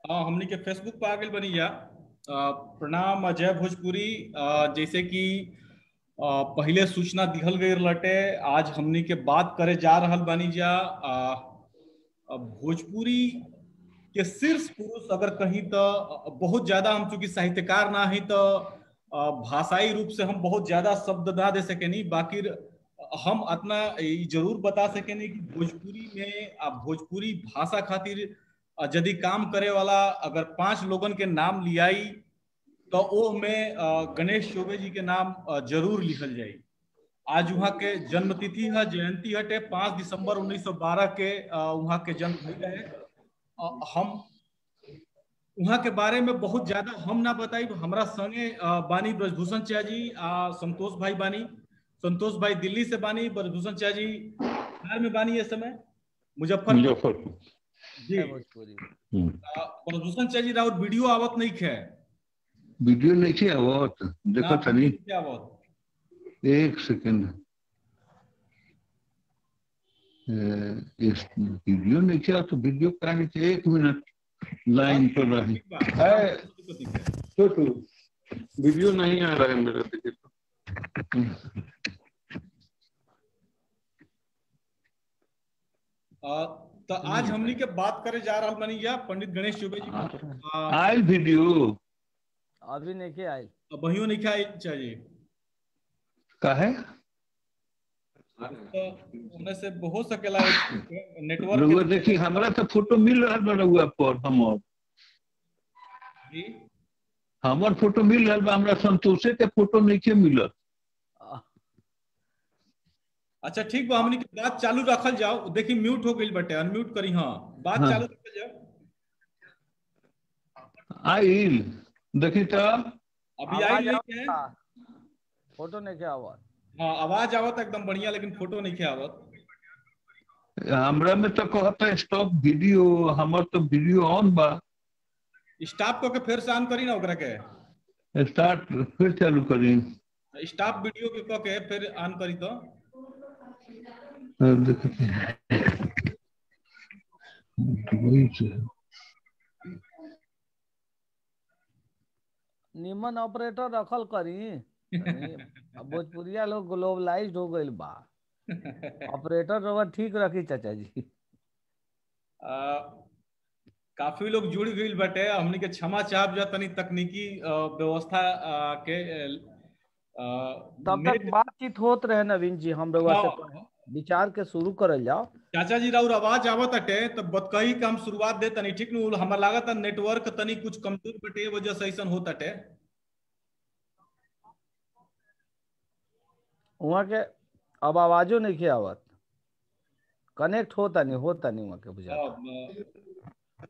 हाँ हमनी के फेसबुक पे आ गई बनी जा अ, प्रणाम अजय भोजपुरी अ, जैसे कि अ, पहिले सूचना दिहल गई लटे आज हमनी के बात करे जा रहल बानी जा अ, अ, भोजपुरी के शीर्ष पुरुष अगर कहीं तो बहुत ज्यादा हम चूंकि साहित्यकार ना ही तो अ, भाषाई रूप से हम बहुत ज्यादा शब्द ना दे सके नहीं बाकी हम अपना ई जरूर बता सके नहीं कि भोजपुरी में आ भोजपुरी भाषा खातिर अ, यदि काम करे वाला अगर पांच लोगन के नाम लियाई तो ओ में अ, गणेश चौबे जी के नाम अ, जरूर लिखल जाई आज वहाँ के जन्म तिथि है जयंती हटे पांच दिसंबर 1912 के अ, वहाँ के जन्म भइल रहे अ, हम वहाँ के बारे में बहुत ज्यादा हम ना बताई हमरा संगे अ, बानी ब्रजभूषण चा जी आ संतोष भाई बानी संतोष भाई दिल्ली से बानी ब्रजभूषण चा जी बिहार में बानी इस समय मुजफ्फरपुर मुजफ्फरपुर जी है भोजपुरी हम्म। अ, ब्रजभूषण चा जी राउत वीडियो आवत नहीं खे वीडियो नहीं थी आवत देखो ना, तनी क्या आवत एक सेकंड ए, इस वीडियो नहीं किया तो वीडियो कराने के एक मिनट लाइन पर रहे ठीक बा। है। ठीक है। छोटू वीडियो नहीं आ रहा है मेरा देखिए तो अ, तो आज हमनी के बात करे जा रहल बानी जा पंडित गणेश चौबे जी आ के। रहा अ, है। आयल वीडियो अभी नहीं के आयल बहियों नहीं खाई चाहिए का है तो उनमें से हो सकेला नेटवर्क रउआ देखी हमरा तो फोटो मिल रहा बा रउआ पर हमर जी हमर फोटो मिल रहा बा हमरा संतोषे के फोटो नहीं के मिलत आ, अच्छा ठीक बा हमनी के बात चालू रखल जाओ देखी म्यूट हो गई बटे अनम्यूट करी हाँ बात हाँ। चालू रखल जाओ आइल देखी तो अभी आई आवाज नहीं है आवता। फोटो नहीं के आवाज हाँ आवाज आवत एकदम बढ़िया लेकिन फोटो नहीं के आवत हमरा में तो कहता स्टॉप वीडियो हमर तो वीडियो ऑन बा स्टाफ को के फिर से ऑन करी ना ओकरा के स्टार्ट फिर चालू करी स्टाफ वीडियो के कह के फिर ऑन करी तो अब देखते हैं वही से निमन ऑपरेटर रखल करी तनी अब भोजपुरिया लोग ग्लोबलाइज्ड हो गइल बा ऑपरेटर रवा ठीक रखी चाचा जी आ, काफी लोग जुड़ गई बटे हमनी के क्षमा चाहब जा तनी तकनीकी आ, व्यवस्था आ, के आ, तब तक नेट- बातचीत होत रहे नवीन जी हम रउआ से हाँ, विचार के शुरू करल जाओ चाचा जी राउर आवाज आवत अटे तब बतकही के हम शुरुआत दे तनी ठीक नु हमरा लागत है नेटवर्क तनी कुछ कमजोर बटे वजह से ऐसन होत अटे वहाँ के अब आवाजो नहीं के आवत कनेक्ट होता नहीं होता नहीं वहाँ के बुझा अब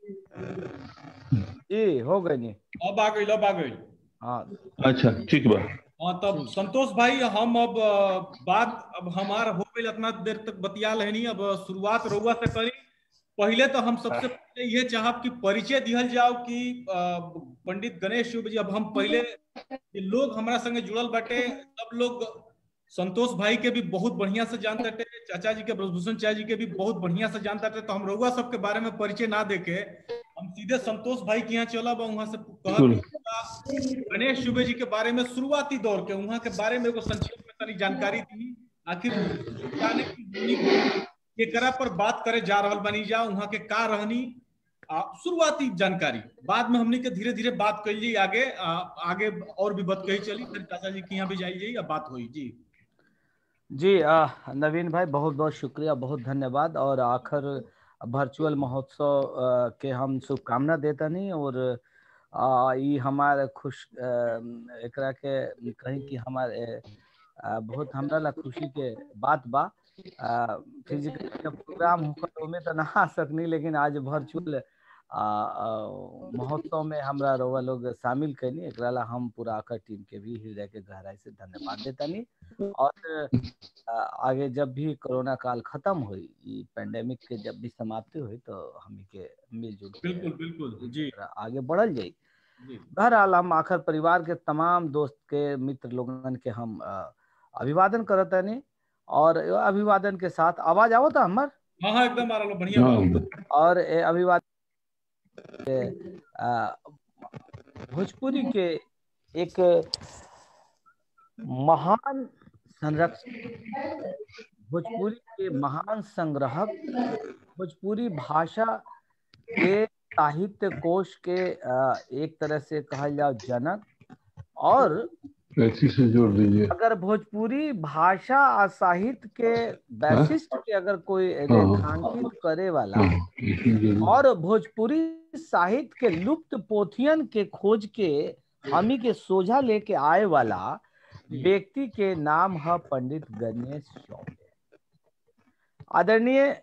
जी हो गई नहीं अब आ गई अब आ गई हाँ अच्छा ठीक बा हाँ तब संतोष भाई हम अब अ, बात अब हमार हो गई इतना देर तक बतिया लेनी अब शुरुआत रउआ से करी पहले तो हम सबसे पहले ये चाहब कि परिचय दिहल जाओ कि अ, पंडित गणेश चौबे जी अब हम पहले ये लोग हमारा संगे जुड़ल बाटे सब लोग संतोष भाई के भी बहुत बढ़िया से जानते थे चाचा जी के ब्रजभूषण चाचा जी के भी बहुत बढ़िया से जानते थे तो हम रउआ सबके बारे में परिचय ना देके हम सीधे संतोष भाई के यहाँ चलब और वहां से कहब कि गणेश चौबे जी के बारे में शुरुआती दौर के वहाँ के बारे में एगो संक्षेप में तनी जानकारी दी आखिर जाने की हमनी केकरा पर बात करे जा रहल बनी जा वहाँ के का रहनी आ, शुरुआती जानकारी बाद में हमनी के धीरे धीरे बात कर ली आगे आ, आगे और भी बात कही चली फिर चाचा जी के यहाँ भी जाई जाई अब बात हुई जी जी आ, नवीन भाई बहुत बहुत शुक्रिया बहुत धन्यवाद और आखिर वर्चुअल महोत्सव आ, के हम शुभकामना देता नहीं और आ, ई हमारे खुश आ, एकरा के कहीं कि हमारे आ, बहुत हमरा ला खुशी के बात बा फिजिकल प्रोग्राम होकर ओमे तो ना आ सकनी लेकिन आज वर्चुअल महोत्सव में हमरा रोवा लोग शामिल कैनी एकरा ला हम पूरा आकर टीम के भी हृदय के गहराई से धन्यवाद देतानी और आ, आगे जब भी कोरोना काल खत्म हुई ई पेंडेमिक के जब भी समाप्ति हुई तो हम के मिलजुल के बिल्कुल बिल्कुल जी आगे बढ़ल जाई जी बहरहाल हम आखिर परिवार के तमाम दोस्त के मित्र लोगन के हम अ, अभिवादन करत हनी और ए अभिवादन के साथ आवाज आवत हमर हाँ हाँ एकदम आ रहा बढ़िया हाँ और ए अभिवादन भोजपुरी के एक महान संरक्षक भोजपुरी के महान संग्रहक भोजपुरी भाषा के साहित्य कोश के एक तरह से कहा जाओ जनक और से जोड़ दीजिए अगर भोजपुरी भाषा और साहित्य के वैशिष्ट के अगर कोई रेखांकित करे वाला और भोजपुरी साहित्य के लुप्त पोथियन के खोज के हमी के सोझा लेके आए वाला व्यक्ति के नाम है पंडित गणेश चौबे आदरणीय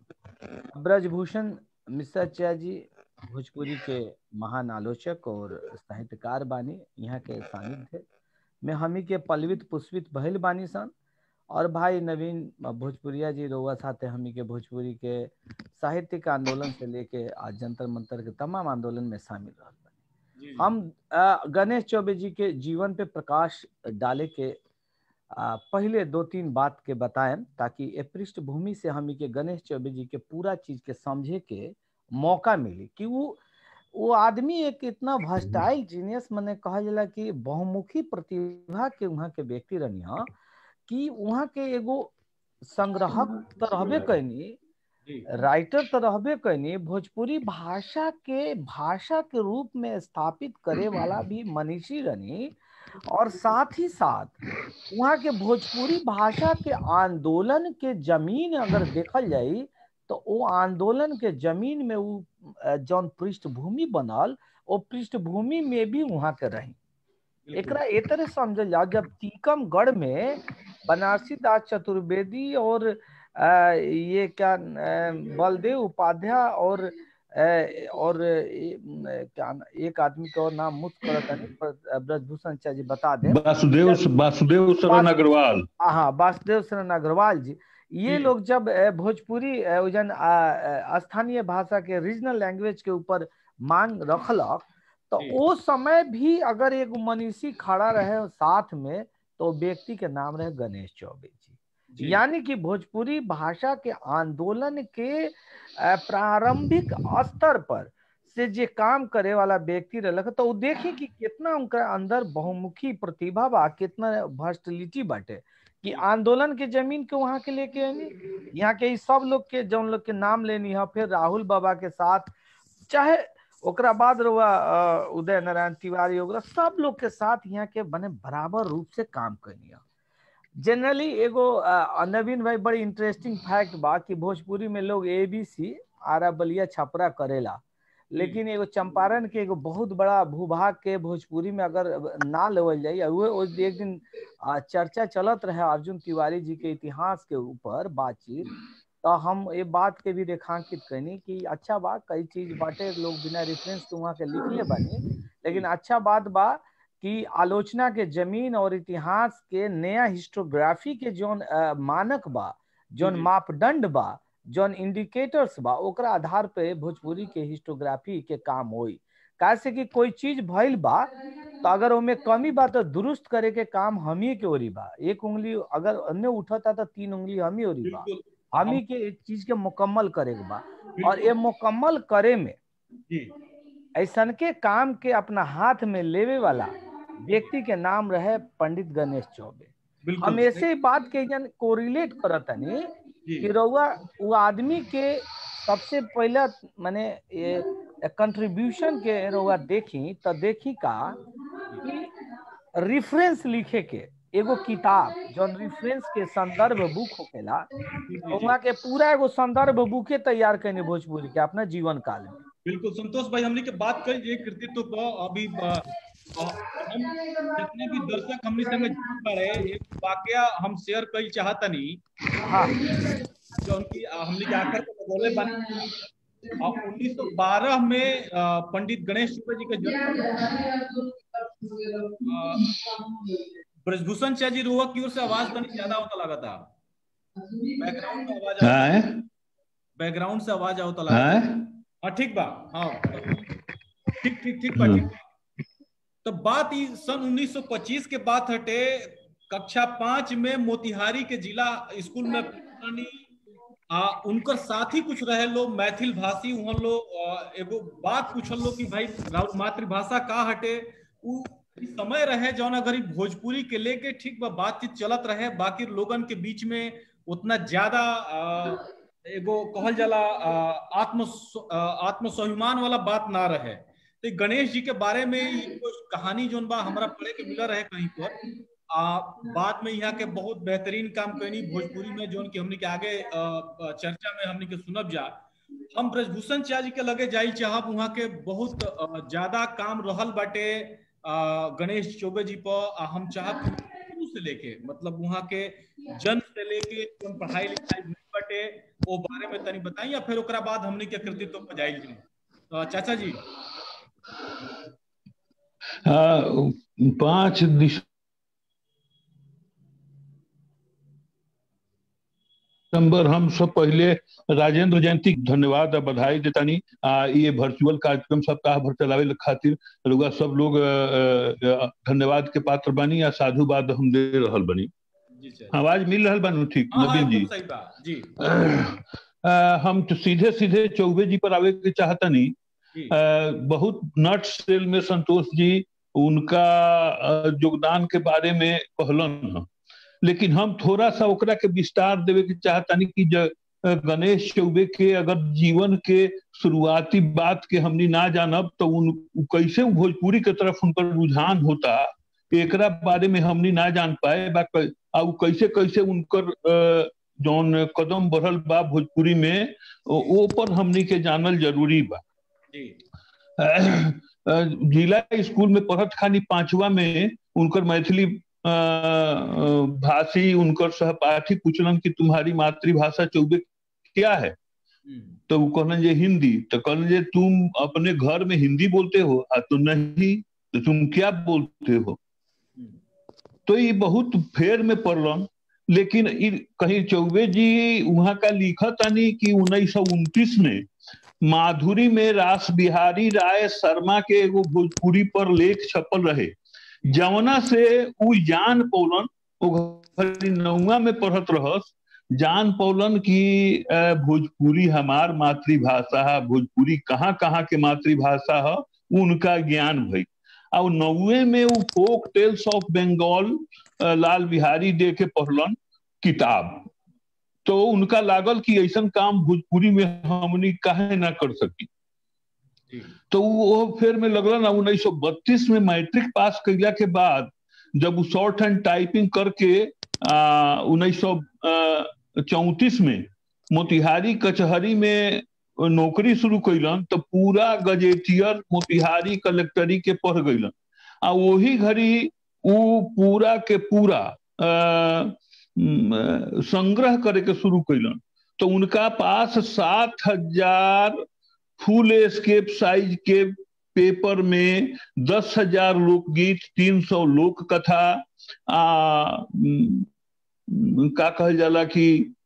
ब्रजभूषण मिश्राचार्य जी भोजपुरी के महान आलोचक और साहित्यकार बानी यहाँ के सानिध्य में हमी के पलवित पुष्पित भइल बानी सन और भाई नवीन भोजपुरिया जी रोआ साथे हमी के भोजपुरी के साहित्यिक आंदोलन से लेके आज जंतर मंतर के तमाम आंदोलन में शामिल रह बानी हम गणेश चौबे जी के जीवन पे प्रकाश डाले के आ, पहले दो तीन बात के बताएं ताकि ए पृष्ठभूमि से हमी के गणेश चौबे जी के पूरा चीज के समझे के मौका मिली कि वो वो आदमी एक इतना भस्टाइल जीनियस मैंने कहा जाला कि बहुमुखी प्रतिभा के वहाँ के व्यक्ति रनिया कि वहाँ के एगो संग्रहक तो रहबे कैनी राइटर तो रहबे कैनी भोजपुरी भाषा के भाषा के रूप में स्थापित करे वाला भी मनीषी रनी और साथ ही साथ वहाँ के भोजपुरी भाषा के आंदोलन के जमीन अगर देखल जाई तो वो आंदोलन के जमीन में वो जौन पृष्ठभूमि बनल वो पृष्ठभूमि में भी वहाँ के रही एक तरह समझल जाओ जब टीकमगढ़ में बनारसी दास चतुर्वेदी और आ, ये क्या बलदेव उपाध्याय और और क्या एक आदमी का और नाम मुक्त करता ब्रजभूषण जी बता दें वासुदेव वासुदेव शरण अग्रवाल हाँ वासुदेव शरण अग्रवाल जी ये लोग जब भोजपुरी जन स्थानीय भाषा के रीजनल लैंग्वेज के ऊपर मांग रखलक तो वो समय भी अगर एक मनीषी खड़ा रहे साथ में तो व्यक्ति के नाम रहे गणेश चौबे जी यानी कि भोजपुरी भाषा के आंदोलन के प्रारंभिक स्तर पर से जे काम करे वाला व्यक्ति रह तो वो देखी कि कितना उनका अंदर बहुमुखी प्रतिभा बा कितना वर्सटिलिटी बाटे कि आंदोलन के जमीन के वहां के लेके आनी यहाँ के सब लोग के जौन लोग के नाम लेनी है फिर राहुल बाबा के साथ चाहे ओकरा बाद रहुआ उदय नारायण तिवारी वगैरह सब लोग के साथ यहाँ के बने बराबर रूप से काम करनी है जनरली एगो नवीन भाई बड़ी इंटरेस्टिंग फैक्ट बा कि भोजपुरी में लोग A B C Ara Ballia Chhapra करेला लेकिन एगो चंपारण के एगो बहुत बड़ा भूभाग के भोजपुरी में अगर ना लेवल जाए वो एक दिन चर्चा चलत रहे अर्जुन तिवारी जी के इतिहास के ऊपर बातचीत तो हम ये बात के भी रेखांकित करनी कि अच्छा बा कई चीज बाटे लोग बिना रेफरेंस के वहाँ के लिखले बानी लेकिन अच्छा बात बा कि आलोचना के जमीन और इतिहास के नया हिस्टोग्राफी के जोन मानक बा जोन मापदंड बा जौन इंडिकेटर्स बा ओकरा आधार पे भोजपुरी के हिस्टोग्राफी के काम होई कैसे कि कोई चीज भइल बा तो अगर ओमे कमी बा तो दुरुस्त करे के काम हमी के ओरी बा एक उंगली अगर अन्य उठता तो तीन उंगली हमी ओरी बा हमी के एक चीज के मुकम्मल करे के बा और ये मुकम्मल करे में ऐसन के काम के अपना हाथ में लेवे वाला व्यक्ति के नाम रहे पंडित गणेश चौबे हम ऐसे बात के जन कोरिलेट करतनी कि रउआ वो आदमी के सबसे पहला माने कंट्रीब्यूशन के रउआ देखी तो देखी का कि रेफरेंस लिखे के एगो किताब जौन रेफरेंस के संदर्भ बुक होकेला वहाँ के पूरा एगो संदर्भ बुके तैयार करने भोजपुरी के अपना जीवन काल में बिल्कुल संतोष भाई हमने के बात करी ये कृतित्व को अभी हम जितने भी दर्शक हमने संग पड़े एक वाकया हम शेयर कई चाहतनी हाँ जो उनकी हमने के आखिर को बोले बने उन्नीस सौ बारह में पंडित गणेश चुपे जी का जन्म ब्रजभूषण शाह जी रोहक की ओर से आवाज बनी ज्यादा होता लगा था बैकग्राउंड में आवाज बैकग्राउंड से आवाज आवता लगा हाँ ठीक बा हाँ ठीक ठीक ठीक बा ठीक तो बात ई सन 1925 के बात हटे कक्षा पांच में मोतिहारी के जिला स्कूल में आ उनकर साथी कुछ रहे लोग मैथिल भाषी वहाँ लोग एगो बात पूछल लोग कि भाई राउर मातृभाषा का हटे उ समय रहे जौन अगर भोजपुरी के लेके ठीक बा बातचीत चलत रहे बाकी लोगन के बीच में उतना ज्यादा एगो कहल जाला आत्म आत्म स्वाभिमान वाला बात ना रहे तो गणेश जी के बारे में कहानी जोन बा हमरा पढ़े के मिला रहे कहीं पर आ, बाद में यहाँ के बहुत बेहतरीन काम कैनी भोजपुरी में जोन की हमने के आगे आ, चर्चा में हमने के सुनब जा हम ब्रजभूषण चा जी के लगे जाई चाहब वहाँ के बहुत ज्यादा काम रहल बाटे गणेश चौबे जी पर हम चाहब शुरू से लेके मतलब वहाँ के जन्म से लेके पढ़ाई लिखाई बाटे वो बारे में तनी बताई या फिर ओकरा बाद हमने के कृतित्व पर जाई जी चाचा जी पांच दिसंबर हम सब पहले राजेंद्र जयंती धन्यवाद और बधाई देतानी आ ये वर्चुअल कार्यक्रम सप्ताह भर चलावे खातिर लोग सब लोग धन्यवाद के पात्र बनी या साधुवाद हम दे रहल बनी आवाज मिल रहा बानू ठीक नवीन जी जी आ, हम तो सीधे सीधे चौबे जी पर आवे के चाहता नहीं बहुत नट सेल में संतोष जी उनका योगदान के बारे में कहलन लेकिन हम थोड़ा सा ओकरा के विस्तार देवे के चाहतानी कि गणेश चौबे के अगर जीवन के शुरुआती बात के हमनी ना जानब तो उन कैसे भोजपुरी के तरफ उनका रुझान होता एकरा बारे में हमनी ना जान पाए बा कैसे कैसे उनकर जौन कदम बढ़ल बा भोजपुरी में वो पर हमनी के जानल जरूरी बा जिला स्कूल में पढ़त खानी पांचवा में उनकर मैथिली भाषी उनकर सहपाठी पूछलन कि तुम्हारी मातृभाषा चौबे क्या है तो वो कहलन जे हिंदी तो कहलन जे तुम अपने घर में हिंदी बोलते हो आ तो नहीं तो तुम क्या बोलते हो तो ये बहुत फेर में पड़लन लेकिन कहीं चौबे जी वहां का लिखत आनी कि उन्नीस सौ उनतीस में माधुरी में रास बिहारी राय शर्मा के एगो भोजपुरी पर लेख छपल रहे जवना से उ जान पौलन नौवा में पढ़त रहस जान पौलन की भोजपुरी हमार मातृभाषा है भोजपुरी कहाँ कहाँ के मातृभाषा है उनका ज्ञान भई और नौवे में वो folk tales of Bengal Lal Bihari Dey के पढ़लन किताब तो उनका लागल कि ऐसा काम भोजपुरी में हमनी काहे ना कर सकी तो वो फिर में लगल ना उन्नीस सौ बत्तीस में मैट्रिक पास कैला के बाद जब वो शॉर्ट हैंड टाइपिंग करके उन्नीस सौ चौतीस में मोतिहारी कचहरी में नौकरी शुरू कैलन तो पूरा गजेटियर मोतिहारी कलेक्टरी के पढ़ गईलन आ वही घड़ी वो पूरा के पूरा आ, संग्रह करे के शुरू कैलन तो उनका पास सात हजार फुल स्केप साइज के पेपर में दस हजार लोकगीत तीन सौ लोक कथा आ का कहल जाला कि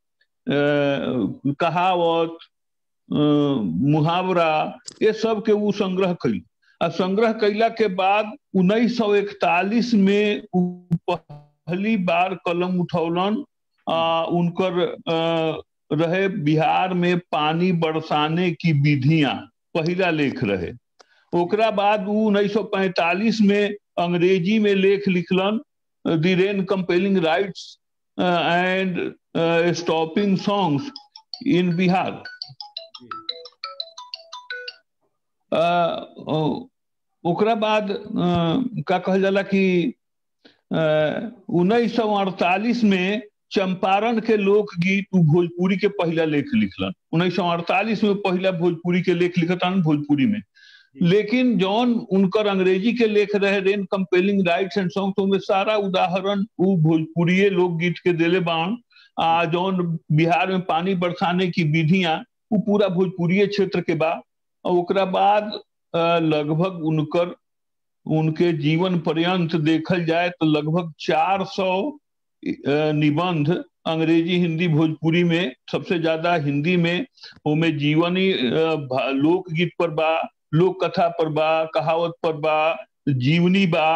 कहावत मुहावरा ये सब के वो संग्रह कैल आ संग्रह कैला के बाद उन्नीस सौ इकतालीस में पहली बार कलम उठौलन आ, उनकर आ, रहे बिहार में पानी बरसाने की विधियां पहला लेख रहे ओकरा बाद उन्नीस सौ पैंतालीस में अंग्रेजी में लेख लिखलन the rain compelling rites and stopping songs in Bihar ओकरा बाद का कहल जाला कि उन्नीस सौ अड़तालीस में चंपारण के लोकगीत भोजपुरी के पहला लेख लिखलन उन्नीस सौ अड़तालीस में पहला भोजपुरी के लेख लिखतन भोजपुरी में लेकिन जौन उनकर अंग्रेजी के लेख रहे rain compelling rites and song तो में सारा उदाहरण वो भोजपुरी लोकगीत के दिले बाण आ जौन बिहार में पानी बरसाने की विधियां वो पूरा भोजपुरी क्षेत्र के बा और ओकरा बाद लगभग उनकर उनके जीवन पर्यंत देखल जाए तो लगभग 400 निबंध अंग्रेजी हिंदी भोजपुरी में सबसे ज्यादा हिंदी में उनमें जीवनी लोकगीत पर बा लोक कथा पर बा कहावत पर बा जीवनी बा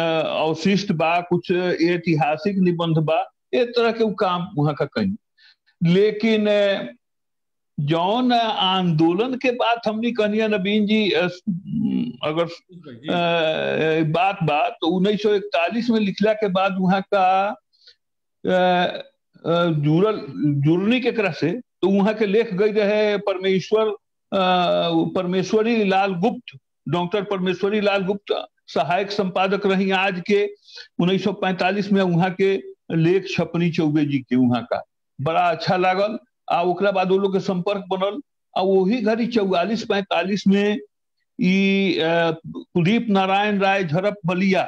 अवशिष्ट बा कुछ ऐतिहासिक निबंध बा एक तरह के काम वहां का कहीं लेकिन जौन आंदोलन के बाद हमने कहनिया नबीन जी अगर बात बात तो उन्नीस सौ इकतालीस में लिखला के बाद वहां का जुड़ल जुड़नी के तरह से तो वहां के लेख गई रहे परमेश्वर परमेश्वरी लाल गुप्त डॉक्टर परमेश्वरी लाल गुप्त सहायक संपादक रही आज के 1945 में वहां के लेख छपनी चौबे जी के वहां का बड़ा अच्छा लागल आ ओकरा बाद वो लोग के संपर्क बनल आ वही घड़ी चौवालीस पैंतालीस में ई कुलदीप नारायण राय झरप बलिया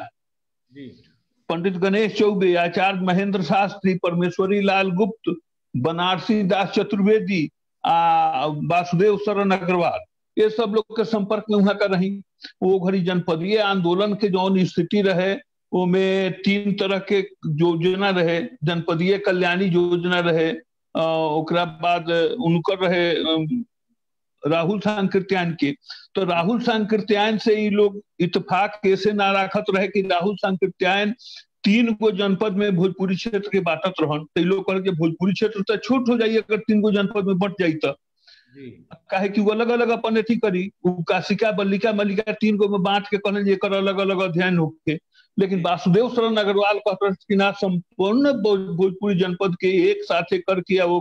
पंडित गणेश चौबे आचार्य महेंद्र शास्त्री परमेश्वरी लाल गुप्त बनारसी दास चतुर्वेदी आ वासुदेव शरण अग्रवाल ये सब लोग के संपर्क में वहां का रही वो घड़ी जनपदीय आंदोलन के जौन स्थिति रहे वो में तीन तरह के योजना रहे जनपदीय कल्याणी योजना रहे ओकरा बाद उनकर रहे राहुल सांकृत्यायन के तो राहुल सांकृत्यायन से ये लोग इतफाक कैसे ना राखत रहे कि राहुल सांकृत्यायन तीन गो जनपद में भोजपुरी क्षेत्र के बांटत रहन तो लोग कहे कि भोजपुरी क्षेत्र तो छोट हो जाइए अगर तीन गो जनपद में बट जाई तो काहे कि वो अलग अलग अपन अथी करी काशिका बल्लिका मल्लिका तीन गो में बांट के कहने जेकर अलग अलग अध्ययन होके लेकिन वासुदेव शरण अग्रवाल कहते कि ना संपूर्ण भोजपुरी जनपद के एक साथे करके वो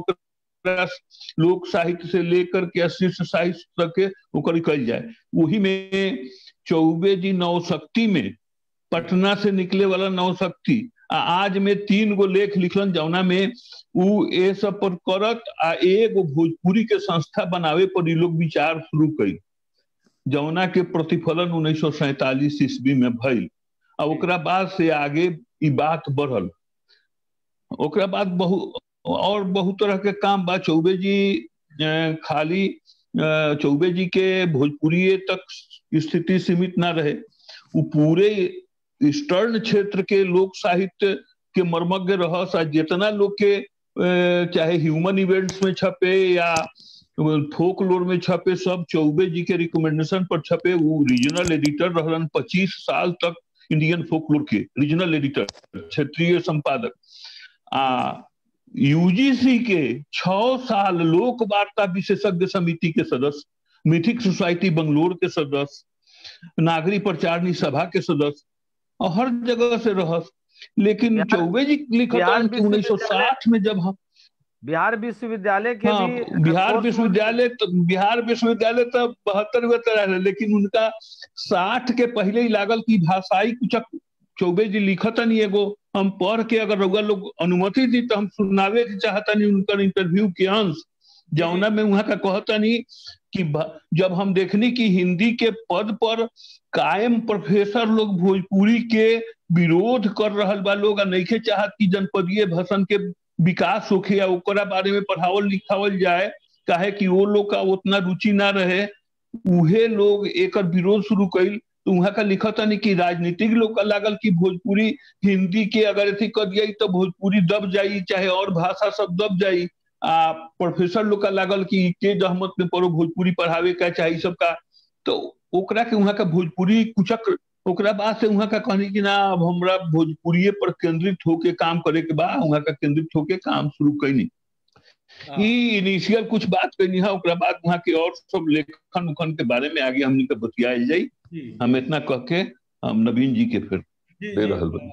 लोक साहित्य से लेकर के शिष्य साहित्य तक के ओकर कल जाए वही में चौबे जी नवशक्ति में पटना से निकले वाला नवशक्ति आज में तीन गो लेख लिखलन जौना में उ ए सब पर करत आ एगो भोजपुरी के संस्था बनावे पर लोग विचार शुरू कई जौना के प्रतिफलन उन्नीस सौ सैतालीस ईस्वी में भइल आ ओकरा बाद से आगे ई बात बढ़ल ओकरा बाद बहु और बहुत तरह के काम बा चौबे जी खाली चौबे जी के भोजपुरी तक स्थिति सीमित ना रहे वो पूरे ईस्टर्न क्षेत्र के लोक साहित्य के मर्मज्ञ रहस आ जितना लोग के चाहे ह्यूमन इवेंट्स में छपे या फोक लोर में छपे सब चौबे जी के रिकमेंडेशन पर छपे वो रीजनल एडिटर रहलन पच्चीस साल तक इंडियन फोकलोर के रीजनल एडिटर क्षेत्रीय संपादक आ यूजीसी के छ साल लोक वार्ता विशेषज्ञ समिति के सदस्य मिथिक सोसाइटी बंगलोर के सदस्य नागरिक प्रचारणी सभा के सदस्य और हर जगह से रहस लेकिन चौबे जी लिखा उन्नीस सौ साठ में जब हम बिहार विश्वविद्यालय के हाँ, भी बिहार विश्वविद्यालय तो बिहार विश्वविद्यालय तो बहत्तर में तरह लेकिन उनका साठ के पहले ही लागल की भाषाई कुछ चौबे जी लिखत नहीं एगो हम पढ़ के अगर रउआ लोग अनुमति दी तो हम सुनावे के चाहता नहीं उनका इंटरव्यू के अंश जौना में वहां का कहता नहीं कि जब हम देखनी कि हिंदी के पद पर कायम प्रोफेसर लोग भोजपुरी के विरोध कर रहल बा लोग नहीं चाहत कि जनपदीय भाषण के विकास होखे या ओकरा बारे में पढ़ावल लिखावल जाए काहे कि वो लोग का उतना रुचि ना रहे उहे लोग एक विरोध शुरू कैल तो वहां का लिखता नहीं कि राजनीतिक लोग का लागल कि भोजपुरी हिंदी के अगर अथी कर दिया तो भोजपुरी दब जाई चाहे और भाषा सब दब जाई आ प्रोफेसर लोग का लागल कि के जहमत में पढ़ो भोजपुरी पढ़ावे का चाहे सब का तो ओकरा के वहां का भोजपुरी कुचक ओकरा बाद से वहां का कहनी कि ना अब हमरा भोजपुरी पर केंद्रित होके काम करे के बाद वहां का केंद्रित होके काम शुरू कैनी ई इनिशियल कुछ बात करनी है ओकरा बाद वहां के और सब लेखन उखन के बारे में आगे हमने के बतियाल जाई हम इतना कह के हम नवीन जी के फिर दे रहल बनी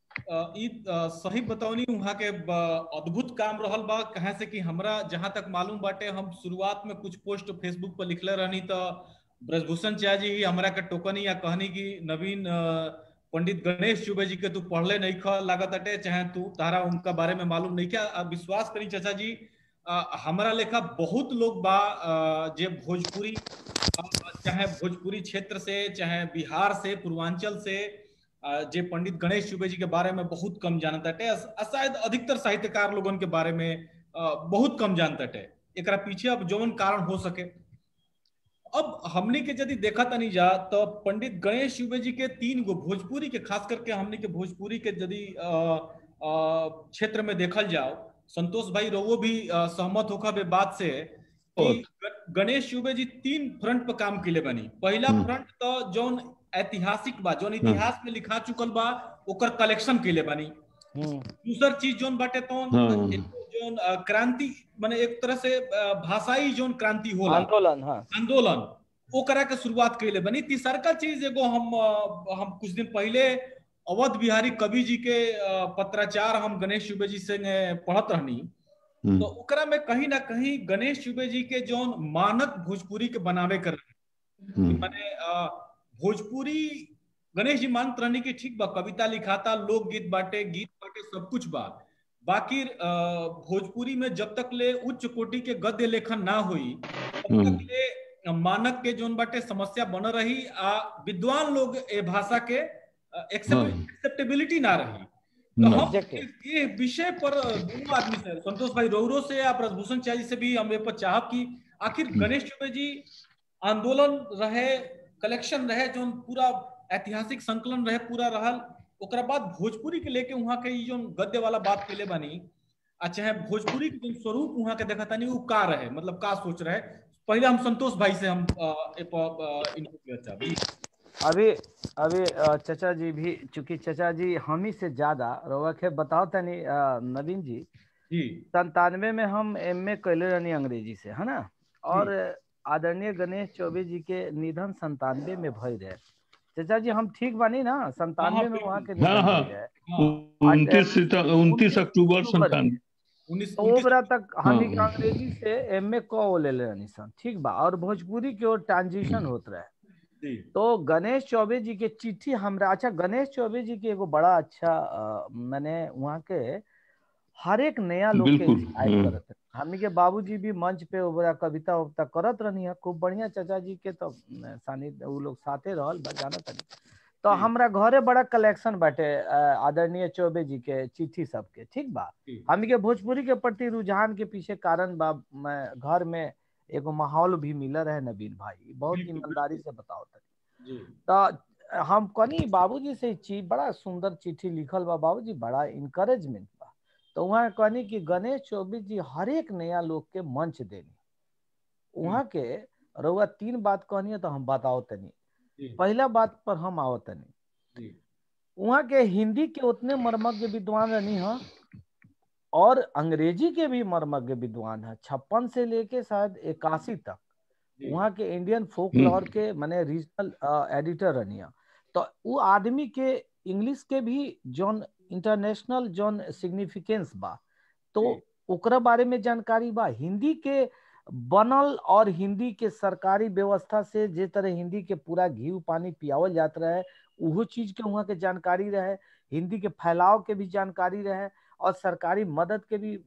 ई सही बतौनी वहाँ के अद्भुत काम रहल बा कहे से कि हमरा जहां तक मालूम बाटे हम शुरुआत में कुछ पोस्ट फेसबुक पर लिखले रहनी तो ब्रजभूषण चा जी हमरा के टोकनी या कहनी कि नवीन पंडित गणेश चुबे जी के तू पढ़ले नहीं ख लागत अटे चाहे तू तारा उनका बारे में मालूम नहीं क्या विश्वास करी चाचा जी हमारा लेखा बहुत लोग बा जे भोजपुरी चाहे भोजपुरी क्षेत्र से चाहे बिहार से पूर्वांचल से जे पंडित गणेश चुबे जी के बारे में बहुत कम जानता टे शायद अधिकतर साहित्यकार लोगन के बारे में बहुत कम जानता टे एक पीछे अब जौन कारण हो सके अब हमने के यदि देखा तनी जा तो पंडित गणेश चुबे जी के तीन गो भोजपुरी के खास करके हमने के भोजपुरी के यदि क्षेत्र में देखल जाओ संतोष भाई रोवो भी सहमत होखा बे बात से कि गणेश चुबे जी तीन फ्रंट पर काम किले बनी पहला फ्रंट तो जौन ऐतिहासिक बा जौन इतिहास में लिखा चुकल बा ओकर कलेक्शन के लिए बानी दूसर चीज जौन बाटे तो जोन क्रांति माने एक तरह से भाषाई जोन क्रांति होला आंदोलन हाँ आंदोलन ओकरा के शुरुआत कैले बनी तीसरका चीज एगो हम हम कुछ दिन पहले अवध बिहारी कवि जी के पत्राचार हम गणेश चुबे जी से पढ़त रहनी तो ओकरा में कहीं ना कहीं गणेश चुबे जी के जौन मानक भोजपुरी के बनावे कर माने भोजपुरी गणेश जी मानत रहनी कि ठीक बा कविता लिखाता लोकगीत बाटे गीत बाटे सब कुछ बा बाकी भोजपुरी में जब तक ले उच्च कोटि के गद्य लेखन ना हुई तब तक ले मानक के जोन बाटे समस्या बन रही आ विद्वान लोग ए भाषा के एक्सेप्टेबिलिटी ना रही तो हम ये विषय पर दोनों आदमी से संतोष भाई रोहरो से या ब्रजभूषण चाय से भी हम पर चाहब कि आखिर गणेश चुबे जी आंदोलन रहे कलेक्शन रहे जो पूरा ऐतिहासिक संकलन रहे पूरा रहल ओकरा बाद भोजपुरी के लेके वहाँ के जो गद्य वाला बात कैले बानी आ चाहे भोजपुरी के जो स्वरूप वहाँ के देखा तानी वो का रहे मतलब का सोच रहे पहले हम संतोष भाई से हम इनको अभी अभी चचा जी भी चूंकि चचा जी हम ही से ज्यादा रोवा के बताओ तनी नवीन जी संतानवे में हम एम ए कैले रहनी अंग्रेजी से है ना और आदरणीय गणेश चौबे जी के निधन संतानवे में भय रहे चचा जी हम ठीक बानी ना संतानवे में वहाँ के उनतीस उनतीस अक्टूबर संतानवे ओबरा तक हम अंग्रेजी से एम ए को ले रहनी सन ठीक बा और भोजपुरी की ओर ट्रांजिशन होत रहे तो गणेश चौबे जी के चिट्ठी हमरा अच्छा गणेश चौबे जी के एगो बड़ा अच्छा मैंने वहाँ के हर एक नया लोग के करत हमनी के बाबूजी भी मंच पे ओबरा कविता उविता करत रहनी है खूब बढ़िया चाचा जी के तो सानी उ लोग साथे रहल जाना तनी तो हमरा घरे बड़ा कलेक्शन बाटे आदरणीय चौबे जी के चिट्ठी सबके ठीक बा हमनी के भोजपुरी के प्रति रुझान के पीछे कारण बा घर में एगो माहौल भी मिल रहे नवीन भाई बहुत ईमानदारी से बताओ तनी तो हम कनी बाबूजी से चीज बड़ा सुंदर चिट्ठी लिखल बा बाबूजी बड़ा इनकरेजमेंट बा तो वहाँ कहनी कि गणेश चौबे जी हर एक नया लोग के मंच देनी वहाँ के रउआ तीन बात कहनी है तो हम बताओ तनी पहला बात पर हम आओ तनी वहाँ के हिंदी के उतने मर्मज्ञ विद्वान रहनी है और अंग्रेजी के भी मर्मज्ञ विद्वान है छप्पन से लेके शायद इक्यासी तक वहाँ के इंडियन फोक लॉर के माने रीजनल एडिटर रनिया तो वो आदमी के इंग्लिश के भी जौन इंटरनेशनल जौन सिग्निफिकेंस बा तो ओकरा बारे में जानकारी बा हिंदी के बनल और हिंदी के सरकारी व्यवस्था से जे तरह हिंदी के पूरा घी पानी पियावल जात रहे उहो चीज के वहाँ के जानकारी रहे हिंदी के फैलाव के भी जानकारी रहे और सरकारी मदद के भी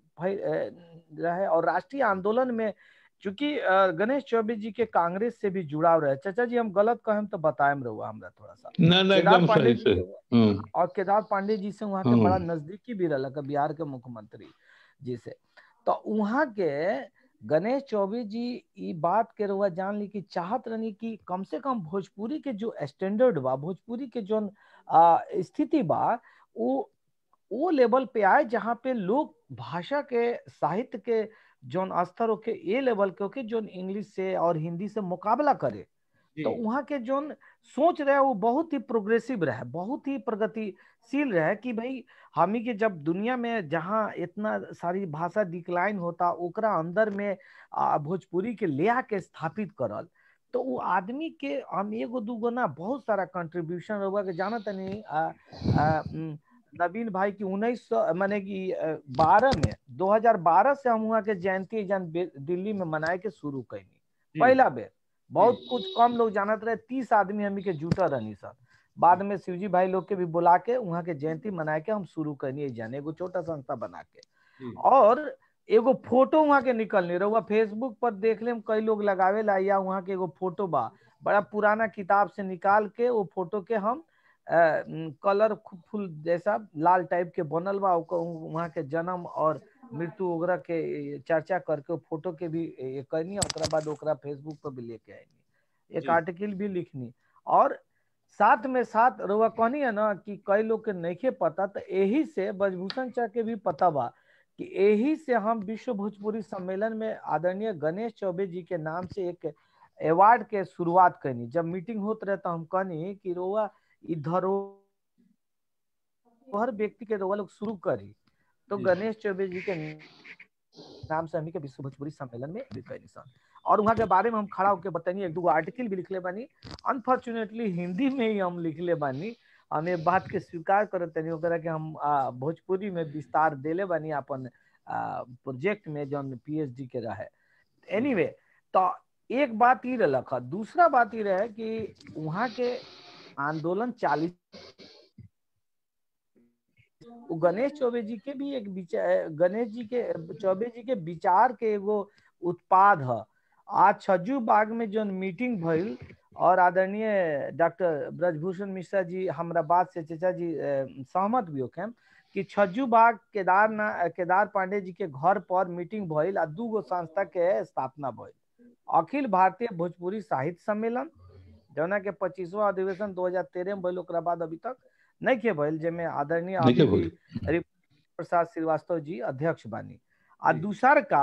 रहे और राष्ट्रीय आंदोलन में चूंकि गणेश चौबे जी के कांग्रेस से भी जुड़ाव रहे चाचा जी हम गलत कहें तो बताएम रहुआ हमरा थोड़ा सा ना ना एकदम सही से और केदार पांडे जी से वहाँ के बड़ा नजदीकी भी रहा बिहार के मुख्यमंत्री जी से तो वहाँ के गणेश चौबे जी ये बात के रहुआ जान ली कि चाहत रहनी कि कम से कम भोजपुरी के जो स्टैंडर्ड बा भोजपुरी के जो स्थिति बा वो वो लेवल पे आए जहाँ पे लोग भाषा के साहित्य के जोन स्तर होके ये लेवल के होके जोन इंग्लिश से और हिंदी से मुकाबला करे तो वहाँ के जोन सोच रहे वो बहुत ही प्रोग्रेसिव रहे बहुत ही प्रगतिशील रहे कि भाई हमी के जब दुनिया में जहाँ इतना सारी भाषा डिक्लाइन होता ओकरा अंदर में भोजपुरी के ले आके स्थापित करल तो वो आदमी के हम एगो दूगो ना बहुत सारा कंट्रीब्यूशन होगा के जाना तनी नवीन भाई की उन्नीस सौ माने कि बारह में 2012 से हम वहाँ के जयंती जन दिल्ली में मनाए के शुरू कैनी पहला बेर बहुत कुछ कम लोग जानत रहे तीस आदमी हमी के जुटा रहनी सर बाद में शिवजी भाई लोग के भी बुला के वहाँ के जयंती मनाए के हम शुरू करनी जाने एगो छोटा संस्था बना के और एगो फोटो वहाँ के निकलने रहुआ फेसबुक पर देख ले कई लोग लगावे ला या वहाँ के एगो फोटो बा बड़ा पुराना किताब से निकाल के वो फोटो के हम कलरफुल जैसा लाल टाइप के बनल बा वहाँ के जन्म और मृत्यु वगैरह के चर्चा करके फोटो के भी करनी ओकरा बाद ओकरा फेसबुक पर भी लेके आएनी एक आर्टिकल भी लिखनी और साथ में साथ रुआ कहनी है ना कि कई लोग के नहीं पता तो यही से ब्रजभूषण चा के भी पता बा कि यही से हम विश्व भोजपुरी सम्मेलन में आदरणीय गणेश चौबे जी के नाम से एक अवार्ड के शुरुआत करनी जब मीटिंग होत रहे तो हम कहनी कि रोआ इधर हर व्यक्ति के रोआ लोग शुरू करी तो जी। गणेश चौबे जी के नाम से हमनी के विश्व भोजपुरी सम्मेलन में भी कैनी सन और वहाँ के बारे में हम खड़ा होकर बतानी एक दो आर्टिकल भी लिखले बानी अनफॉर्चुनेटली हिंदी में ही हम लिखले बानी हम ये बात के स्वीकार करत तनी ओकरा के हम आ, भोजपुरी में विस्तार देले बानी अपन प्रोजेक्ट में जौन पीएचडी के रहे एनीवे तो एक बात ये रख दूसरा बात ये रहे कि वहाँ के आंदोलन चालीस वो गणेश चौबे जी के भी एक विचार गणेश जी के चौबे जी के विचार के एगो उत्पाद है आज छज्जू बाग में जो मीटिंग भइल और आदरणीय डॉक्टर ब्रजभूषण मिश्रा जी हमरा बात से चचा जी अ, सहमत भी होके कि छज्जू बाग केदार ना केदार पांडे जी के घर पर मीटिंग भइल आ दू गो संस्था के स्थापना भइल अखिल भारतीय भोजपुरी साहित्य सम्मेलन जौना के पच्चीसवा अधिवेशन 2013 में भइल ओकरा बाद अभी तक नहीं के भइल जेमे आदरणीय नहीं के अभी भइल। भी हरि प्रसाद श्रीवास्तव जी अध्यक्ष बानी आ जी। दूसर का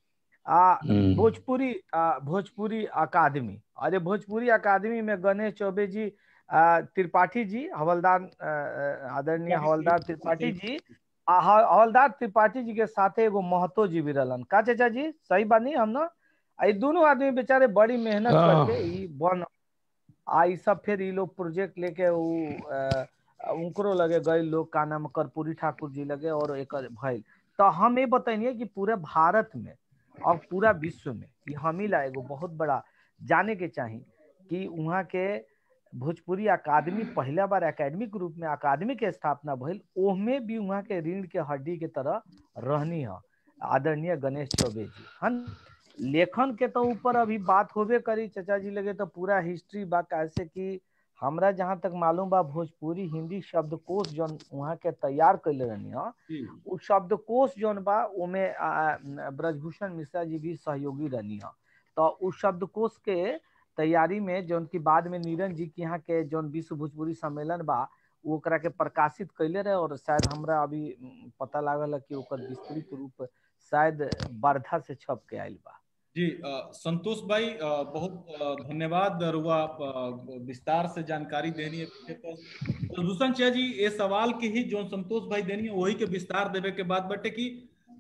आ हम्म। भोजपुरी आ, भोजपुरी अकादमी अरे भोजपुरी अकादमी में गणेश चौबे जी आ, त्रिपाठी जी हवलदार आ, आ, आदरणीय हवलदार त्रिपाठी जी आ, ह- हवलदार त्रिपाठी जी के साथे एगो महतो जी भी रहलन का चाचा जी सही बानी हम ना आ, ई दोनों आदमी बेचारे बड़ी मेहनत हाँ। करके ई बन आ ई सब फिर ई लोग प्रोजेक्ट लेके उ अ, उनकरो लगे गए लोग का नाम कर्पूरी ठाकुर जी लगे और एक भइल तो हम ये बताइए कि पूरे भारत में और पूरा विश्व में ये हम ही ला एगो बहुत बड़ा जाने के चाही कि वहाँ के भोजपुरी अकादमी पहला बार एकेडमिक रूप में अकादमी के स्थापना भइल ओहमे भी वहाँ के रीढ़ के हड्डी के तरह रहनी है आदरणीय गणेश चौबे जी हन लेखन के तो ऊपर अभी बात होबे करी चचा जी लगे तो पूरा हिस्ट्री बा कैसे कि हमरा जहाँ तक मालूम बा भोजपुरी हिंदी शब्दकोश जौन वहाँ के तैयार कैले रहनी है जी उ शब्दकोश जौन बा ओमे आ, आ, ब्रजभूषण मिश्रा जी भी सहयोगी रहनी है तो उ शब्दकोश के तैयारी में जौन की बाद में नीरज जी के यहाँ के जौन विश्व भोजपुरी सम्मेलन बा उ ओकरा के प्रकाशित कैले रहे और शायद हमरा अभी उम, पता लागल है कि ओकर विस्तृत रूप शायद वर्धा से छप के आयल बा जी अ, संतोष भाई अ, बहुत अ, धन्यवाद रुआ अ, विस्तार से जानकारी देनी है विषय पर प्रदूषण चाह जी ये सवाल के ही जो संतोष भाई देनी है वही के विस्तार देवे के बाद बटे कि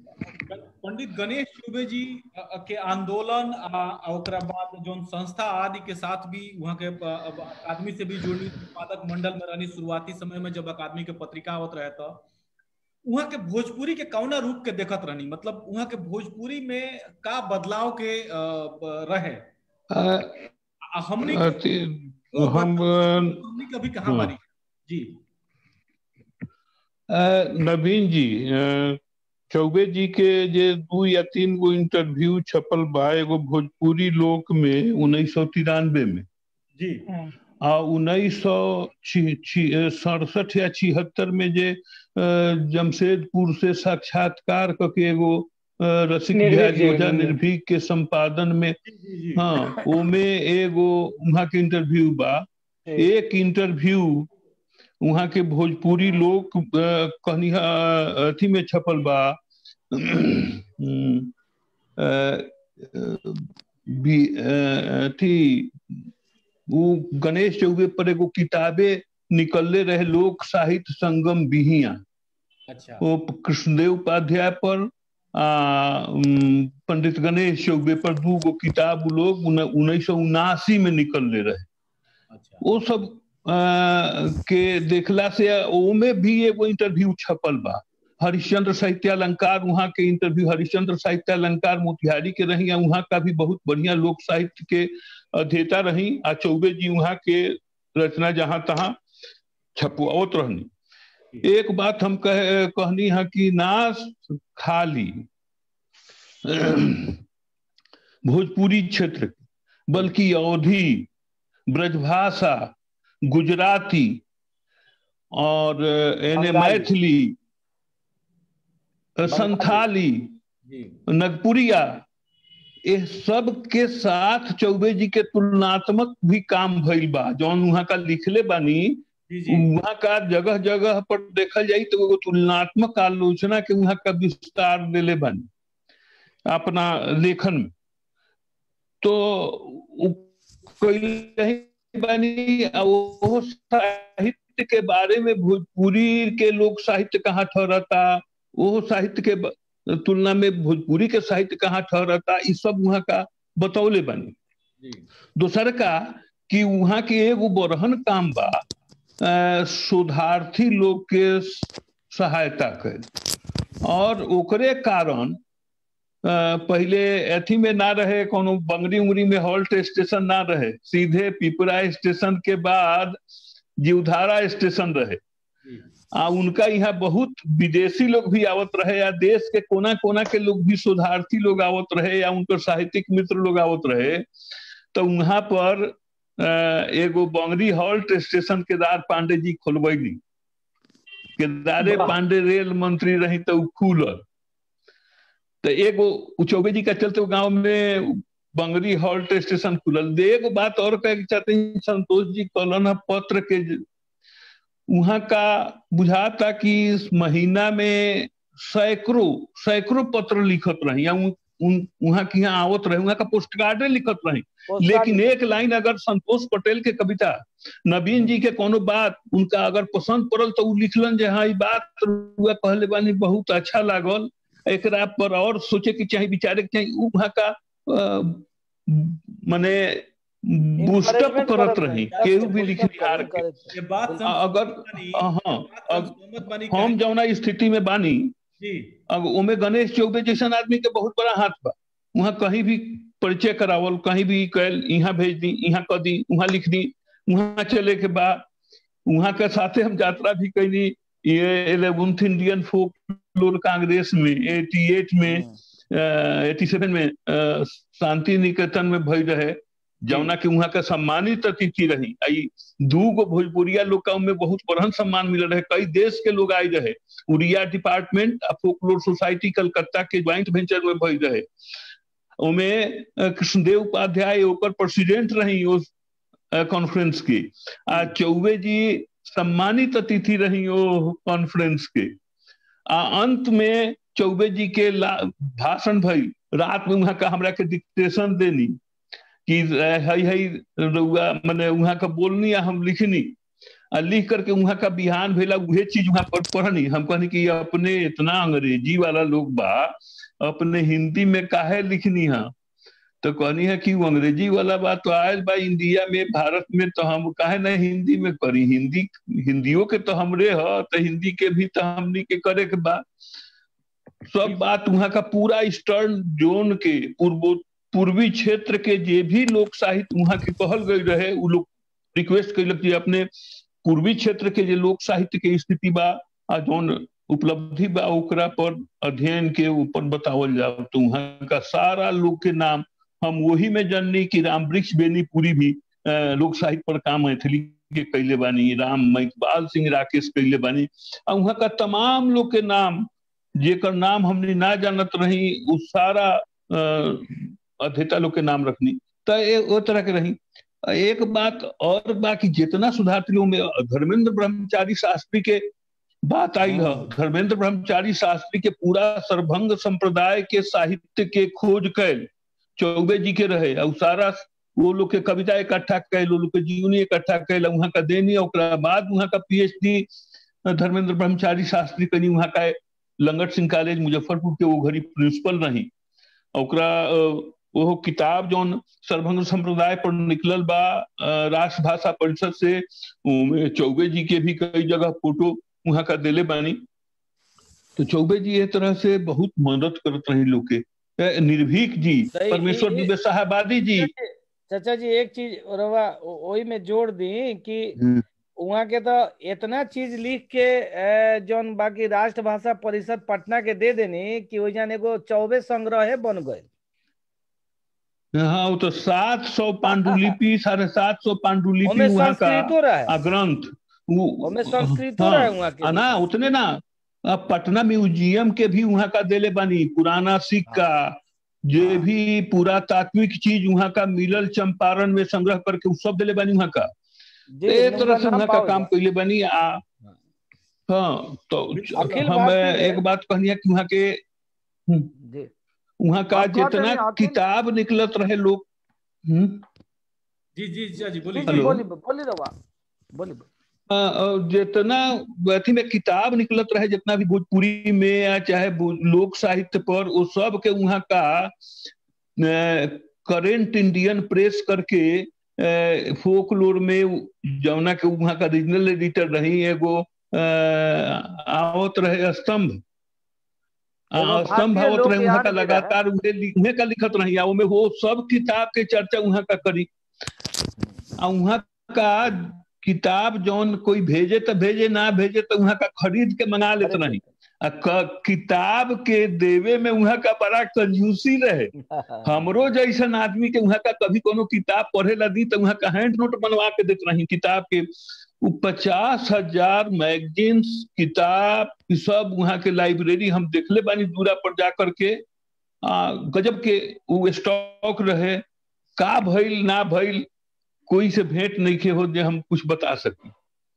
पंडित गणेश चौबे जी अ, अ, के आंदोलन आ आ ओकरा बाद जो संस्था आदि के साथ भी वहाँ के अ, अब अकादमी से भी जुड़नी उत्पादक मंडल में रहनी शुरुआती समय में जब अकादमी के पत्रिका आवत रहे था वहाँ के भोजपुरी के कौना रूप के देखत रहनी मतलब वहाँ के भोजपुरी में का बदलाव के अ, ब- रहे आ, आ हमनी अति वो हम बदलाव हमनी कभी कहाँ हाँ। बारी जी अ, नवीन जी अ, चौबे जी के जे दू या तीन गो इंटरव्यू छपल बा एगो भोजपुरी लोक में उन्नीस सौ तिरानवे में जी आ उन्नीस सौ सड़सठ या छिहत्तर में जे अ, जमशेदपुर से साक्षात्कार क के एगो अ, रसिक निर्भीक बिहारी जी, ओझा निर्भीक। निर्भीक के संपादन में जी जी जी हाँ ओमे एगो वहाँ के इंटरव्यू बा एक इंटरव्यू वहाँ के भोजपुरी लोग अ, कहनी अ, अथी में छपल बा हम्म, अ, अ, बी- अ, अथी वो गणेश चौबे पर एगो किताबे निकलले रहे लोक साहित्य संगम बिहिया अच्छा वो कृष्णदेव उपाध्याय पर आ उम, पंडित गणेश चौबे पर दू गो किताब उ लोग उन्नीस सौ उनासी में निकलले रहे अच्छा वो सब अ, के देखला से ओमे भी एगो इंटरव्यू छपल बा हरिश्चंद्र साहित्यालंकार वहाँ के इंटरव्यू हरिश्चंद्र साहित्यालंकार मोतिहारी के रही वहाँ का भी बहुत बढ़िया लोक साहित्य के अध्येता रही आ चौबे जी वहाँ के रचना जहाँ तहाँ छपवावत रहनी एक बात हम कह कहनी है कि नाश खाली भोजपुरी क्षेत्र के, बल्कि अवधि ब्रजभाषा गुजराती और एने बंगाली। मैथिली संथाली जी नगपुरिया ये सब के साथ चौबे जी के तुलनात्मक भी काम भइल बा जौन वहाँ का लिखले बानी जी जी वहाँ का जगह जगह पर देखल जाई तो एगो तुलनात्मक आलोचना के वहाँ का विस्तार देले बानी अपना लेखन में तो उ कइले ही बानी आ वो साहित्य के बारे में भोजपुरी के लोक साहित्य कहाँ ठहरता वो साहित्य के तुलना में भोजपुरी के साहित्य कहाँ ठहरता ये सब वहाँ का बतौले बनी दोसर का कि वहाँ के एगो बरहन काम बा शोधार्थी लोग के सहायता कर और ओकरे कारण पहले अथी में ना रहे कोनो बंगरी उंगरी में हॉल्ट स्टेशन ना रहे सीधे पिपरा स्टेशन के बाद जीवधारा स्टेशन रहे आ उनका यहाँ बहुत विदेशी लोग भी आवत रहे या देश के कोना कोना के लोग भी शोधार्थी लोग आवत रहे या उनकर साहित्यिक मित्र लोग आवत रहे तो वहां पर एगो बंगरी हॉल्ट स्टेशन केदार पांडे जी खोलबैली केदारे पांडे रेल मंत्री रही तो खुलल तो एगो चौबे जी का चलते गांव में बंगरी हॉल्ट स्टेशन खुलल एगो बात और कह चाहते हैं संतोष जी कलन पत्र के वहां का बुझाता कि इस महीना में सैकड़ों सैकड़ों पत्र लिखत रही या वहां की यहाँ आवत रहे वहां का पोस्ट कार्डे लिखत रही लेकिन एक लाइन अगर संतोष पटेल के कविता नवीन जी के कोनो बात उनका अगर पसंद पड़ल तो लिखलन जे हाँ बात कहले बानी बहुत अच्छा लागल एक पर और सोचे के चाहिए विचारे के चाहिए वहां का माने बूस्टअप करत रही केहू भी लिखनिहार के अगर हाँ हम जौना स्थिति में बानी अब ओमे गणेश चौबे जैसन आदमी के बहुत बड़ा हाथ बा वहाँ कहीं भी परिचय करावल कहीं भी कैल यहाँ भेज दी यहाँ कर दी वहाँ लिख दी वहाँ चले के बाद वहाँ के साथे हम यात्रा भी कैली ये eleventh Indian folklore congress में एटी एट में एटी सेवन में शांति निकेतन में भई रहे जौना के वहाँ का सम्मानित अतिथि रही आई दू गो भोजपुरिया लोग का में बहुत बड़हन सम्मान मिल रहे कई देश के लोग आए रहे उड़िया डिपार्टमेंट आ फोकलोर सोसाइटी कलकत्ता के ज्वाइंट वेंचर में भई रहे ओमे कृष्णदेव उपाध्याय ओकर प्रेसिडेंट रही उस कॉन्फ्रेंस के आ चौबे जी सम्मानित अतिथि रही ओ कॉन्फ्रेंस के आ अंत में चौबे जी के भाषण भई रात में वहां का हमरा के डिक्टेशन देनी कि हई हई रउआ मैंने वहां का बोलनी या हम लिखनी आ लिख करके वहां का बिहान भेला उहे चीज वहां पर पढ़नी हम कहनी कि अपने इतना अंग्रेजी वाला लोग बा अपने हिंदी में काहे लिखनी है तो कहनी है कि वो अंग्रेजी वाला बात तो आयल बा इंडिया में भारत में तो हम काहे ना हिंदी में करी हिंदी हिंदियों के तो हमरे ह तो हिंदी के भी तो हमनी के करे के बा सब बात वहां का पूरा ईस्टर्न जोन के पूर्वो पूर्वी क्षेत्र के जे भी लोक साहित्य वहां के कहल गई रहे उ लोग रिक्वेस्ट कैलक कि अपने पूर्वी क्षेत्र के जे लोक साहित्य के स्थिति बा आ जौन उपलब्धि बा ओकरा पर अध्ययन के ऊपर बतावल जाओ तो वहां का सारा लोग के नाम हम वही में जननी कि राम वृक्ष बेनीपुरी भी लोक साहित्य पर काम मैथिली के कैले बानी राम इकबाल सिंह राकेश कैले बानी आ वहां का तमाम लोग के नाम जेकर नाम हमने ना जानत रही उ सारा अध्येता लोग के नाम रखनी तो वो तरह के रही एक बात और बाकी जितना सुधारती लोग में धर्मेंद्र ब्रह्मचारी शास्त्री के बात आई है धर्मेंद्र ब्रह्मचारी शास्त्री के पूरा सर्वभंग संप्रदाय के साहित्य के खोज कैल चौबे जी के रहे और सारा वो लोग के कविता इकट्ठा कैल वो लोग के जीवनी इकट्ठा कैल वहां का देनी और बाद वहां का पीएचडी धर्मेंद्र ब्रह्मचारी शास्त्री कनी वहां का लंगट सिंह कॉलेज मुजफ्फरपुर के वो घड़ी प्रिंसिपल रही ओकरा वो किताब जौन सर्वभंग संप्रदाय पर निकलल बा राष्ट्र भाषा परिषद से चौबे जी के भी कई जगह फोटो वहां का दिले बानी तो चौबे जी ये तरह से बहुत मदद करत रही लोग के निर्भीक जी परमेश्वर दुबे साहबादी जी चाचा जी एक चीज रवा वही में जोड़ दी कि वहाँ के तो इतना चीज लिख के जौन बाकी राष्ट्र भाषा परिषद पटना के दे देनी कि वही एगो चौबे संग्रह बन गए हाँ वो तो सात सौ पांडुलिपि साढ़े सात सौ पांडुलिपि वहाँ का ग्रंथ संस्कृत हाँ, वहाँ के ना उतने ना पटना म्यूजियम के भी वहाँ का देले बानी पुराना सिक्का जे हाँ। भी पुरातात्विक चीज वहाँ का मिलल चंपारण में संग्रह करके सब दिले बानी वहाँ का एक तरह से वहाँ का काम कैले बनी आ हाँ तो हम एक बात कहनी कि वहाँ के वहाँ का जितना किताब निकलत रहे लोग जी जी जी बोलिए बोलिए बोलिए बोलिए जितना अथी में किताब निकलत रहे जितना भी भोजपुरी में या चाहे लोक साहित्य पर वो सब के वहाँ का करेंट इंडियन प्रेस करके फोकलोर में जौना के वहाँ का रीजनल एडिटर रही एगो आवत रहे स्तंभ स्तंभ आवत रहे वहाँ का लगातार उन्हें का लिखत रही में वो सब किताब के चर्चा वहाँ का करी वहाँ का किताब जौन कोई भेजे तो भेजे ना भेजे तो वहाँ का खरीद के मंगा लेते नहीं किताब के देवे में वहाँ का बड़ा कंजूसी रहे हमरो जैसन आदमी के वहाँ का कभी कोनो किताब पढ़े ला दी तो वहाँ का हैंड नोट बनवा के देते रही किताब के पचास हजार मैगजीन्स किताब सब वहाँ के लाइब्रेरी हम देखले बानी दूरा पर जा करके आ, गजब के वो स्टॉक रहे का भइल ना भइल कोई से भेंट नहीं के हो जे हम कुछ बता सकी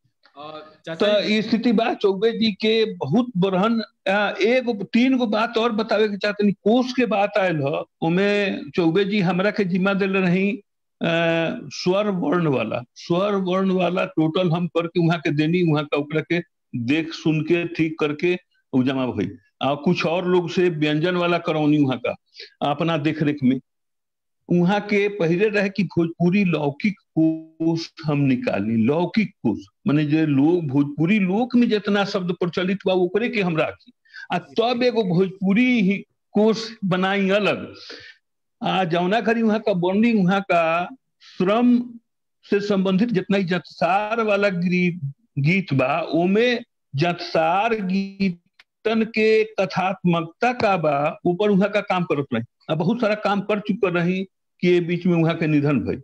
तो स्थिति बा चौबे जी के बहुत बरहन एक तीन गो बात और बतावे के चाहते कोष के बात आयल है उमें चौबे जी हमरा के जिम्मा दिल रही स्वर वर्ण वाला स्वर वर्ण वाला टोटल हम करके वहां के देनी वहां का ओकरा के देख सुन के ठीक करके जमा भई आ कुछ और लोग से व्यंजन वाला करौनी वहां का अपना देख रेख में वहां के पहले रहे कि भोजपुरी लौकिक कोष हम निकाली लौकिक कोष माने जो लोग भोजपुरी लोक में जितना शब्द प्रचलित बा ओकरे के हम राखी आ तब एगो भोजपुरी ही कोष बनाई अलग आ जौना करी वहां का बर्णी वहां का श्रम से संबंधित जितना ही जतसार वाला गीत बा ओमे जतसार गीतन के कथात्मकता का बा ऊपर वहां का काम करत रही आ बहुत सारा काम कर चुका रही कि बीच में वहां के निधन भई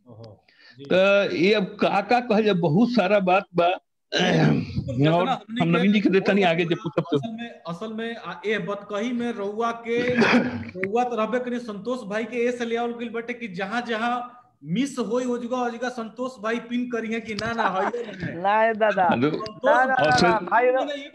तो ये अब का का कहे बहुत सारा बात बा और हम नवीन जी के देता नहीं आगे जब पूछब असल में असल में ए बतकही में रउआ के रउआ तो रहबे करी संतोष भाई के ए से ले आवल गइल बटे कि जहां जहां मिस होई हो जगह हो जगह संतोष भाई पिन करी है कि ना ना है ना दादा ना ना भाई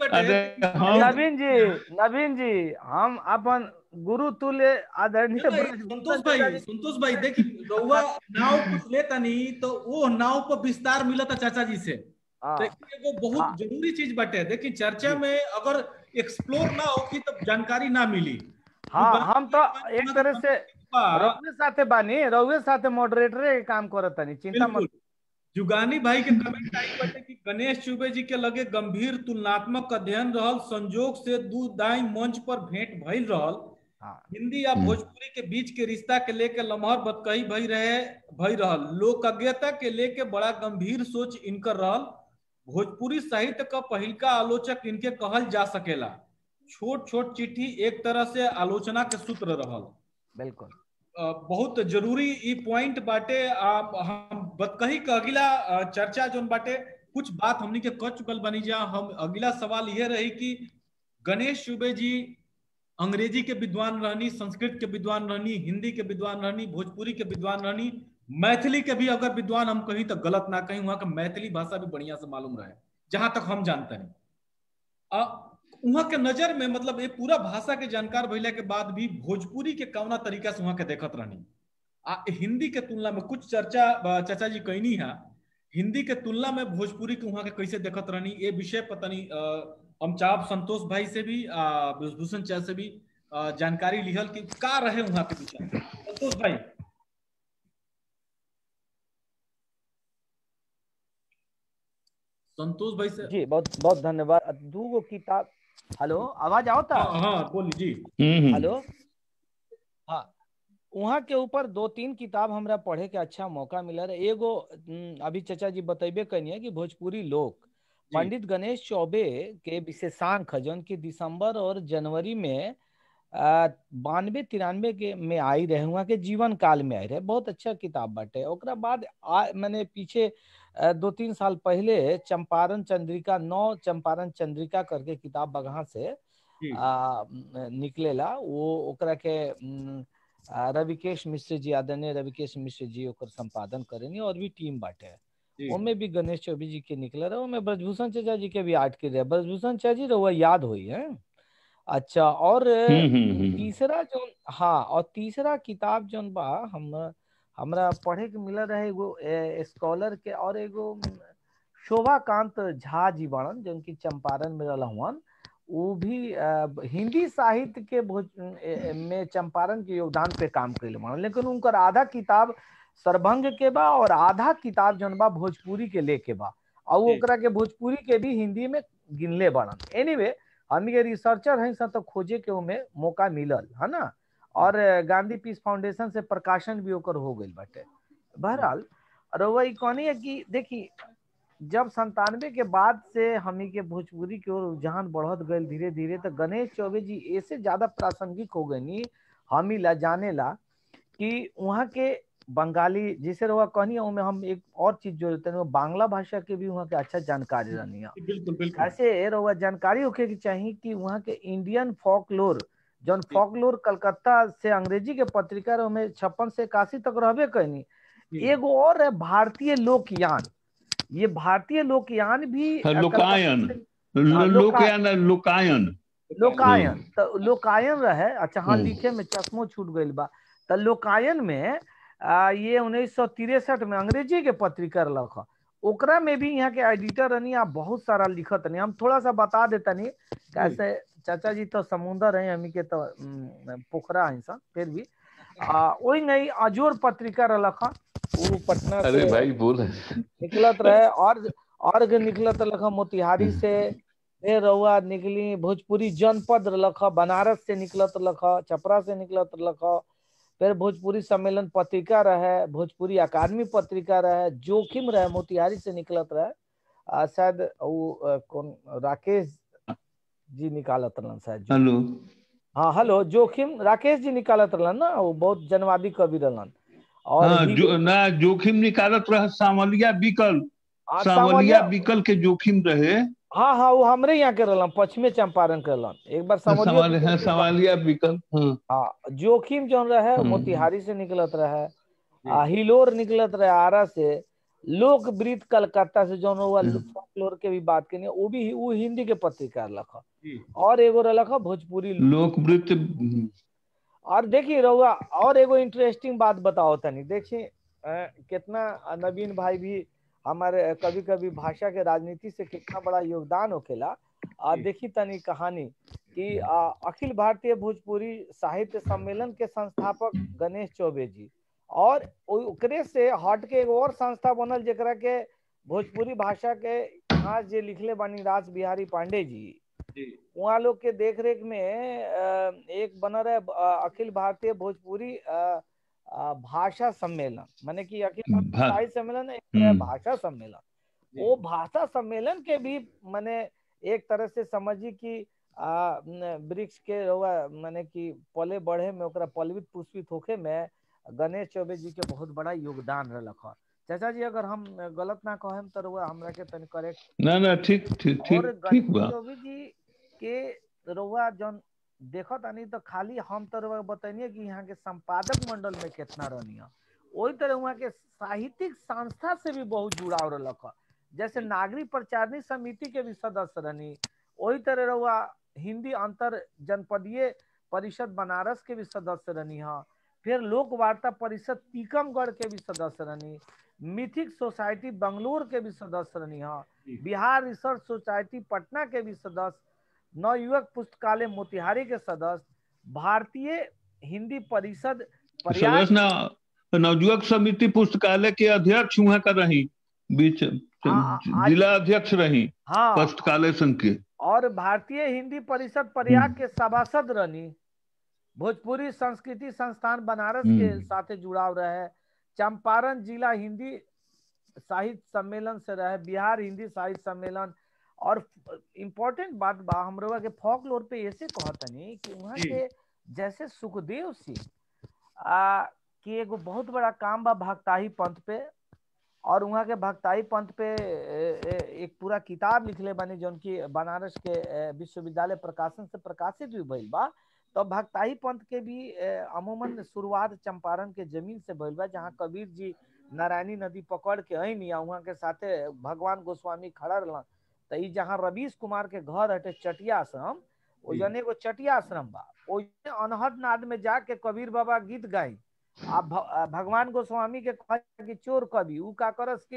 नवीन जी नवीन जी हम अपन गुरु तुल्य आदरणीय संतोष भाई संतोष भाई देखिए रउआ नाव कुछ लेता नहीं तो वो नाव पर विस्तार मिला था चाचा जी से देखिए वो बहुत जरूरी चीज बटे देखिए चर्चा में अगर एक्सप्लोर ना होगी तो जानकारी ना मिली हाँ हम तो एक तरह से रउवे साथे बानी रउवे साथे मॉडरेटर के काम करत तनी चिंता मत जुगानी भाई के कमेंट आई बटे कि गणेश चुबे जी के लगे गंभीर तुलनात्मक अध्ययन रहल संजोग से दू दाई मंच पर भेंट भइल रहल हिंदी या भोजपुरी के बीच के रिश्ता के लेके लम्हर बतकही भई रहे भई रहल लोकज्ञता के लेके बड़ा गंभीर सोच इनकर रहल भोजपुरी साहित्य का पहिलका आलोचक इनके कहल जा सकेला छोट छोट चिट्ठी एक तरह से आलोचना के सूत्र रहल बिल्कुल बहुत जरूरी ई पॉइंट बाटे हम बतकही का अगला चर्चा जोन बाटे कुछ बात हमनी के कर चुकल बनी जा हम अगला सवाल यह रही कि गणेश चुबे जी अंग्रेजी के विद्वान रहनी संस्कृत के विद्वान रहनी हिंदी के विद्वान रहनी भोजपुरी के विद्वान रहनी मैथिली के भी अगर विद्वान हम कहीं तो गलत ना कहीं वहां का मैथिली भाषा भी बढ़िया से मालूम रहे जहां तक हम जानते हैं वहां के नजर में मतलब ये पूरा भाषा के जानकार भैला के बाद भी भोजपुरी के कौना तरीका से वहां के देखत रहनी आ हिंदी के तुलना में कुछ चर्चा चाचा जी कहनी है हिंदी के तुलना में भोजपुरी के वहां के कैसे देखत रहनी ये विषय पता नहीं हम चाहब संतोष भाई से भी भूषण चाह से भी जानकारी लिहल कि का रहे वहां के विचार संतोष भाई संतोष भाई से जी बहुत बहुत धन्यवाद दू गो किताब हेलो आवाज आओ था हाँ, हाँ बोली जी हेलो हाँ वहाँ के ऊपर दो तीन किताब हमरा पढ़े के अच्छा मौका मिला रहे एगो अभी चचा जी बतेबे कनिए कि भोजपुरी लोक पंडित गणेश चौबे के विशेषांक जौन की दिसंबर और जनवरी में बानवे तिरानवे के में आई रहे वहाँ के जीवन काल में आई रहे बहुत अच्छा किताब बाटे ओकरा बाद मैंने पीछे दो तीन साल पहले चंपारण चंद्रिका नौ चंपारण चंद्रिका करके किताब बगहा से आ, निकलेला वो ओकरा के रविकेश मिश्र जी आदरणीय रविकेश मिश्र जी ओकर संपादन करेनी और भी टीम बाटे उनमें भी गणेश चौबे जी के निकले रहे उनमें ब्रजभूषण चाचा जी के भी आर्ट के रहे ब्रजभूषण चाचा जी रहुआ याद हुई है अच्छा और तीसरा जो हाँ और तीसरा किताब जो बा हम हमरा पढ़े के मिला रहे एगो स्कॉलर के और एगो शोभाकांत झा जी बड़न जो कि चंपारण में रहन वो भी आ, हिंदी साहित्य के भोज में चंपारण के योगदान पे काम कैले बड़न लेकिन उनकर आधा किताब सरभंग के बा और आधा किताब जौन बा भोजपुरी के लेके बा और ओकरा के भोजपुरी के भी हिंदी में गिनले बड़न एनीवे anyway, हम के रिसर्चर हैं सब तो खोजे के उमे मौका मिलल है ना और गांधी पीस फाउंडेशन से प्रकाशन भी ओकर हो गई बाटे बहरहाल रउआ कहनी है कि देखी जब संतानवे के बाद से हमी के भोजपुरी की ओर रुझान बढ़त गए धीरे धीरे तो गणेश चौबे जी ऐसे ज्यादा प्रासंगिक हो गई हमी ला जाने ला कि वहाँ के बंगाली जिसे रहुआ कहनी है हम एक और चीज जोड़ते हैं बांग्ला भाषा के भी वहाँ के अच्छा जानकारी रहनी है बिल्कुल बिल्कुल ऐसे रहुआ जानकारी होके की चाहिए कि वहाँ के इंडियन फोकलोर जौन फोकलोर कलकत्ता से अंग्रेजी के पत्रिका में छप्पन से इक्यासी तक रहबे कहनी एगो और है भारतीय लोकयान ये भारतीय लोकयान भी लोकायन लोकयान लोकायन लोकायन तो लोकायन रहे अच्छा हाँ लिखे में चश्मो छूट गई बा तो लोकायन में आ, ये उन्नीस सौ तिरसठ में अंग्रेजी के पत्रिका रख ओकरा में भी यहाँ के एडिटर रहनी आप बहुत सारा लिखत नहीं हम थोड़ा सा बता देता नहीं कैसे चाचा जी तो समुंदर है हमी के तो पोखरा है सब फिर भी वही नहीं अजोर पत्रिका रखा वो पटना अरे भाई बोल निकलत रहे और और निकलत रखा मोतिहारी से फिर रहुआ निकली भोजपुरी जनपद रखा बनारस से निकलत रखा छपरा से निकलत रखा फिर भोजपुरी सम्मेलन पत्रिका रहे भोजपुरी अकादमी पत्रिका रहे जोखिम रहे मोतिहारी से निकलत रहे शायद वो कौन राकेश जी निकालत रहन शायद हेलो हाँ हेलो जोखिम राकेश जी निकालत रहन ना वो बहुत जनवादी कवि रहन और हाँ, जो, ना जोखिम निकालत रहे सावलिया बिकल सावलिया बिकल के जोखिम रहे हाँ हाँ वो हमरे यहाँ के रहलन पश्चिमी चंपारण के रहलन एक बार सवाल है सवालिया बिकल हाँ जोखिम जो रहे मोतिहारी से निकलत रहे हिलोर निकलत रहे आरा से लोक वृत कलकत्ता से जो हुआ फोकलोर के भी बात करनी वो भी वो हिंदी के पत्रिका लखा और एगो रखा भोजपुरी लोक वृत और देखिए रहुआ और एगो इंटरेस्टिंग बात बताओ तनी देखिए कितना नवीन भाई भी हमारे कभी कभी भाषा के राजनीति से कितना बड़ा योगदान होखेला आ देखी तनी कहानी कि आ, अखिल भारतीय भोजपुरी साहित्य सम्मेलन के संस्थापक गणेश चौबे जी और ओकरे से हट के एगो और संस्था बनल जरा के भोजपुरी भाषा के इतिहास जे लिखले बानी राज बिहारी पांडे जी वहाँ लोग के देख रेख में एक बना रहे अखिल भारतीय भोजपुरी भाषा सम्मेलन माने कि अखिल साहित्य सम्मेलन एक भाषा सम्मेलन वो भाषा सम्मेलन के भी माने एक तरह से समझी कि वृक्ष के माने कि पले बढ़े में ओकरा पलवित पुष्पित होके में गणेश चौबे जी के बहुत बड़ा योगदान रख चाचा जी अगर हम गलत ना कहें तो रुआ हमरा के तनी करेक्ट ना ना ठीक ठीक ठीक ठीक बा चौबे जी के रुआ जन देखो तानी तो खाली हम तो बताइए कि यहाँ के संपादक मंडल में कितना रहनी है वही तरह वहाँ के साहित्यिक संस्था से भी बहुत जुड़ाव रख जैसे नागरिक प्रचारणी समिति के भी सदस्य रहनी वही तरह रहुआ हिंदी अंतर जनपदीय परिषद बनारस के भी सदस्य रहनी है फिर लोक वार्ता परिषद टीकमगढ़ के भी सदस्य रहनी मिथिक सोसाइटी बंगलोर के भी सदस्य रहनी है बिहार रिसर्च सोसाइटी पटना के भी सदस्य नवयुवक पुस्तकालय मोतिहारी के सदस्य भारतीय हिंदी परिषद नवयुवक समिति पुस्तकालय के अध्यक्ष वहाँ का रही बीच जिला अध्यक्ष रही हाँ पुस्तकालय संघ के और भारतीय हिंदी परिषद प्रयाग के सभासद रहनी भोजपुरी संस्कृति संस्थान बनारस के साथ जुड़ाव रहे चंपारण जिला हिंदी साहित्य सम्मेलन से रहे बिहार हिंदी साहित्य सम्मेलन और इम्पोर्टेंट बात बा हमरोगा के फोक लोर पे ऐसे कहतनी कि वहाँ के जैसे सुखदेव सिंह के एगो बहुत बड़ा काम बा भक्ताही पंथ पे और वहाँ के भक्ताई पंथ पे एक पूरा किताब लिखले बनी जो की बनारस के विश्वविद्यालय प्रकाशन से प्रकाशित भी भइल बा तो भक्ताई पंथ के भी अमूमन शुरुआत चंपारण के जमीन से भइल बा जहाँ कबीर जी नारायणी नदी पकड़ के अनी वहाँ के साथे भगवान गोस्वामी खड़ा रहलन तो ई जहाँ रवीश कुमार के घर हटे चटिया आश्रम ओ जने एगो चटिया आश्रम बा ओ अनहद नाद में जाके कबीर बाबा गीत गाई आ भगवान गोस्वामी के कहा कि चोर कवि उ का करस कि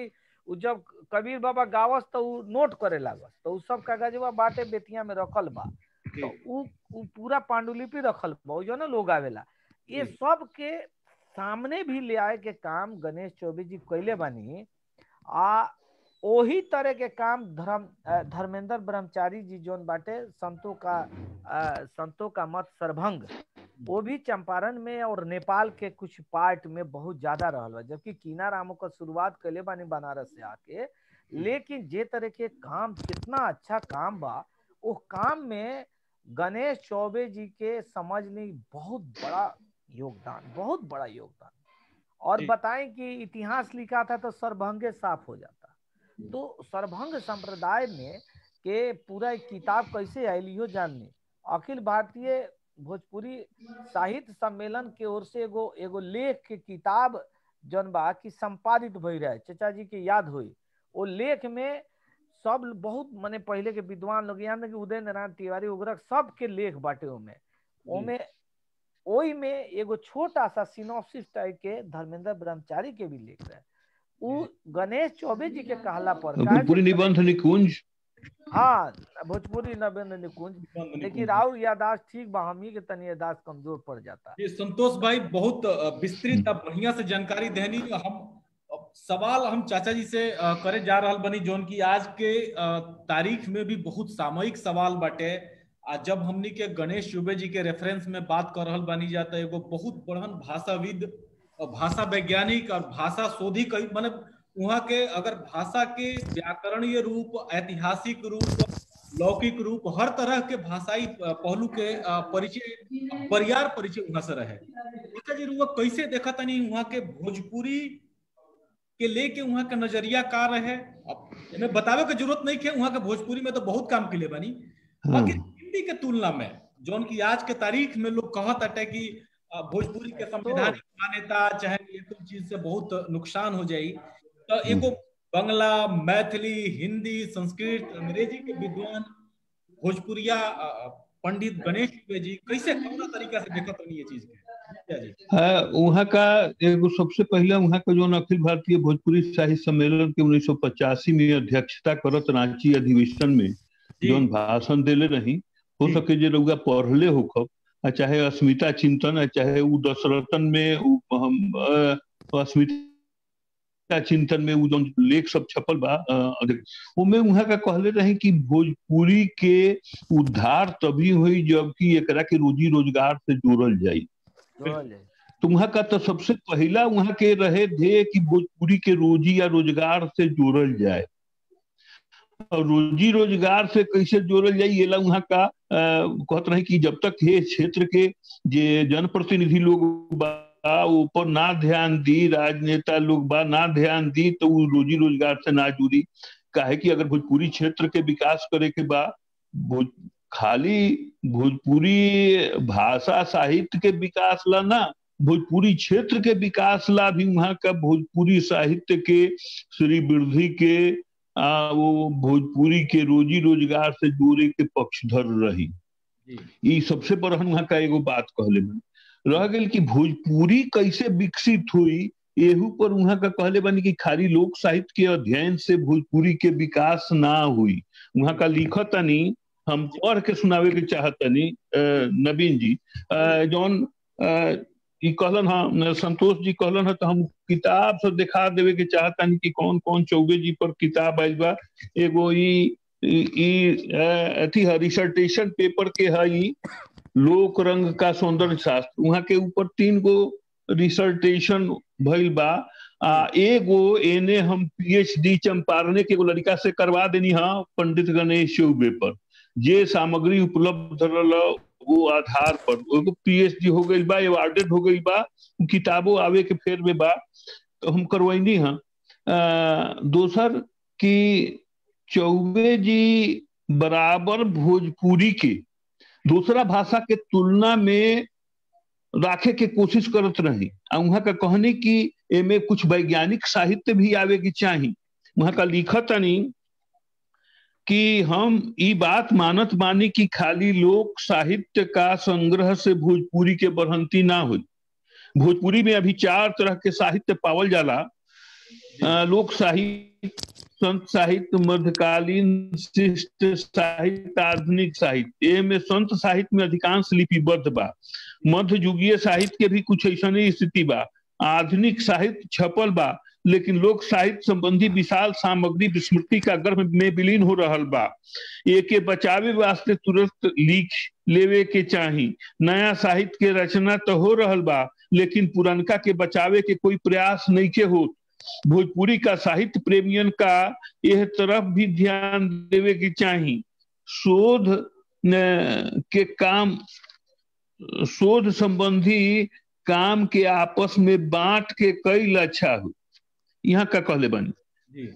उ जब कबीर बाबा गावस तो उ नोट करे लागस तो उ सब कागजवा बाटे बेतिया में रखल बा तो उ उ पूरा पांडुलिपि रखल बा उ जो ना लोग आवेला ये जी। सब के सामने भी ले आए के काम गणेश चौबे जी कैले बानी आ ओही तरह के काम धर्म अ, धर्मेंद्र ब्रह्मचारी जी जोन बाटे संतों का अ, संतों का मत सरभंग वो भी चंपारण में और नेपाल के कुछ पार्ट में बहुत ज्यादा रहल बा जबकि कीना रामो का शुरुआत कैले बानी बनारस से आके लेकिन जे तरह के काम कितना अच्छा काम बा वो काम में गणेश चौबे जी के समझ ली बहुत बड़ा योगदान बहुत बड़ा योगदान और जी। बताएं कि इतिहास लिखा था तो सरभंगे साफ हो जाता तो सरभंग संप्रदाय में के पूरा एक किताब कैसे आयल इहो जाननी अखिल भारतीय भोजपुरी साहित्य सम्मेलन के ओर से एगो एगो लेख के किताब जौन बा कि संपादित भई रहे चाचा जी के याद हुई वो लेख में सब बहुत माने पहले के विद्वान लोग यहाँ कि उदय नारायण तिवारी वगैरह सब के लेख बाटे ओमे ओमे ओई में एगो छोटा सा सिनॉप्सिस टाइप के धर्मेंद्र ब्रह्मचारी के भी लेख रहे उ गणेश चौबे जी के कहला पर काहे पूरी कि- निबंध निकुंज हाँ भोजपुरी नवेंद्र निकुंज लेकिन राहुल यादाश्त ठीक बा हमही के तनी यादाश्त कमजोर पड़ जाता जी संतोष भाई बहुत अ, विस्तृत और बढ़िया से जानकारी देनी हम अ, सवाल हम चाचा जी से अ, करे जा रहल बनी जोन की आज के अ, तारीख में भी बहुत सामयिक सवाल बाटे आ जब हमनी के गणेश चुबे जी के रेफरेंस में बात कर रहल बनी जाता एगो बहुत बड़हन भाषाविद और भाषा वैज्ञानिक और भाषा शोधी कई मतलब वहाँ के अगर भाषा के व्याकरणीय रूप ऐतिहासिक रूप लौकिक रूप हर तरह के भाषाई अ, पहलू के अ, परिचय बरियार परिचय वहां से रहे चाचा जी रुआ कैसे देखा तनी वहाँ के भोजपुरी के लेके वहाँ का नजरिया का रहे अब हमें बतावे के जरूरत नहीं है वहाँ के भोजपुरी में तो बहुत काम के लिए बनी हाँ बाकी हिंदी के तुलना में जौन की आज के तारीख में लोग कहत अटे कि अ, भोजपुरी के संवैधानिक मान्यता चाहे ये कुछ चीज से बहुत नुकसान हो जाई तो एगो बंगला मैथिली हिंदी संस्कृत अंग्रेजी के विद्वान भोजपुरिया अ, अ, पंडित गणेश दुबे जी कैसे कौना तरीका से देखत रही ये चीज के क्या जी है वहाँ का एगो सबसे पहले वहाँ का जो अखिल भारतीय भोजपुरी साहित्य सम्मेलन के उन्नीस में अध्यक्षता करत रांची अधिवेशन में जी जौन भाषण देले रही हो जी। सके जे रउआ पढ़ले होखब आ चाहे अस्मिता चिंतन आ चाहे उ दशरथन में उ हम अ, अस्मिता चिंतन में उ जौन लेख सब छपल बा अ, अधिक- उमे वहाँ का कहले रही कि भोजपुरी के उद्धार तभी हुई जबकि एकरा के रोजी रोजगार से जोड़ल जाई जोड़ल जाई। तो वहाँ का तो सबसे पहला वहाँ के रहे ध्येय कि भोजपुरी के रोजी या रोजगार से जोड़ल जाए और रोजी रोजगार से कैसे जोड़ल जाए ये ला वहाँ का अ, कहत रहे कि जब तक ये क्षेत्र के जे जनप्रतिनिधि लोग बा ऊपर ना ध्यान दी राजनेता लोग बा ना ध्यान दी तो वो रोजी रोजगार से ना जुड़ी काहे कि अगर भोजपुरी क्षेत्र के विकास करे के बा भोज खाली भोजपुरी भाषा साहित्य के विकास ला ना भोजपुरी क्षेत्र के विकास ला भी वहाँ का भोजपुरी साहित्य के श्री वृद्धि के आ, वो भोजपुरी के रोजी रोजगार से जोड़े के पक्षधर रही जी ये सबसे बड़हन वहाँ का एगो बात कहले बनी रह गई कि भोजपुरी कैसे विकसित हुई एहू पर वहाँ का कहले बनी कि खाली लोक साहित्य के अध्ययन से भोजपुरी के विकास ना हुई वहाँ का लिखतनी हम पढ़ के सुनावे के चाहतनी अ, नवीन जी अ, जौन अ, ई कहलन हाँ संतोष जी कहलन है तो हम किताब सब दिखा देवे के चाहतनी कि कौन कौन चौबे जी पर किताब आयल बा एगो ई ई- ई अ, अथी है रिसर्टेशन पेपर के है ई लोक रंग का सौंदर्य शास्त्र वहाँ के ऊपर तीन गो रिसर्टेशन भइल बा आ एगो एने हम पीएचडी चंपारने के एगो लड़का से करवा देनी हाँ पंडित गणेश चौबे पर जे सामग्री उपलब्ध रहल वो आधार पर एगो पीएचडी हो गई बा अवार्डेड हो गई बा किताबों आवे के फेर में बा तो हम करवैनी हाँ अ, दोसर कि चौबे जी बराबर भोजपुरी के दूसरा भाषा के तुलना में राखे के कोशिश करत रही आ वहाँ का कहनी कि एमे कुछ वैज्ञानिक साहित्य भी आवे की चाही वहाँ का लिखतनी कि हम ई बात मानत मानी कि खाली लोक साहित्य का संग्रह से भोजपुरी के बढ़ंती ना हुई भोजपुरी में अभी चार तरह के साहित्य पावल जाला लोक साहित्य संत साहित्य मध्यकालीन शिष्ट साहित्य आधुनिक साहित्य में संत साहित्य में अधिकांश लिपिबद्ध बा मध्य युगीय साहित्य के भी कुछ ऐसा स्थिति बा आधुनिक साहित्य छपल बा लेकिन लोक साहित्य संबंधी विशाल सामग्री विस्मृति का गर्भ में विलीन हो रहा बा एके बचावे वास्ते तुरंत लिख लेवे के चाही नया साहित्य के रचना तो हो रहा बा लेकिन पुरनका के बचावे के कोई प्रयास नहीं के हो भोजपुरी का साहित्य प्रेमियन का यह तरफ भी ध्यान देवे की चाही शोध के काम शोध संबंधी काम के आपस में बांट के कई अच्छा हो यहाँ का कहले बनी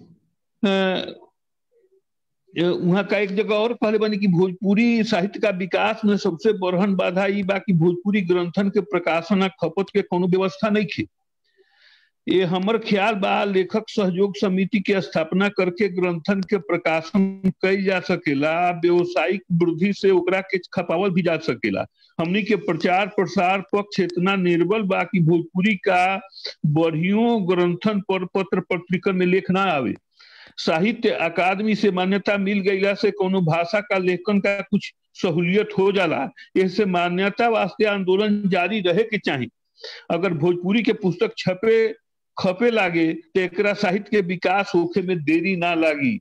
वहां का एक जगह और कहले बनी कि भोजपुरी साहित्य का विकास में सबसे बरहन बाधा ई बा कि भोजपुरी ग्रंथन के प्रकाशन खपत के कोनो व्यवस्था नहीं खे ये हमर ख्याल बा लेखक सहयोग समिति के स्थापना करके ग्रंथन के प्रकाशन कई जा सकेला व्यवसायिक वृद्धि से ओकरा के खपावल भी जा सकेला हमनी के प्रचार प्रसार पक्ष इतना निर्बल बा कि भोजपुरी का बढ़ियों ग्रंथन पर पत्र पत्रिका में लेख ना आवे साहित्य अकादमी से मान्यता मिल गईला से कोनो भाषा का लेखन का कुछ सहूलियत हो जाला इससे मान्यता वास्ते आंदोलन जारी रहे के चाहिए अगर भोजपुरी के पुस्तक छपे खपे लागे तो एक साहित्य के विकास होखे में देरी ना लागी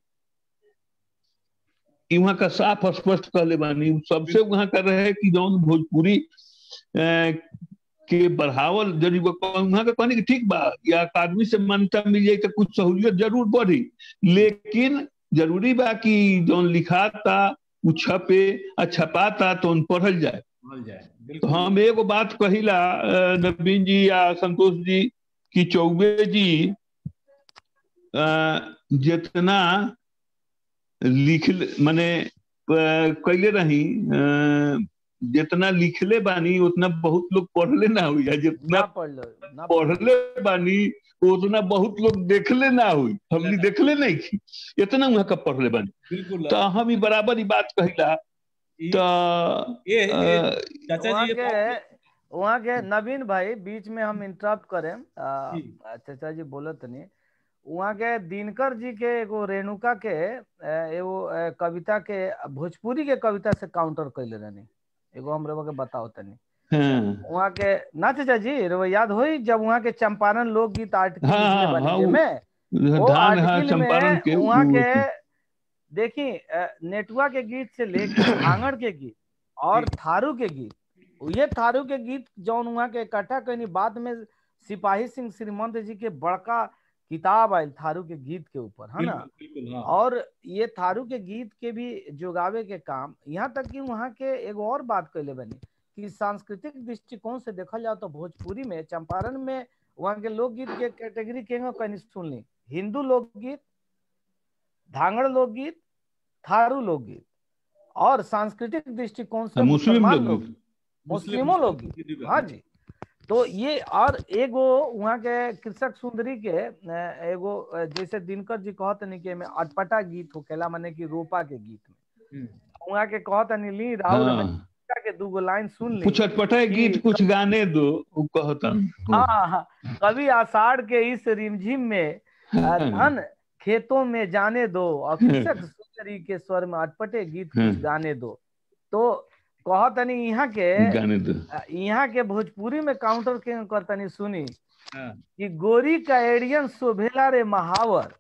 वहां का साफ स्पष्ट कहले बानी सबसे वहां का रहे कि जौन भोजपुरी के बढ़ावल जरूरी वहां का कहने की ठीक बा या अकादमी से मान्यता मिल जाए तो कुछ सहूलियत जरूर बढ़ी लेकिन जरूरी बा कि जौन लिखाता उ छपे आ छपाता तो उन पढ़ल जाए तो हम एगो बात कहिला नवीन जी या संतोष जी कि चौबे जी जितना लिख माने कैले रही जितना लिखले बानी उतना बहुत लोग पढ़ले ना हुई जितना पढ़ले बानी उतना बहुत लोग देखले ना हुई हमने देखले नहीं की इतना वहां का पढ़ले बानी तो हम ही बराबर ही बात कहिला तो वहाँ के नवीन भाई बीच में हम इंटरप्ट करें चाचा जी बोलत नहीं वहाँ के दिनकर जी के एगो रेणुका के एगो कविता के भोजपुरी के कविता से काउंटर कैले रहनी एगो हम के बताओ तनी वहाँ के ना चाचा जी रो याद हो जब वहाँ के चंपारण लोकगीत आर्टिकल हाँ, हाँ, में वो आर्टिकल में वहाँ के देखी नेटुआ के गीत से लेकर आंगड़ के गीत और थारू के गीत ये थारू के गीत जौन वहाँ के इकट्ठा कनी बाद में सिपाही सिंह श्रीमंत जी के बड़का किताब आयल थारू के गीत के ऊपर है ना और ये थारू के गीत के भी जोगावे के काम यहाँ तक कि वहाँ के एगो और बात कैले बनी कि सांस्कृतिक दृष्टिकोण से देखल जाओ तो भोजपुरी में चंपारण में वहाँ के लोकगीत के कैटेगरी के कहीं सुन ली हिंदू लोकगीत धांगड़ लोकगीत थारू लोकगीत और सांस्कृतिक दृष्टिकोण से मुस्लिम लोकगीत मुस्लिमों लोकगीत हाँ जी तो ये और एगो वहाँ के कृषक सुंदरी के एगो जैसे दिनकर जी कहत नहीं कि में अटपटा गीत होकेला माने कि रोपा के गीत में वहाँ के कहत नहीं ली राहुल के दूगो लाइन सुन ली कुछ अटपटा गीत कुछ गाने दो वो कहता हाँ हाँ कभी आषाढ़ के इस रिमझिम में धन खेतों में जाने दो और कृषक सुंदरी के स्वर में अटपटे गीत कुछ गाने दो तो कहतनी यहाँ के यहाँ के भोजपुरी में काउंटर के करतनी सुनी कि गोरी का एडियन शोभेला रे महावर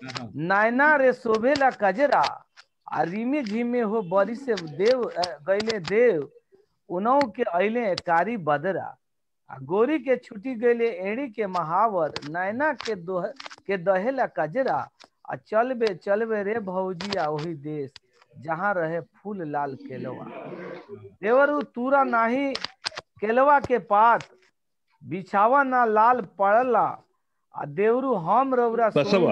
नैना रे शोभेला कजरा आ रिमी झिमे हो बरी से देव गैले देव उनौ के अले कारी बदरा आ गोरी के छुटी गैले एड़ी के महावर नैना के दोह के दहेला कजरा आ चलबे चलबे रे भौजिया वही देश जहाँ रहे फूल लाल केलवा देवरु तूरा नाही केलवा के पात बिछावा ना लाल पड़ला आ देवरु हम रौरा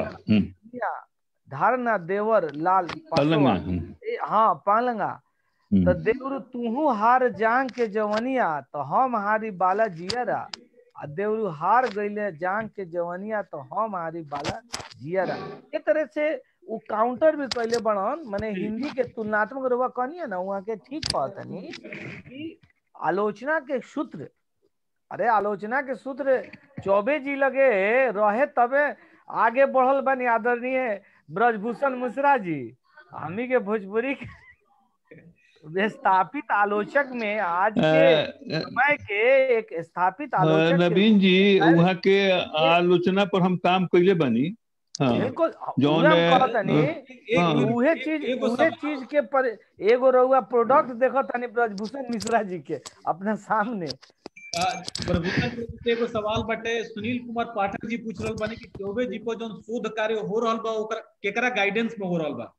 धार ना देवर लाल पलंगा हाँ पालंगा तो देवरु तूहू हार जांग के जवनिया तो हम हारी बाला जियरा आ देवरु हार गईले जांग के जवनिया तो हम हारी बाला जियरा एक तरह से वो काउंटर भी कैले बनन माने हिंदी के तुलनात्मक रुआ कहनी ना वहाँ के ठीक कहतनी कि आलोचना के सूत्र अरे आलोचना के सूत्र चौबे जी लगे रहे तबे आगे बढ़ल बनी आदरणीय ब्रजभूषण मिश्रा जी हमी के भोजपुरी के स्थापित आलोचक में आज के समय के एक स्थापित आलोचक के नवीन जी वहाँ के आलोचना पर हम काम कैले बनी हाँ बिल्कुल जौन उहे हम है, कहत तनी हाँ। उहे चीज एगो उहे सवाल- चीज के पर एगो रउआ प्रोडक्ट देखत तनी ब्रजभूषण मिश्रा जी के अपना सामने आ, प्रभुता जी से एगो सवाल बटे सुनील कुमार पाठक जी पूछ रहल बानी कि चौबे जी पर जौन शोध कार्य हो रहल बा ओकर केकरा गाइडेंस में हो रहल बा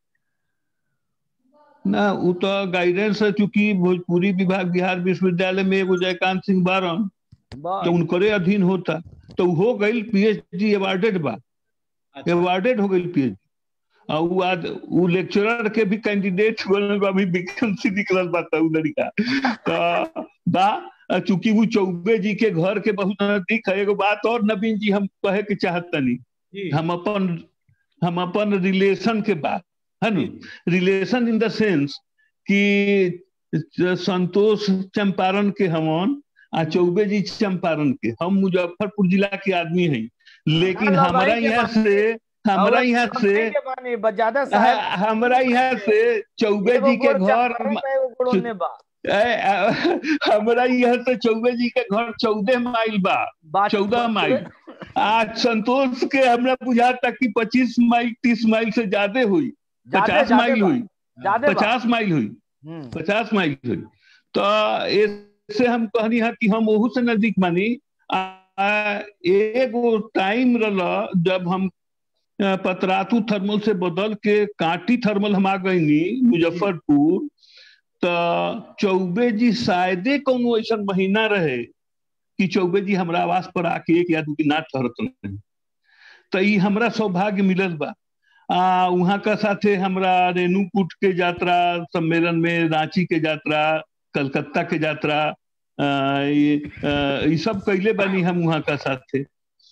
ना वो तो गाइडेंस है चूंकि भोजपुरी विभाग बिहार विश्वविद्यालय में एगो जयकांत सिंह बारन बस तो उनकरे अधीन होता तो हो गई पीएचडी अवार्डेड बा अच्छा अवार्डेड हो गई पीएचडी और वो आज वो लेक्चरर के भी कैंडिडेट बनल बा अभी वैकेंसी निकलल बा तो उ लड़का तो बा चूंकि वो चौबे जी के घर के बहुत नजदीक है एगो बात और नवीन जी हम कहे के चाहत तनी जी हम अपन हम अपन रिलेशन के बात है नु रिलेशन इन द सेंस कि संतोष चंपारण के हमन आ चौबे जी चंपारण के हम मुजफ्फरपुर जिला के आदमी हैं लेकिन हाँ, हमारा भाई के यहाँ बात- से हमारा और यहाँ हम से नहीं के बानी, बस ज्यादा साहब हाँ, हमारा यहाँ से चौबे एगो जी के गोड़ घर चप्पल में एगो गोड़ ओने बा ए, आ, हमारा यहाँ से चौबे जी के घर चौदह माइल बा बात- चौदह माइल आज संतोष के हमरा बुझाता कि पच्चीस माइल तीस माइल से ज्यादा हुई ज्यादे- पचास ज्यादे माइल बा, हुई ज्यादे बा। पचास माइल हुई हम्म, पचास माइल हुई तो ऐसे हम कहनी है कि हम ओहू से नजदीक मानी आ, एगो टाइम रहा जब हम अ, पतरातू थर्मल से बदल के कांटी थर्मल हम आ गईनी मुजफ्फरपुर तो चौबे जी शायदे कोनो ऐसा महीना रहे कि चौबे जी हमरा आवास पर आके एक या दू की नाच करत रहे तो ई हमरा सौभाग्य मिलल बा आ वहाँ का साथे हमरा रेणुकूट के यात्रा सम्मेलन में रांची के यात्रा कलकत्ता के यात्रा आ, ये आ, ई सब कैले बानी हम वहाँ का साथे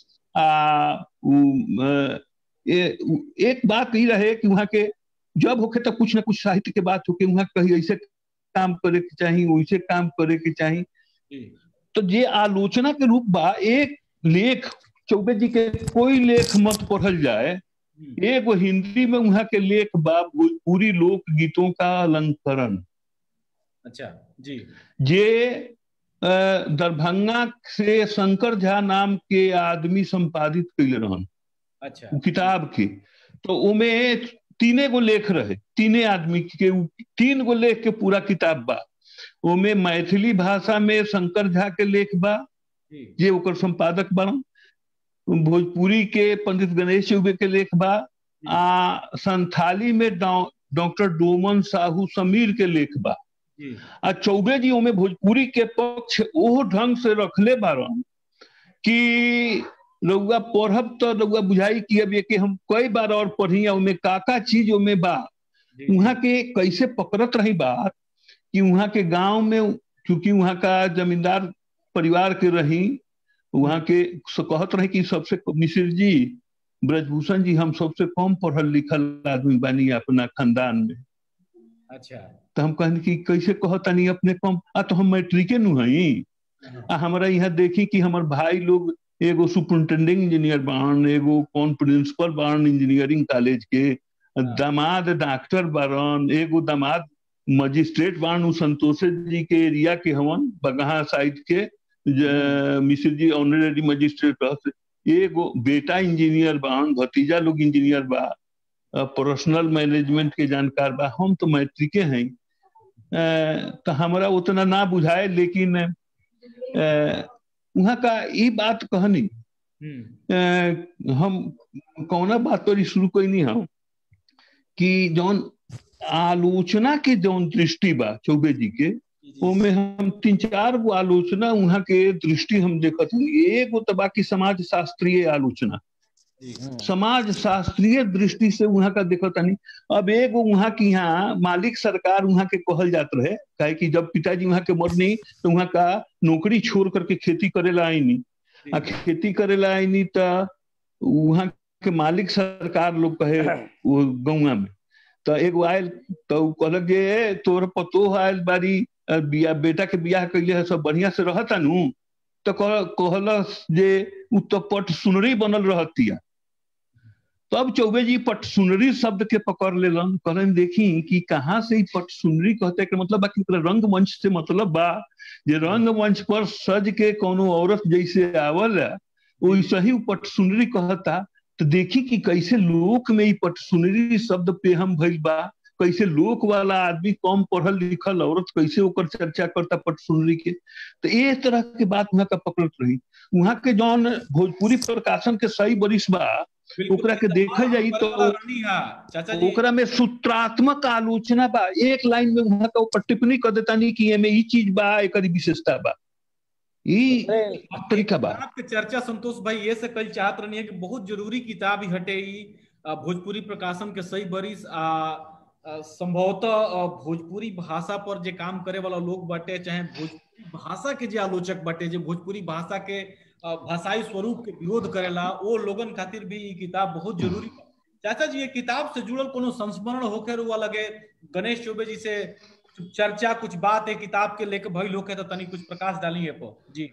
आ उ, आ, ये, उ, एक बात ई रहे कि वहाँ के जब होके तो कुछ ना कुछ साहित्य के बात होके वहाँ कहीं ऐसे काम करे के चाही वैसे काम करे के चाही जी तो जे आलोचना के रूप बा एक लेख चौबे जी के कोई लेख मत पढ़ल जाए हम्म, एगो हिंदी में वहाँ के लेख बा भोजपुरी लोक गीतों का अलंकरण अच्छा जी जे अ, दरभंगा से शंकर झा नाम के आदमी संपादित कैले रहन अच्छा उ किताब के तो उमे तीने गो लेख रहे तीने आदमी के उ तीन गो लेख के पूरा किताब बा उमे मैथिली भाषा में शंकर झा के लेख बा जी जे ओकर संपादक बनल भोजपुरी के पंडित गणेश चौबे के लेख बा आ संथाली में डॉ- डॉक्टर डोमन साहू समीर के लेख बा जी आ चौबे जी ओमे भोजपुरी के पक्ष ओह ढंग से रखले बारन कि रउआ पढ़ब तो रउआ बुझाई कि अब ये कि हम कई बार और पढ़ी आ ओमे का का चीज ओमे बा जी वहाँ के कैसे पकड़त रही बात कि वहाँ के गांव में चूंकि वहाँ का जमींदार परिवार के रही वहाँ के स- कहत रहे कि सबसे मिश्र जी ब्रजभूषण जी हम सबसे कम पढ़ल लिखल आदमी बानी अपना खानदान में अच्छा तो हम कहनी कि कैसे कहतानी अपने कम आ तो हम मैट्रिके नु हई आ हमरा यहाँ देखी कि हमर भाई लोग एगो सुपरिंटेंडिंग इंजीनियर बान एगो कौन प्रिंसिपल बान इंजीनियरिंग कॉलेज के दामाद डॉक्टर बारन एगो दामाद मजिस्ट्रेट बान उ संतोष जी के एरिया के हवन बगहा साइड के ज- मिश्र जी ऑनरेरी मजिस्ट्रेट रहत एगो बेटा इंजीनियर बान भतीजा लोग इंजीनियर बा पर्सनल मैनेजमेंट के जानकार बा हम तो मैट्रिके हैं अ, तो हमरा उतना ना बुझाए लेकिन अ, वहाँ का ये बात कहनी हम्म अ, हम कौना बात पर शुरू कैनी हम कि जौन आलोचना के जौन दृष्टि बा चौबे जी के जी, जी, ओमे हम तीन चार गो आलोचना वहाँ के दृष्टि हम देखत हनी एगो तो बाकी समाज शास्त्रीय आलोचना जी, समाज शास्त्रीय दृष्टि से वहाँ का देखत हनी अब एगो वहाँ की यहाँ मालिक सरकार वहाँ के कहल जात रहे काहे कि जब पिताजी वहाँ के मरनी तो वहाँ का नौकरी छोड़ करके खेती करेला आईनी आ खेती करेला आईनी तो वहाँ के मालिक सरकार लोग कहे वो गौवा में तो एगो आयल तो उ कहलक जे "ए, तोर पतो आयल बारी अ, बिया बेटा के बियाह कैले है सब बढ़िया से रहता नु तो कह- कहलस जे उ तो पट सुनरी बनल रहतिया तब चौबे जी पटसुनरी शब्द के पकड़ लेलन कहलन देखी कि कहाँ से पटसुनरी कहते के मतलब बाकी रंग मंच से मतलब बा जे रंग मंच पर सज के कोनो औरत जैसे आवल वैसे ही पटसुनरी कहता तो देखी कि कैसे लोक में पटसुनरी शब्द पे हम भइल बा कैसे लोक वाला आदमी कम पढ़ल लिखल औरत कैसे ओकर चर्चा करता पटसुनरी के तो ये तरह के बात वहां का पकड़त रही वहां के जौन भोजपुरी प्रकाशन के सही बरिस बा ओकरा के देखल जाई तो ओकरा में सूत्रात्मक आलोचना बा एक लाइन में वहां का ऊपर टिप्पणी कर देता नहीं कि एमे ई चीज बा एक विशेषता बा ई तरीका बा के चर्चा संतोष भाई ये से कल चाहत रहनी है कि बहुत जरूरी किताब ही हटे ई भोजपुरी प्रकाशन के सही बरिस आ संभवतः भोजपुरी भाषा पर जे काम करे वाला लोग बाटे चाहे भोजपुरी भाषा के जे आलोचक बाटे जे भोजपुरी भाषा के भाषाई स्वरूप के विरोध करेला वो लोगन खातिर भी ये किताब बहुत जरूरी चाचा जी ये किताब से जुड़ल कोनो संस्मरण होके रुआ लगे गणेश चौबे जी से चर्चा कुछ बात है किताब के लेके भइल होके तो तनी कुछ प्रकाश डाली है पर जी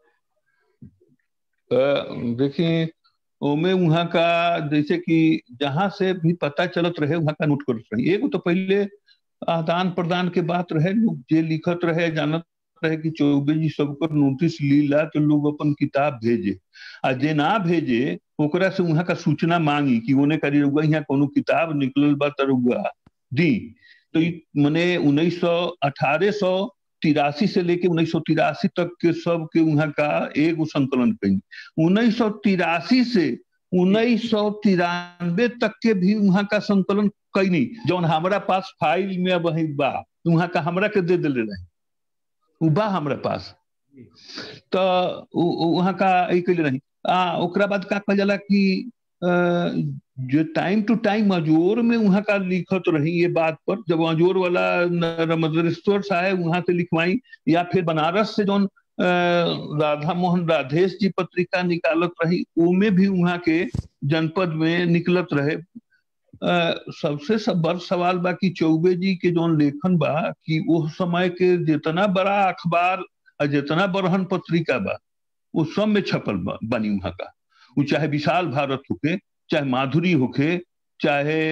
देखिए ओमे वहाँ का जैसे कि जहां से भी पता चलत रहे वहां का नोट करत रहे एगो तो पहले आदान प्रदान के बात रहे लोग जे लिखत रहे जानत रहे कि चौबे जी सबकर नोटिस लीला तो लोग अपन किताब भेजे आ जे ना भेजे ओकरा से वहां का सूचना मांगी कि ओने करी रुआ यहाँ कोनो किताब निकलल बा तरुआ दी तो मने उन्नीस सौ अठारह सौ तिरासी से लेके उन्नीस सौ तिरासी तक के सब के वहां का एगो संकलन कई उन्नीस सौ तिरासी से उन्नीस सौ तिरानवे तक के भी वहां का संकलन कैनी जौन हमारा पास फाइल में वही बा वहां का हमरा के दे दिले रहे बा हमरा पास तो वहां का कैले रही आ ओकरा बाद का कहल जाला कि जो टाइम टू टाइम अजोर में वहां का लिखत रही ये बात पर जब अजोर वाला रमदरेश्वर साहेब वहां से लिखवाई या फिर बनारस से जौन राधा मोहन राधेश जी पत्रिका निकालत रही उमे भी वहां के जनपद में निकलत रहे आ, सबसे सब बड़ सवाल बा कि चौबे जी के जौन लेखन बा कि वो समय के जितना बड़ा अखबार और जितना बड़हन पत्रिका बा वो सब में छपल बा बनी वहां का वो चाहे विशाल भारत होके चाहे माधुरी होके चाहे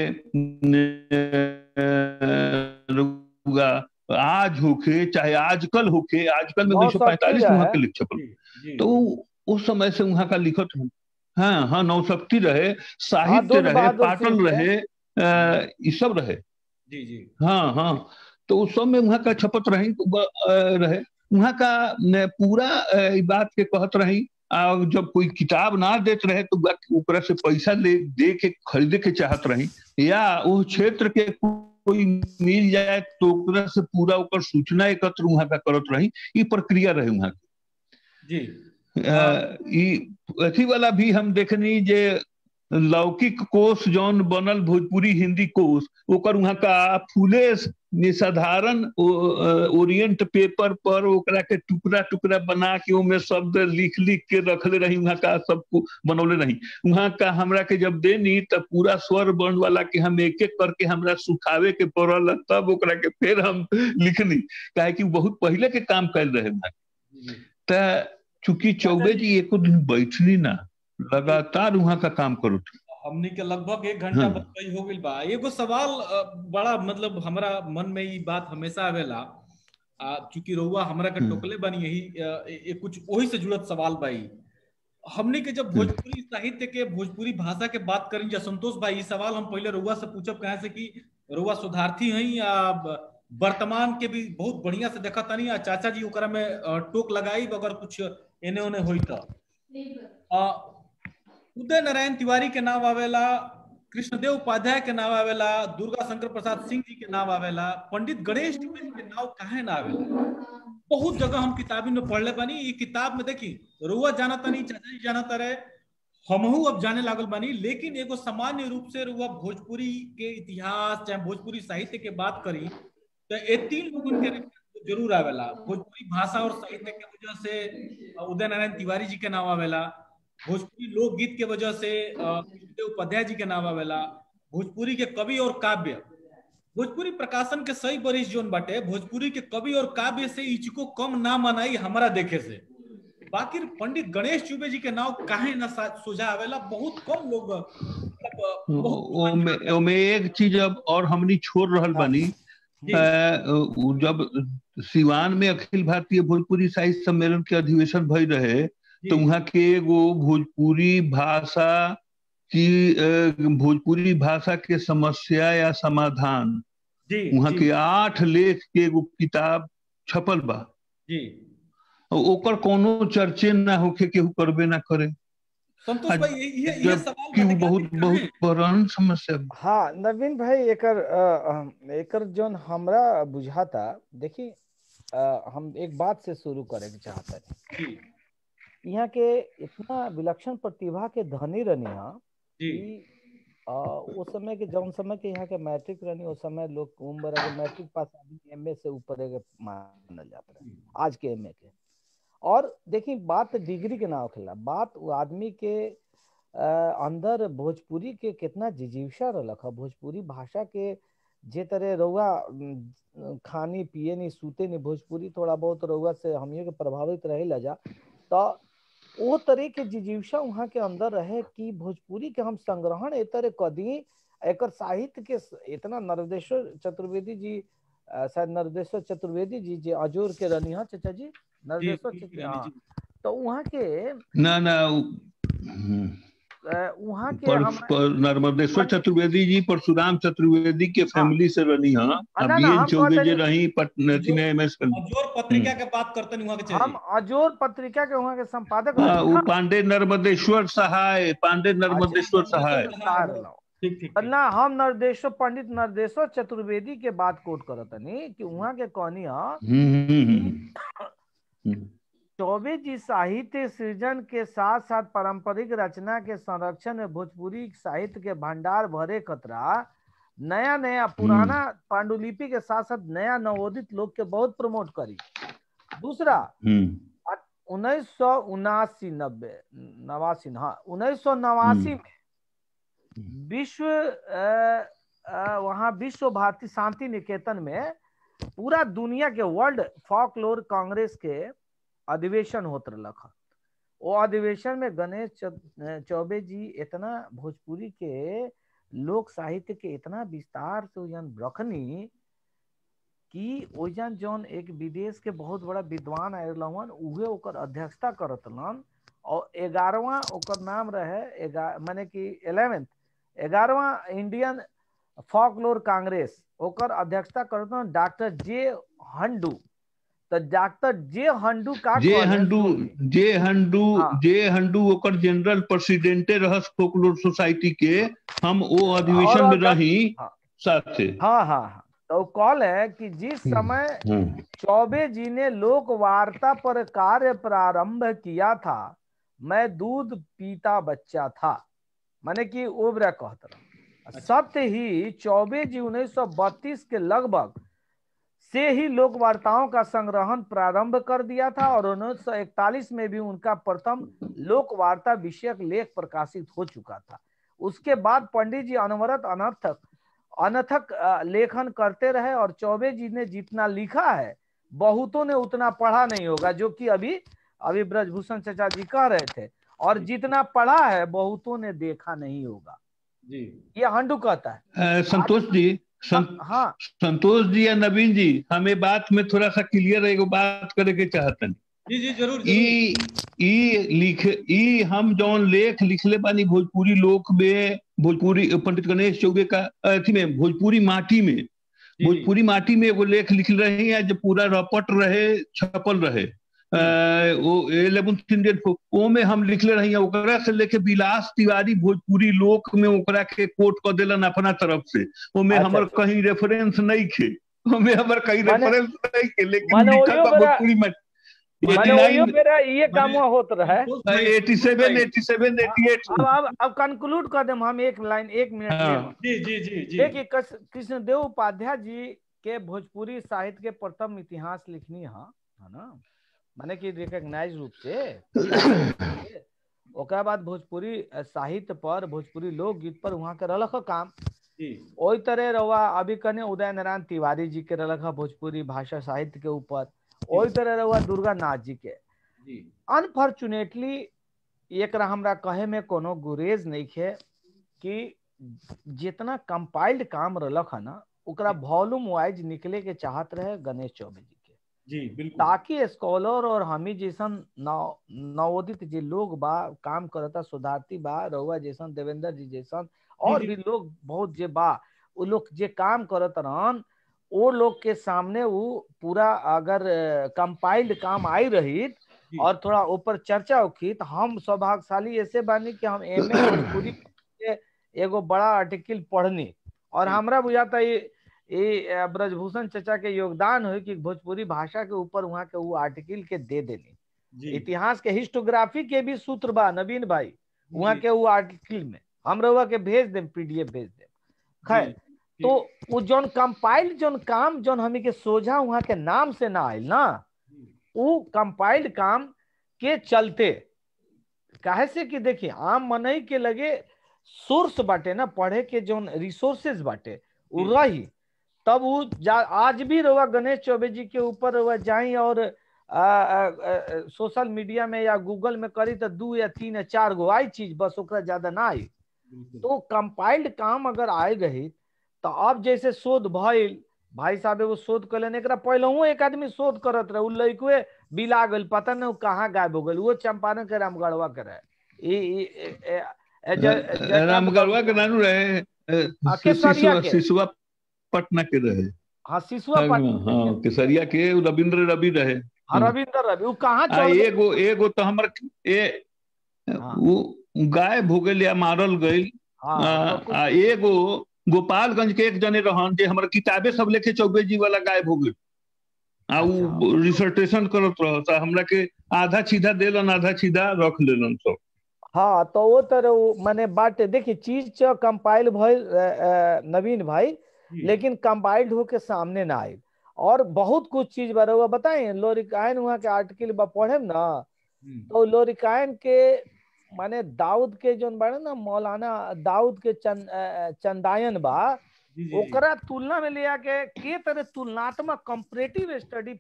आज होके चाहे आजकल होके आजकल में उन्नीस सौ पैंतालीस वहां के लिख छपल तो उस समय से वहां का लिखत है हाँ हाँ नौशक्ति रहे साहित्य रहे पाटल रहे ये सब रहे जी जी हाँ हाँ तो उस सब में वहां का छपत रही रहे वहां का पूरा बात के कहत रही जब कोई किताब ना देत रहे तो ओकरा से पैसा ले दे के खरीदे के चाहत रही या वो क्षेत्र के कोई मिल जाए तो ओकरा से पूरा ओकर सूचना एकत्र वहां का करत रही ये प्रक्रिया रहे वहां की जी अथी वाला भी हम देखनी जे लौकिक कोष जौन बनल भोजपुरी हिंदी कोष ओकर वहां का फूले साधारण ओरिएंट पेपर पर ओकरा के टुकड़ा टुकड़ा बना के ओमे शब्द लिख लिख के रखले रही वहां का सब बनौले रही वहां का हमरा के जब देनी तब पूरा स्वर वर्ण वाला के हम एक एक करके हमरा सुखावे के पड़ल तब ओकरा के फिर हम लिखनी काहे कि बहुत पहले के काम कर रहे वहां त चूंकि चौबे जी एको दिन बैठनी ना लगातार वहां का काम करो हमने के लगभग एक घंटा हाँ। बतकई हो गई बा एगो सवाल बड़ा मतलब हमरा मन में ये बात हमेशा आवेला चूंकि रउआ हमरा के टोकले बनी यही ए, कुछ वही से जुड़त सवाल बाई हमने के जब भोजपुरी साहित्य के भोजपुरी भाषा के बात करें जा संतोष भाई सवाल हम पहले रउआ से पूछब कहे से कि रउआ सुधार्थी हैं या वर्तमान के भी बहुत बढ़िया से देखा तनी चाचा जी ओकरा में टोक लगाई अगर कुछ एने ओने होई तो उदय नारायण तिवारी के नाम आवेला कृष्णदेव उपाध्याय के नाम आवेला दुर्गा शंकर प्रसाद सिंह जी के नाम आवेला पंडित गणेश जी के नाम काहे ना आवेला बहुत जगह हम किताबी में पढ़ले बानी ये किताब में देखी रुआ जाना तनी चाचा जी जाना तरे हमहू अब जाने लागल बानी लेकिन एगो सामान्य रूप से रुआ भोजपुरी के इतिहास चाहे भोजपुरी साहित्य के बात करी तो ये तीन लोगों के जरूर आवेला भोजपुरी भाषा और साहित्य के वजह से उदय नारायण तिवारी जी के नाम आवेला भोजपुरी लोकगीत के वजह से उपाध्याय जी के नाम आवेला भोजपुरी के कवि और काव्य भोजपुरी प्रकाशन के सही बरिश जोन बाटे भोजपुरी के कवि और काव्य से इचको कम ना मनाई हमारा देखे से बाकी पंडित गणेश चुबे जी के नाम काहे ना सोझा आवेला बहुत कम लोग ओमे ओमे एक चीज अब और हमनी छोड़ रहल बानी जब सिवान में अखिल भारतीय भोजपुरी साहित्य सम्मेलन के अधिवेशन भई रहे तो वहाँ के एगो भोजपुरी भाषा की भोजपुरी भाषा के समस्या या समाधान वहाँ के आठ लेख के एगो किताब छपल बा जी ओकर कोनो चर्चे ना होके केहू करबे ना करे संतोष भाई ये ये सवाल कि बहुत बहुत पुरान समस्या हाँ नवीन भाई एकर एकर जोन हमरा बुझाता देखी हम एक बात से शुरू करे के चाहता यहाँ के इतना विलक्षण प्रतिभा के धनी रनिया उस समय के जौन समय के यहाँ के मैट्रिक रनी उस समय लोग उम्र अगर मैट्रिक पास आदमी एमए से ऊपर मानल जाता है आज के एमए के और देखिए बात डिग्री के ना होखेला बात वो आदमी के आ, अंदर भोजपुरी के कितना जिजीवसा रख भोजपुरी भाषा के जे तरह रउआ खानी पिए नहीं सूते नहीं भोजपुरी थोड़ा बहुत रउआ से हमियों के प्रभावित रहे लजा तो वो तरह के जिजीवसा वहाँ के अंदर रहे कि भोजपुरी के हम संग्रहण ए तरह कदी एक साहित्य के इतना नरदेश्वर चतुर्वेदी जी शायद नरदेश्वर चतुर्वेदी जी जे अजोर के रनी हाँ चाचा जी नरदेश्वर हाँ तो वहाँ के ना ना वहाँ के पर, पर नर्मदेश्वर चतुर्वेदी जी परशुराम चतुर्वेदी के फैमिली से रही हाँ अभियन चौबे जे रही पटना एमएस अजोर पत्रिका के बात करते हैं वहाँ के हम अजोर पत्रिका के वहाँ के संपादक हाँ वो पांडे नर्मदेश्वर सहाय पांडे नर्मदेश्वर सहाय ना हम नरदेश्वर पंडित नरदेश्वर चतुर्वेदी के बात कोट करत नहीं कि वहाँ के कहनी चौबे जी साहित्य सृजन के साथ साथ पारंपरिक रचना के संरक्षण में भोजपुरी साहित्य के भंडार भरे खतरा नया नया पुराना पांडुलिपि के साथ साथ नया नवोदित लोग के बहुत प्रमोट करी दूसरा उन्नीस सौ उनासी नब्बे नवासी हाँ उन्नीस सौ नवासी में विश्व वहाँ विश्व भारती शांति निकेतन में पूरा दुनिया के वर्ल्ड फॉकलोर कांग्रेस के अधिवेशन होत रख वो अधिवेशन में गणेश चौबे जी इतना भोजपुरी के लोक साहित्य के इतना विस्तार से ओजन रखनी कि ओजन जौन एक विदेश के बहुत बड़ा विद्वान आयलन उहे ओकर अध्यक्षता करतलन और ग्यारहवा ओकर नाम रहे माने कि इलेवेंथ ग्यारहवा इंडियन फॉकलोर कांग्रेस ओकर अध्यक्षता करतलन डॉक्टर जे हंडू तो डॉक्टर जे हंडू का जे हंडू जे हंडू हाँ। जे हंडू ओकर जनरल प्रेसिडेंटे रहस फोकलोर सोसाइटी के हम वो अधिवेशन में रही हाँ, साथ से हाँ हाँ हाँ तो कॉल है कि जिस समय चौबे जी ने लोक वार्ता पर कार्य प्रारंभ किया था मैं दूध पीता बच्चा था माने कि ओबरा कहता सत्य ही चौबे जी 1932 के लगभग से ही लोक वार्ताओं का संग्रहण प्रारंभ कर दिया था और उन्नीस में भी उनका प्रथम लोक वार्ता विषयक लेख प्रकाशित हो चुका था उसके बाद पंडित जी अनवरत अनर्थक अनथक लेखन करते रहे और चौबे जी ने जितना लिखा है बहुतों ने उतना पढ़ा नहीं होगा जो कि अभी अभी ब्रजभूषण चचा जी कह रहे थे और जितना पढ़ा है बहुतों ने देखा नहीं होगा जी ये हंडू कहता है संतोष जी सं, हाँ संतोष जी या नवीन जी हमें बात में थोड़ा सा क्लियर एगो बात करे के चाहतन जी जी जरूर ई ई लिख ई हम जौन लेख लिखले बानी भोजपुरी लोक में भोजपुरी पंडित गणेश चौबे का अथी में भोजपुरी माटी में भोजपुरी माटी में एगो लेख लिख रहे हैं जो पूरा रपट रहे छपल रहे वो इलेवेंथ इंडियन वो में हम लिखले रही ओकरा से लेके विलास तिवारी भोजपुरी लोक में ओकरा के कोट कर दिलन अपना तरफ से वो में हमर कहीं रेफरेंस नहीं खे हमें हमर कहीं रेफरेंस नहीं के लेकिन लिखल बा भोजपुरी में ये काम होत रहा 87 87 88 अब अब अब कंक्लूड कर देम हम एक लाइन एक मिनट में जी जी जी जी देखिए कृष्णदेव उपाध्याय जी के भोजपुरी साहित्य के प्रथम इतिहास लिखनी है है ना माने कि रिकॉग्नाइज रूप से ओकरा बाद भोजपुरी साहित्य पर भोजपुरी लोकगीत पर वहाँ के रलख काम ओई तरह रहुआ अभी कने उदय नारायण तिवारी जी के रलख भोजपुरी भाषा साहित्य के ऊपर ओई तरह रहुआ दुर्गा नाथ जी के अनफॉर्चुनेटली एक हमरा कहे में कोनो गुरेज नहीं है कि जितना कंपाइल्ड काम रलक है ना ओकरा वॉल्यूम वाइज निकले के चाहत रहे गणेश चौबे जी के जी बिल्कुल ताकि स्कॉलर और हमी जैसन नव नवोदित जे लोग बा काम करता सुधारती बा रहुआ जैसन देवेंद्र जी जैसन और जी। भी लोग बहुत जे बा वो लोग जे काम करत रहन वो लोग के सामने वो पूरा अगर कंपाइल्ड काम आई रही जी। और थोड़ा ऊपर चर्चा होखी तो हम सौभाग्यशाली ऐसे बानी कि हम एम ए भोजपुरी के एगो बड़ा आर्टिकल पढ़नी और जी। हमरा बुझाता ये ये अ, ब्रजभूषण चचा के योगदान हुई कि भोजपुरी भाषा के ऊपर वहाँ के वो आर्टिकल के दे देनी जी इतिहास के हिस्टोग्राफी के भी सूत्र बा नवीन भाई वहाँ जी, के वो आर्टिकल में हम रहुआ के भेज देम पीडीएफ भेज देम खैर जी, तो वो जौन कंपाइल्ड जौन काम जौन हमी के सोझा वहाँ के नाम से ना आयल ना जी, वो कंपाइल्ड काम के चलते काहे से कि देखिए आम मनई के लगे सोर्स बाटे ना पढ़े के जौन रिसोर्सेज बाटे वो जी। रही तब वो जा- आज भी रहुआ गणेश चौबे जी के ऊपर रहुआ जाई और आ, आ, आ, सोशल मीडिया में या गूगल में करी तो दू या तीन या चार गो आई चीज बस ओकरा ज्यादा ना आई बिल्कुल। तो कंपाइल्ड काम अगर आए रही तो अब जैसे शोध भइल भाई साहब एगो शोध कलन एकरा पहलहू एक आदमी शोध करत रहे उ लइकवे बिला गइल पता नहीं उ कहाँ गायब हो गइल वो चंपारण के रामगढ़वा के रहे ई ई ए- ए- ए- ज- ज- रामगढ़वा के नानू रहे आ, केसरिया के। शिशुआ पटना के रहे हाँ सिसुआ हाँ पाटन केसरिया के रविंद्र रवि रहे हाँ रविंद्र रवि उ कहाँ आ चल गइल? एगो एगो तो हमर ए हाँ। वो गायब हो गइल या मारल गइल हाँ आ, तो कुछ- आ एगो गोपालगंज के एक जने रहन जे हमर किताबे सब लेके चौबे जी वाला गायब हो गइल आ उ अच्छा। रिसर्टेशन करत रहत आ हमरा के आधा सीधा देलन आधा सीधा रख लेलन सब हाँ तो वो तरह वो माने बाटे देखिए चीज च कंपाइल भइल अ, अ, नवीन भाई जी, लेकिन कंपाइल्ड होके सामने ना आई और बहुत कुछ चीज बारे हुआ बताए लोरिकायन वहाँ के आर्टिकल बा पढ़े ना हम्म, तो लोरिकायन के माने दाऊद के जोन बाड़े ना मौलाना दाऊद के चन, अ, चंदायन बा जी, जी, जी, ओकरा तुलना में लिया के के तरह तुलनात्मक कंपैरेटिव स्टडी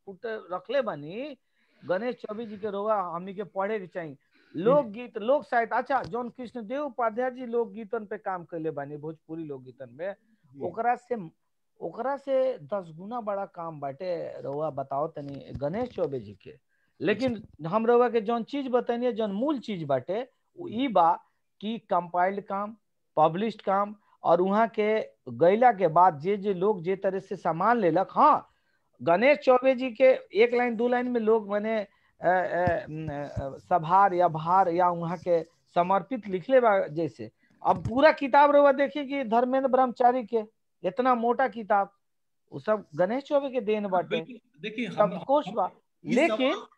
रखले बानी गणेश चौबे जी के रोवा हमी के पढ़े के चाहिए लोकगीत लोक साहित्य अच्छा जौन कृष्णदेव उपाध्याय जी लोकगीतन पे काम कैले बानी भोजपुरी लोकगीतन में जी, ओकरा से ओकरा से दस गुना बड़ा काम बाटे रउआ बताओ तनी गणेश चौबे जी के लेकिन हम रउआ के जौन चीज बताइए जौन मूल चीज बाटे उ ई बा कि कंपाइल्ड काम पब्लिश्ड काम और वहाँ के गैला के बाद जे जे लोग जे तरह से सामान लेलक हाँ गणेश चौबे जी के एक लाइन दो लाइन में लोग मैंने अ, अ, न, सभार या भार या वहाँ के समर्पित लिखले बा जैसे अब पूरा किताब रहुआ देखिए कि धर्मेंद्र ब्रह्मचारी के इतना मोटा किताब वो सब गणेश चौबे के देन बाटे बिल्कुल, देखिए हम संकोच बा ई लेकिन सवाल-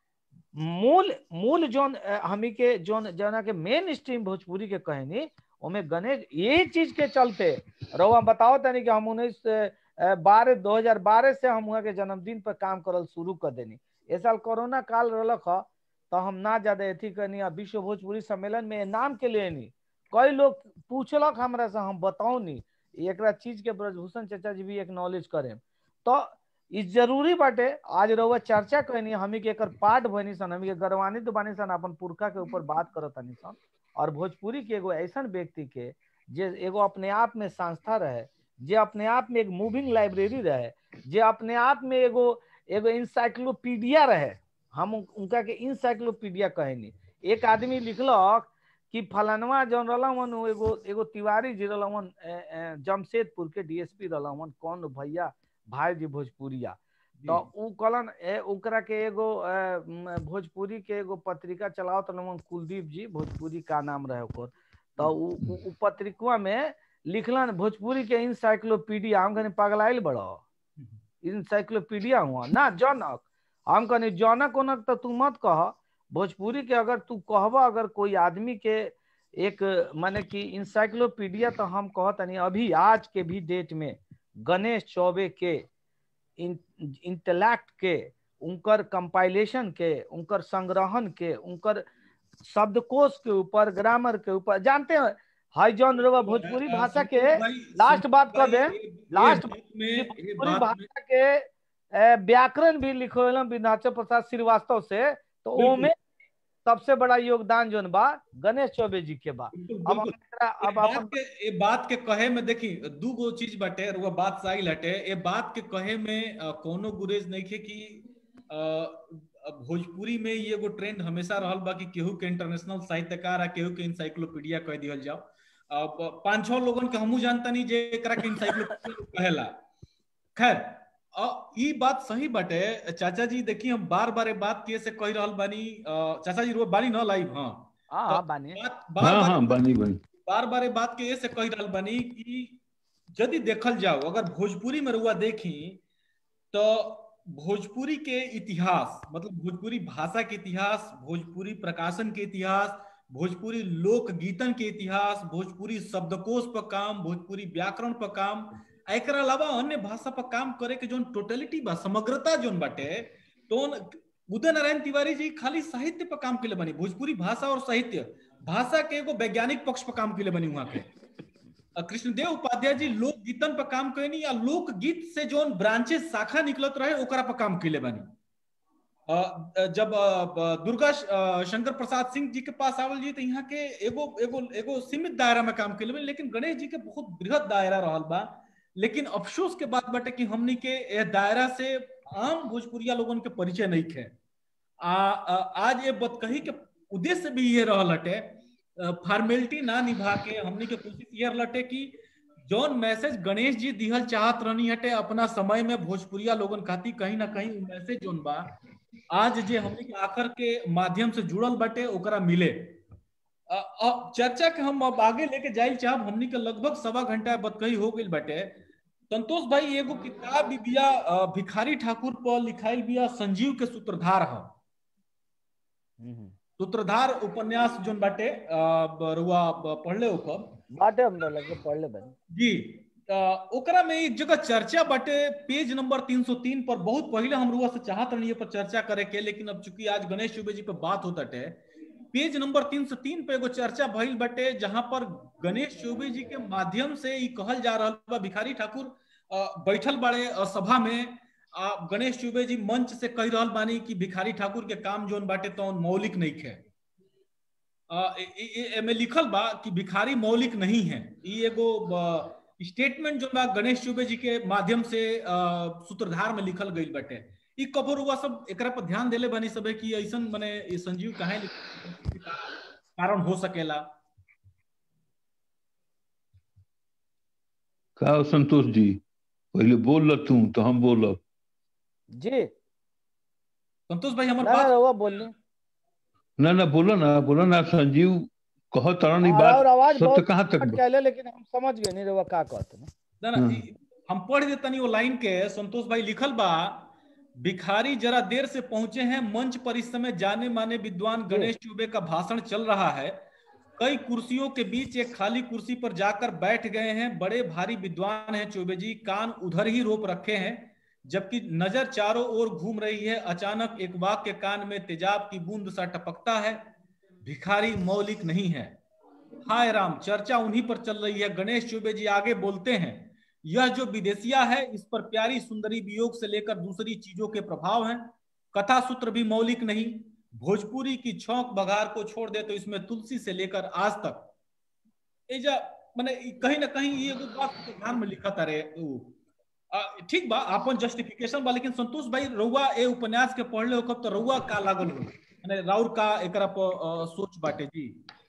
मूल मूल जोन अ, हमी के जोन जना के मेन स्ट्रीम भोजपुरी के कहनी ओमे गणेश यही चीज के चलते रउआ बताओ तनी कि हम उन्नीस बारह दो हजार बारह से हम वहाँ के जन्मदिन पर काम करल शुरू कर देनी ए साल कोरोना काल रहलक ह तो हम ना ज्यादा अथी करनी आ विश्व भोजपुरी सम्मेलन में नाम के लिए नहीं कई लोग पूछलक हमरा से हम बताओ नी एकरा चीज के ब्रजभूषण चाचा जी भी एक्नॉलेज करें तो ई जरूरी बाटे आज रउआ चर्चा कहनी हमी के एकर पाठ बनी सन हमी के गर्वान्वित बानी सन अपन पुरखा के ऊपर बात करत हनी सन और भोजपुरी के एगो ऐसन व्यक्ति के जे एगो अपने आप में संस्था रहे जे अपने आप में एक मूविंग लाइब्रेरी रहे जे अपने आप में एगो एगो इंसाइक्लोपीडिया रहे हम उन- उनका के इंसाइक्लोपीडिया कहनी एक आदमी लिखलक कि फलनवा जौन रहलन उ एगो एगो तिवारी जी रहलन अ, अ, जमशेदपुर के डीएसपी रहलन कौन भैया भाई जी भोजपुरिया जी, तो उ कहलन ए ओकरा के एगो अ, म, भोजपुरी के एगो पत्रिका चलावत रहलन कुलदीप जी भोजपुरी का नाम रहे ओकर तो उ उ- उ पत्रिकवा में लिखलन भोजपुरी के इंसाइक्लोपीडिया हम कहनी पगलाइल बड़ो इंसाइक्लोपीडिया हुआ ना जनक हम कहनी जनक उनक तो तू मत कह भोजपुरी के अगर तू कहब अगर कोई आदमी के एक माने कि इंसाइक्लोपीडिया तो हम कहतनी अभी आज के भी डेट में गणेश चौबे के इंटेलेक्ट के उनकर कंपाइलेशन के उनकर संग्रहण के उनकर शब्दकोश के ऊपर ग्रामर के ऊपर जानते हैं हाई जॉन रवा भोजपुरी अ, भाषा के संतोष भाई, लास्ट संतोष बात कर भाई, दें, ये- ये लास्ट बात में कि ये भोजपुरी बात में भाषा के अ, व्याकरण भी लिखल विंध्याचल प्रसाद श्रीवास्तव से तो बिल्कुल। ओमे सबसे बड़ा योगदान जोन बा गणेश चौबे जी के बा बिल्कुल अब हम बिल्कुल एकरा- ए अब बात अपन के ए बात के कहे में देखी दू गो चीज बाटे और वो बात साइल हटे ए बात के कहे में अ, कोनो गुरेज नहीं खे कि अ, अब भोजपुरी में ये एगो ट्रेंड हमेशा रहल बा कि केहू के इंटरनेशनल साहित्यकार आ केहू के इंसाइक्लोपीडिया कह दिहल जाओ अब पांच छह लोगन के हमहू जानता नहीं जे एकरा के इंसाइक्लोपीडिया कहेला खैर अ, ई बात सही बाटे चाचा जी देखी हम बार बार ए बात किए से कह रहल बानी अ, चाचा जी रो बानी न लाइव हाँ हाँ हाँ बानी बात बार हाँ बार हाँ बनी बनी बार बार ये बात के ऐसे कह रहल बनी कि यदि देखल जाओ अगर भोजपुरी में रुआ देखी तो भोजपुरी के इतिहास मतलब भोजपुरी भाषा के इतिहास भोजपुरी प्रकाशन के इतिहास भोजपुरी लोक गीतन के इतिहास भोजपुरी शब्दकोश पर काम भोजपुरी व्याकरण पर काम आ एकरा अलावा अन्य भाषा पर काम करे के जोन टोटलिटी बा समग्रता जोन बाटे तो उदय नारायण तिवारी जी खाली साहित्य पर काम के बनी भोजपुरी भाषा और साहित्य भाषा के एगो वैज्ञानिक पक्ष पर काम के बनी वहां के अ, कृष्णदेव उपाध्याय जी लोक गीतन पर काम कैनी या लोक गीत से जोन ब्रांचेस शाखा निकलत रहे ओकरा पर काम कैले बनी अ, अ, जब अ, ब- दुर्गा श- अ, शंकर प्रसाद सिंह जी के पास आवल जी तो यहाँ के एगो एगो एगो सीमित दायरा में काम कैले बनी लेकिन गणेश जी के बहुत बृहद दायरा रहल बा लेकिन अफसोस के बात बाटे कि हमनी के ए दायरा से आम भोजपुरिया लोगन के परिचय नहीं खे आ, आ आज ये बतकही के उद्देश्य भी ये रहल हटे फॉर्मेलिटी ना निभा के हमनी के कोशिश ये लटे कि जौन मैसेज गणेश जी दिहल चाहत रहनी हटे अपना समय में भोजपुरिया लोगन खाती कहीं ना कहीं मैसेज जोन बा आज जे हमनी के आखिर के माध्यम से जुड़ल बाटे ओकरा मिले अ, अ, चर्चा के हम अब आगे लेके जाइल चाहब हमनी के लगभग सवा घंटा बतकही हो गई बाटे संतोष भाई एगो किताब भी बिया अ, भिखारी ठाकुर पर लिखाइल बिया संजीव के सूत्रधार है हम्म। सूत्रधार उपन्यास जोन बाटे अ, ब- रुआ ब- पढ़ले ओकर बाटे हम लगे पढ़ ले बनी जी अ, ओकरा में एक जगह चर्चा बाटे पेज नंबर 303 पर बहुत पहले हम रुआ से चाहत रही पर चर्चा करे के लेकिन अब चूंकि आज गणेश चौबे जी पे बात होता टे पेज नंबर 303 पे एगो चर्चा भइल बाटे जहां पर गणेश चौबे जी के माध्यम से ई कहल जा रहल बा भिखारी ठाकुर अ, बैठल बाड़े अ, सभा में आ, गणेश चौबे जी मंच से कह रहल बानी कि भिखारी ठाकुर के काम जोन बाटे तो मौलिक नहीं खे अ, ए- ए- ए- एमे लिखल बा कि भिखारी मौलिक नहीं है ई एगो स्टेटमेंट जो बा गणेश चौबे जी के माध्यम से अ, सूत्रधार में लिखल गईल बाटे ई कबर हुआ सब एकरा पर ध्यान देले बनी सबे कि ऐसन मने ई संजीव काहे लिख- कारण हो सकेला का हो संतोष जी पहले बोल ल तू तो हम बोलब जी संतोष भाई हमार ना ना बात रहुआ बोलिए ना ना बोलो ना बोलो ना संजीव कह तरह और बात आवाज सत्य बहुत कहाँ तक बा? अटकैले लेकिन हम समझ गए नहीं रहुआ का कहते ना ना ना हाँ। ई- हम पढ़ देतनी वो लाइन के संतोष भाई लिखल बा भिखारी जरा देर से पहुंचे हैं मंच पर इस समय जाने माने विद्वान गणेश चौबे का भाषण चल रहा है कई कुर्सियों के बीच एक खाली कुर्सी पर जाकर बैठ गए हैं बड़े भारी विद्वान हैं चौबे जी कान उधर ही रोप रखे हैं जबकि नजर चारों ओर घूम रही है अचानक एक वाक्य कान में तेजाब की बूंद सा टपकता है भिखारी मौलिक नहीं है हाय राम चर्चा उन्हीं पर चल रही है गणेश चौबे जी आगे बोलते हैं यह जो विदेशिया है इस पर प्यारी सुंदरी वियोग से लेकर दूसरी चीजों के प्रभाव हैं कथा सूत्र भी मौलिक नहीं भोजपुरी की छौक बघार को छोड़ दे तो इसमें तुलसी से लेकर आज तक एजा माने ई कहीं ना कहीं ये एगो बात के ध्यान में लिखा तारे उ। आ, ठीक बा अपन जस्टिफिकेशन बा लेकिन संतोष भाई रउआ ए उपन्यास के पढ़ले हो तो रउआ का लागल हो माने राउर का एकरा पर अ, सोच बाटे जी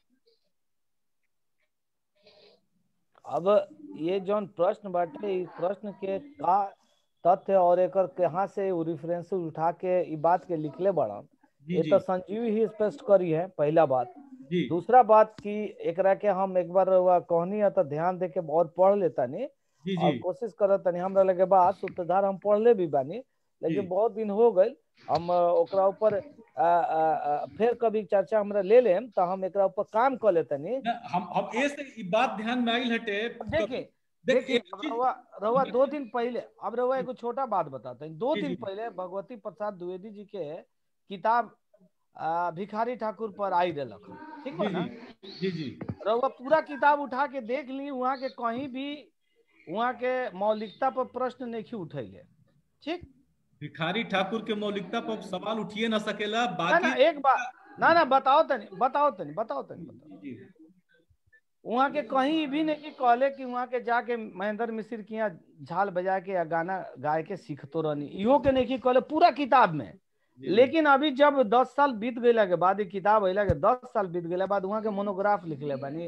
अब ये जौन प्रश्न बाटे इस प्रश्न के का तथ्य और एकर कहाँ से रेफरेंस उठा के ई बात के लिखले बड़न जी ये जी तो संजीव ही स्पष्ट करी है पहला बात जी दूसरा बात की एकरा के हम एक बार रउआ कहनी है तो ध्यान दे के बहुत पढ़ लेता नहीं जी और जी कोशिश करत तनी हमरा लगे बात सूत्रधार हम पढ़ले भी बानी जी। लेकिन बहुत दिन हो गए हम अ, ओकरा ऊपर अ, अ, अ, फिर कभी चर्चा हमरा ले लेम तो हम एकरा ऊपर काम कर लेतनी ना, हम हम ए से ई बात ध्यान में आइल हटे देखिए देख देखिए एक अब चीज रउआ रउआ दो दिन पहले अब रउआ एगो छोटा बात बताते हैं दो जी, दिन जी। पहले भगवती प्रसाद द्विवेदी जी के किताब अ, भिखारी ठाकुर पर आई रहलक हन। ठीक बा जी ना जी जी जी रउआ पूरा किताब उठा के देख ली वहाँ के कहीं भी वहाँ के मौलिकता पर प्रश्न नहीं उठैले ठीक भिखारी ठाकुर के मौलिकता पर सवाल उठिए ना सकेला ना बाकी ना एक बात ना ना बताओ तनी बताओ तनी बताओ तनी बताओ जी वहाँ के कहीं भी नहीं कि कहले कि वहाँ के जाके महेंद्र मिश्र के यहाँ झाल बजा के या गाना गाय के सीखतो रहनी इहो के नहीं कि कहले पूरा किताब में जी। लेकिन अभी जब दस साल बीत गईला के बाद ई किताब अइला के दस साल बीत गईला बाद वहाँ के मोनोग्राफ लिखले बानी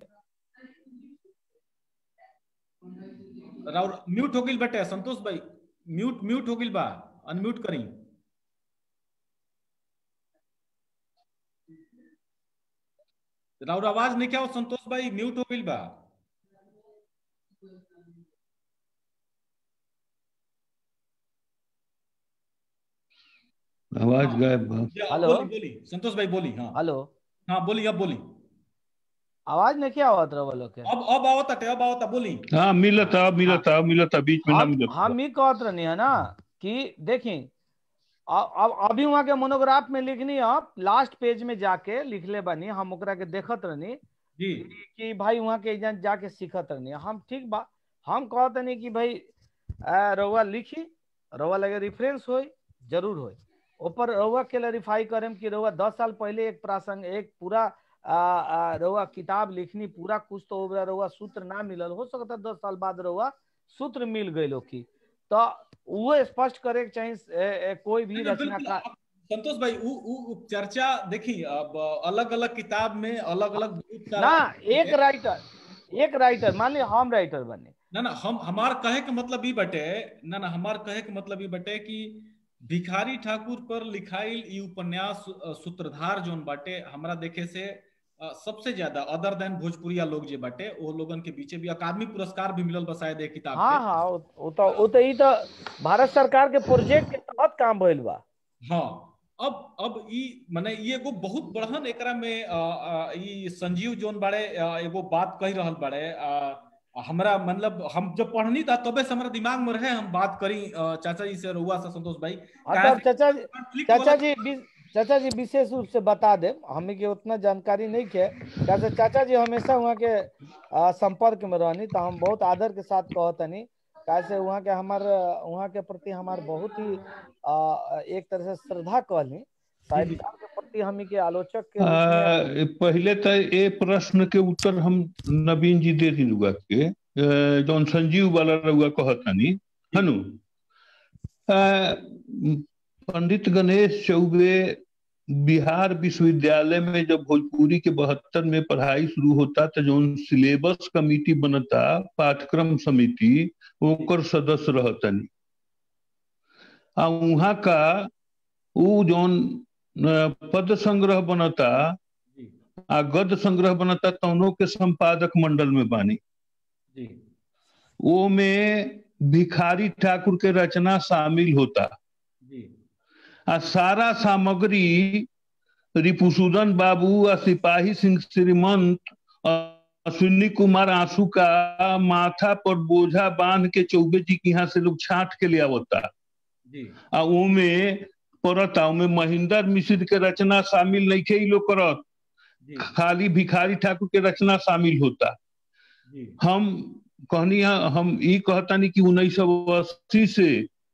राउर म्यूट हो गइल बटे संतोष भाई म्यूट म्यूट हो गइल बा अनम्यूट करी राउर आवाज नहीं क्या हो संतोष भाई म्यूट हो गइल बा आवाज गायब बा या, हेलो? बोली बोली संतोष भाई बोली हाँ हेलो हाँ बोली अब बोली आवाज नहीं क्या आवत रहा लोग के अब अब आवता टे अब आवता बोली हाँ मिलता मिलता मिलता बीच में ना हम मिलता हम ही कहत रहनी है ना कि देखी अब अभी वहाँ के मोनोग्राफ में लिखनी आप लास्ट पेज में जाके लिखले बनी हम ओकरा के देखत रहनी जी कि भाई वहाँ के एजेंट जाके सीखत रहनी हम ठीक बा हम कहत नहीं कि भाई आ, रउआ लिखी रउआ लगे रेफरेंस होई जरूर होई ऊपर रउआ के वेरीफाई करम कि रउआ दस साल पहले एक प्रासंग एक पूरा आ, आ, रउआ किताब लिखनी पूरा कुछ तो ओकरा रउआ सूत्र ना मिलल हो सकता दस साल बाद रउआ सूत्र मिल गई की तो वो स्पष्ट करे के चाहे ए, ए, कोई भी रचनाकार संतोष भाई उ, उ, उ चर्चा देखी अब अलग अलग किताब में अलग अलग बहुत सारा ना एक राइटर एक राइटर मान ली हम राइटर बने ना ना हम हमार कहे के मतलब ई बटे ना ना हमार कहे के मतलब ई बटे कि भिखारी ठाकुर पर लिखाइल ई उपन्यास अ, सूत्रधार जोन बाटे हमरा देखे से अ, सबसे ज्यादा अदर देन भोजपुरिया लोग जे बाटे वो लोगन के बीचे भी अकादमी पुरस्कार भी मिलल बा शायद ए किताब हाँ के हाँ वो वो तो वो तो ई तो भारत सरकार के प्रोजेक्ट के तहत काम भइल बा हाँ अब अब ई माने ई एगो बहुत बड़हन एकरा में अ, अ, ई संजीव जोन बाड़े अ, एगो बात कह रहल बाड़े अ, हमरा मतलब हम जब पढ़नी था तबे से हमारा दिमाग में रहे हम बात करी अ, चाचा जी से रुआ से संतोष भाई हाँ तो चाचा जी conflict चाचा वाला- जी वि- चाचा जी विशेष रूप से बता दे हमें के उतना जानकारी नहीं है कैसे चाचा जी हमेशा वहाँ के आ, संपर्क में रहनी तो हम बहुत आदर के साथ कहतनी कैसे वहाँ के हमार वहाँ के प्रति हमार बहुत ही आ, एक तरह से श्रद्धा कहली साहित्यकार के प्रति हमी के आलोचक के रूप में आ, पहले तो ये प्रश्न के उत्तर हम नवीन जी दे दी रुआ के अ, जौन संजीव वाला रुआ कहतनी हनु आ, पंडित गणेश चौबे बिहार विश्वविद्यालय में जब भोजपुरी के बहत्तर में पढ़ाई शुरू होता तो जौन सिलेबस कमिटी बनता पाठ्यक्रम समिति ओकर सदस्य रहतनी आ वहाँ का उ जौन अ, पद संग्रह बनता जी आ गद संग्रह बनता तौनों के संपादक मंडल में बानी जी वो में भिखारी ठाकुर के रचना शामिल होता जी आ सारा सामग्री रिपुसूदन बाबू आ सिपाही सिंह श्रीमंत आ अश्विनी कुमार आंसू का माथा पर बोझा बांध के चौबे जी के यहाँ से लोग छाट के ले आवता जी आ ओमे पड़ता ओमे महेंद्र मिश्र के रचना शामिल नहीं खे लोग करत जी खाली भिखारी ठाकुर के रचना शामिल होता जी हम कहनी है- हम ई कहतानी कि उन्नीस सौ अस्सी से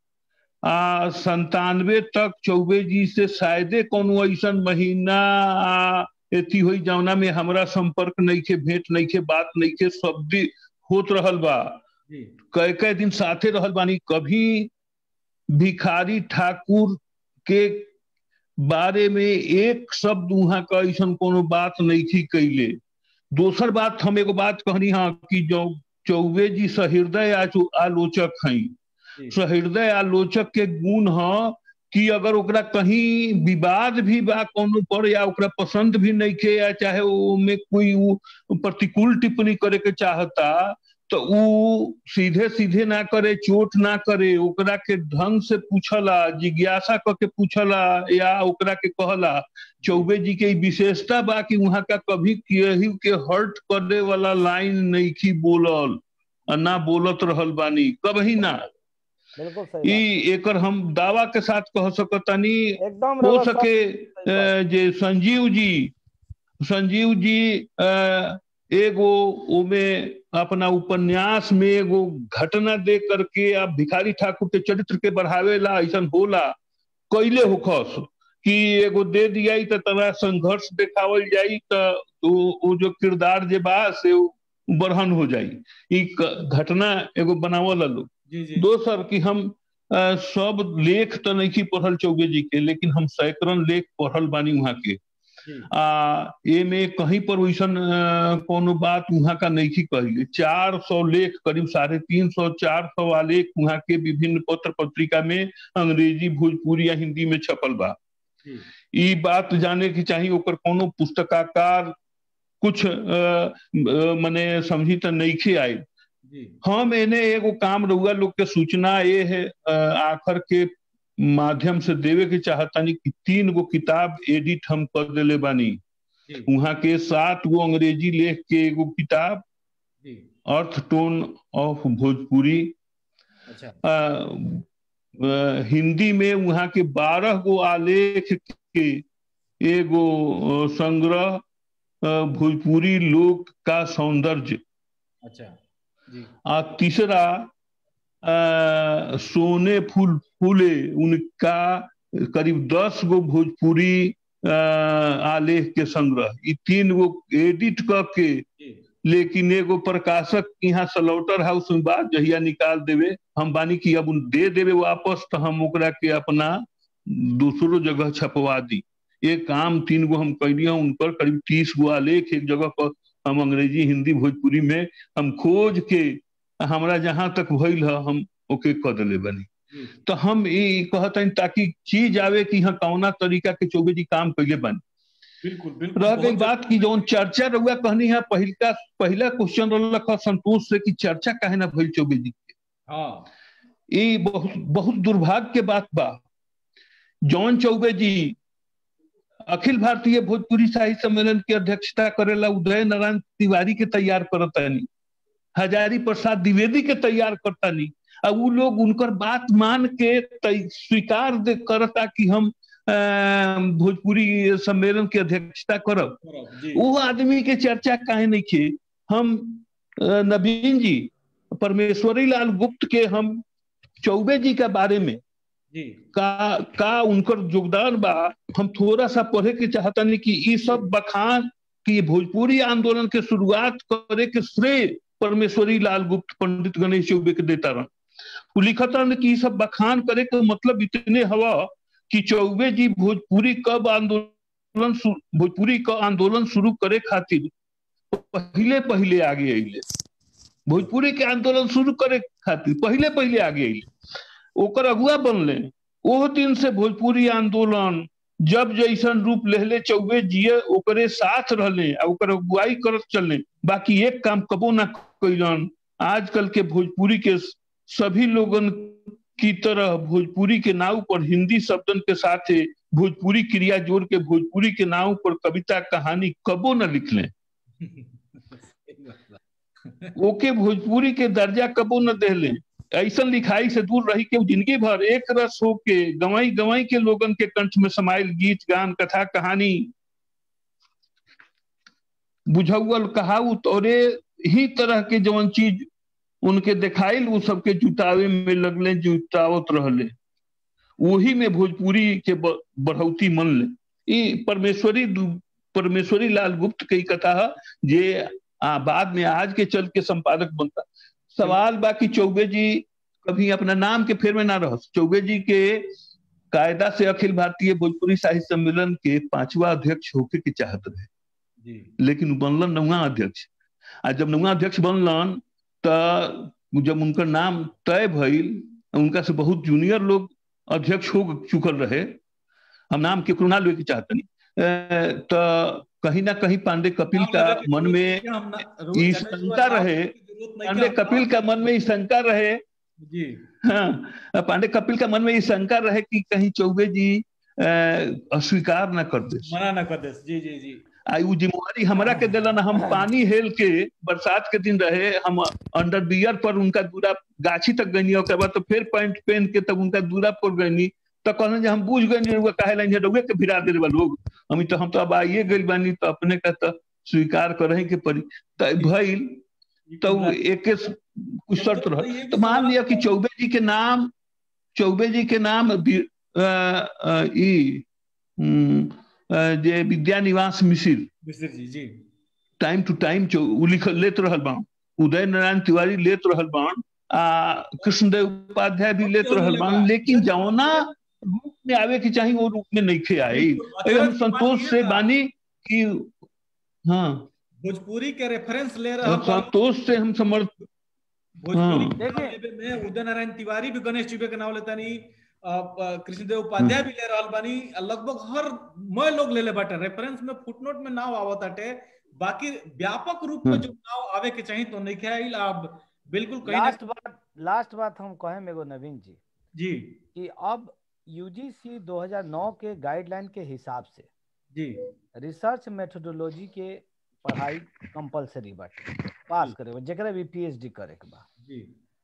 आ संतानवे तक चौबे जी से शायदे कोनो ऐसा महीना आ, एथी हुई जौना में हमरा संपर्क नहीं के भेंट नहीं के बात नहीं के शब्द होत रहल बा जी कई कई दिन साथे रहल बानी कभी भिखारी ठाकुर के बारे में एक शब्द वहां का ऐसा कोनो बात नहीं थी कैले दोसर बात हम एगो बात कहनी हाँ कि जो चौबे जी सहृदय आचो- आलोचक हैं जी सहृदय आलोचक के गुण ह कि अगर ओकरा कहीं विवाद भी बा कोनो पर या ओकरा पसंद भी नहीं के या चाहे ओमे कोई उ प्रतिकूल टिप्पणी करे के चाहता तो उ सीधे सीधे ना करे चोट ना करे ओकरा के ढंग से पूछला जिज्ञासा क के पूछला या ओकरा के कहला चौबे जी के ई विशेषता बा कि वहां का कभी केहू के हर्ट करे वाला लाइन नहीं की बोलल आ ना बोलत रहल बानी कभी ना बिल्कुल सही ई एकर हम दावा के साथ कह सकतानी बात। एकदम हो रउआ सके सही बात। अ, जे संजीव जी संजीव जी अ, एगो ओमे अपना उपन्यास में एगो घटना दे करके आप भिखारी ठाकुर के चरित्र के बढ़ावे ला ऐसा होला कैले होखस कि एगो दे दिया तो तना संघर्ष देखावल जाई तो वो जो किरदार जे बा से बढ़न हो जाई ई घटना एगो बनावल लोग दोसर कि हम आ, सब लेख तो नहीं पढ़ल चौबे जी के लेकिन हम सैकड़न लेख पढ़ल बानी वहाँ के आ ए में कहीं पर वैसन कोनो बात वहाँ का नहीं कही चार सौ लेख करीब साढ़े तीन सौ चार सौ आलेख वहाँ के विभिन्न पत्र पत्रिका में अंग्रेजी भोजपुरी या हिंदी में छपल बा ई बात जाने की चाहिए ओकर कोनो पुस्तकाकार कुछ मने समझी तो नहीं खे आये हम एने एगो काम रहुआ लोग के सूचना ये है आखिर के माध्यम से देवे के चाहतानी कि तीन गो किताब एडिट हम कर दिले बानी वहाँ के सात गो अंग्रेजी लेख के एगो किताब अर्थ टोन ऑफ भोजपुरी अच्छा आ, आ, हिंदी में वहाँ के बारह गो आलेख के एगो संग्रह भोजपुरी लोक का सौंदर्य अच्छा जी आ तीसरा आ, सोने फूल फूले उनका करीब दस गो भोजपुरी आलेख के संग्रह ई तीन गो एडिट क के लेकिन एगो प्रकाशक यहाँ सलौटर हाउस में बात जहिया निकाल देवे हम बानी की अब दे देवे वापस तो हम ओकरा के अपना दूसरो जगह छपवा दी ये काम तीन गो हम कैलिए उन पर करीब तीस गो आलेख एक जगह पर हम अंग्रेजी हिंदी भोजपुरी में हम खोज के हमरा जहां तक भइल है हम ओके कह दिले बनी तो हम ये कहते ताकि चीज आवे कि हाँ कौना तरीका के चौबे जी काम कैले बनी बिल्कुल बिल्कुल रह गई बात की जौन चर्चा रहुआ कहनी है पहिलका पहला क्वेश्चन रख संतोष से कि चर्चा काहे ना भइल चौबे जी के हाँ ये बहुत बहुत दुर्भाग्य के बात बा जौन चौबे जी अखिल भारतीय भोजपुरी साहित्य सम्मेलन की अध्यक्षता करेला उदय नारायण तिवारी के तैयार करतानी हजारी प्रसाद द्विवेदी के तैयार करतानी अब वो लोग उनकर बात मान के स्वीकार करता कि हम भोजपुरी सम्मेलन की अध्यक्षता करब वो आदमी के चर्चा काहे नहीं खे हम नवीन जी परमेश्वरी लाल गुप्त के हम चौबे जी के बारे में जी का का उनकर योगदान बा हम थोड़ा सा पढ़े के चाहता नहीं कि ये सब बखान कि भोजपुरी आंदोलन के शुरुआत करे के श्रेय परमेश्वरी लाल गुप्त पंडित गणेश चौबे के देता रहा वो लिखता कि ये सब बखान करे के मतलब इतने हवा कि चौबे जी भोजपुरी कब आंदोलन भोजपुरी का आंदोलन शुरू करे खातिर पहले पहले आगे अले भोजपुरी के आंदोलन शुरू करे खातिर पहले पहले आगे अले ओकर अगुआ बनले ओह दिन से भोजपुरी आंदोलन जब जैसन रूप लेहले चौबे जिये ओकरे साथ रहले आ ओकर अगुवाई करत चलने बाकी एक काम कबो ना कैलन आजकल के भोजपुरी के सभी लोगन की तरह भोजपुरी के नाव पर हिंदी शब्दन के साथ भोजपुरी क्रिया जोड़ के भोजपुरी के नाव पर कविता कहानी कबो न लिख लें ओके भोजपुरी के दर्जा कबो न दे लें ऐसा लिखाई से दूर रही के जिंदगी भर एक रस हो के गवाई गवाई के लोगन के कंठ में समाइल गीत गान कथा कहानी बुझौल कहाउत और ही तरह के जवन चीज उनके दिखाइल वो सबके जुटावे में लगले जुटावत रहले वही में भोजपुरी के बढ़ौती मन ले ये परमेश्वरी परमेश्वरी लाल गुप्त की कथा है जे आ, बाद में आज के चल के संपादक बनता सवाल बाकी चौबे जी कभी अपना नाम के फेर में ना रह चौबे जी के कायदा से अखिल भारतीय भोजपुरी साहित्य सम्मेलन के पांचवा अध्यक्ष होके के चाहत रहे जी लेकिन बनलन नौवा अध्यक्ष आ जब नौवा अध्यक्ष बनलन तो जब उनका नाम तय भइल उनका से बहुत जूनियर लोग अध्यक्ष हो चुकल रहे हम नाम के ना लेके चाहते नहीं तो कहीं ना कहीं पांडे कपिल का मन में ई शंका रहे पांडे कपिल का मन में ई शंका रहे जी हाँ पांडे कपिल का मन में ये शंका रहे कि कहीं चौबे जी अस्वीकार न कर दे मना न कर दे जी जी जी आई वो जिम्मेवारी हमरा के दिलन हम पानी हेल के बरसात के दिन रहे हम अंडर बियर पर उनका दूरा गाछी तक गनी ओकर बाद तो फिर पैंट पहन के तब उनका दूरा पर गनी तो कहने जे हम बुझ गए रुआ काहे लाइन रुए के भिरा दे लोग हम तो हम तो अब आइए गइल बानी तो अपने का तो स्वीकार करे के पड़ी तो भइल तो एक कुछ शर्त रह तो मान लिया कि चौबे जी के नाम चौबे जी के नाम ई हम्म, अ, जे विद्या निवास मिसिर मिश्र जी जी टाइम टू टाइम जो उ लिख लेत रहल बाण उदय नारायण तिवारी लेत रहल बाण आ कृष्णदेव उपाध्याय भी लेत रहल बाण लेकिन जौना रूप में आवे के चाहिए वो रूप में नहीं आई ए, हम संतोष से बानी कि हाँ भोजपुरी के रेफरेंस ले रहा संतोष से हम समर्थ भोजपुरी हाँ। देखिए में उदय नारायण तिवारी भी गणेश चुबे के नाम लेता नहीं कृष्णदेव उपाध्याय भी ले रहल बानी आ लगभग हर मैं लोग ले ले बाटे रेफरेंस में फुटनोट में नाव आवत आटे बाकी व्यापक रूप में हम्म। जो नाव आवे के चाहिए तो नहीं आइल अब बिल्कुल कहीं ना लास्ट बात लास्ट बात हम कहें एगो नवीन जी जी कि अब यूजीसी 2009 के गाइडलाइन के हिसाब से जी रिसर्च मेथोडोलॉजी के पढ़ाई कंपलसरी बाटे पास करे जेकरा भी पीएचडी करे के बा जी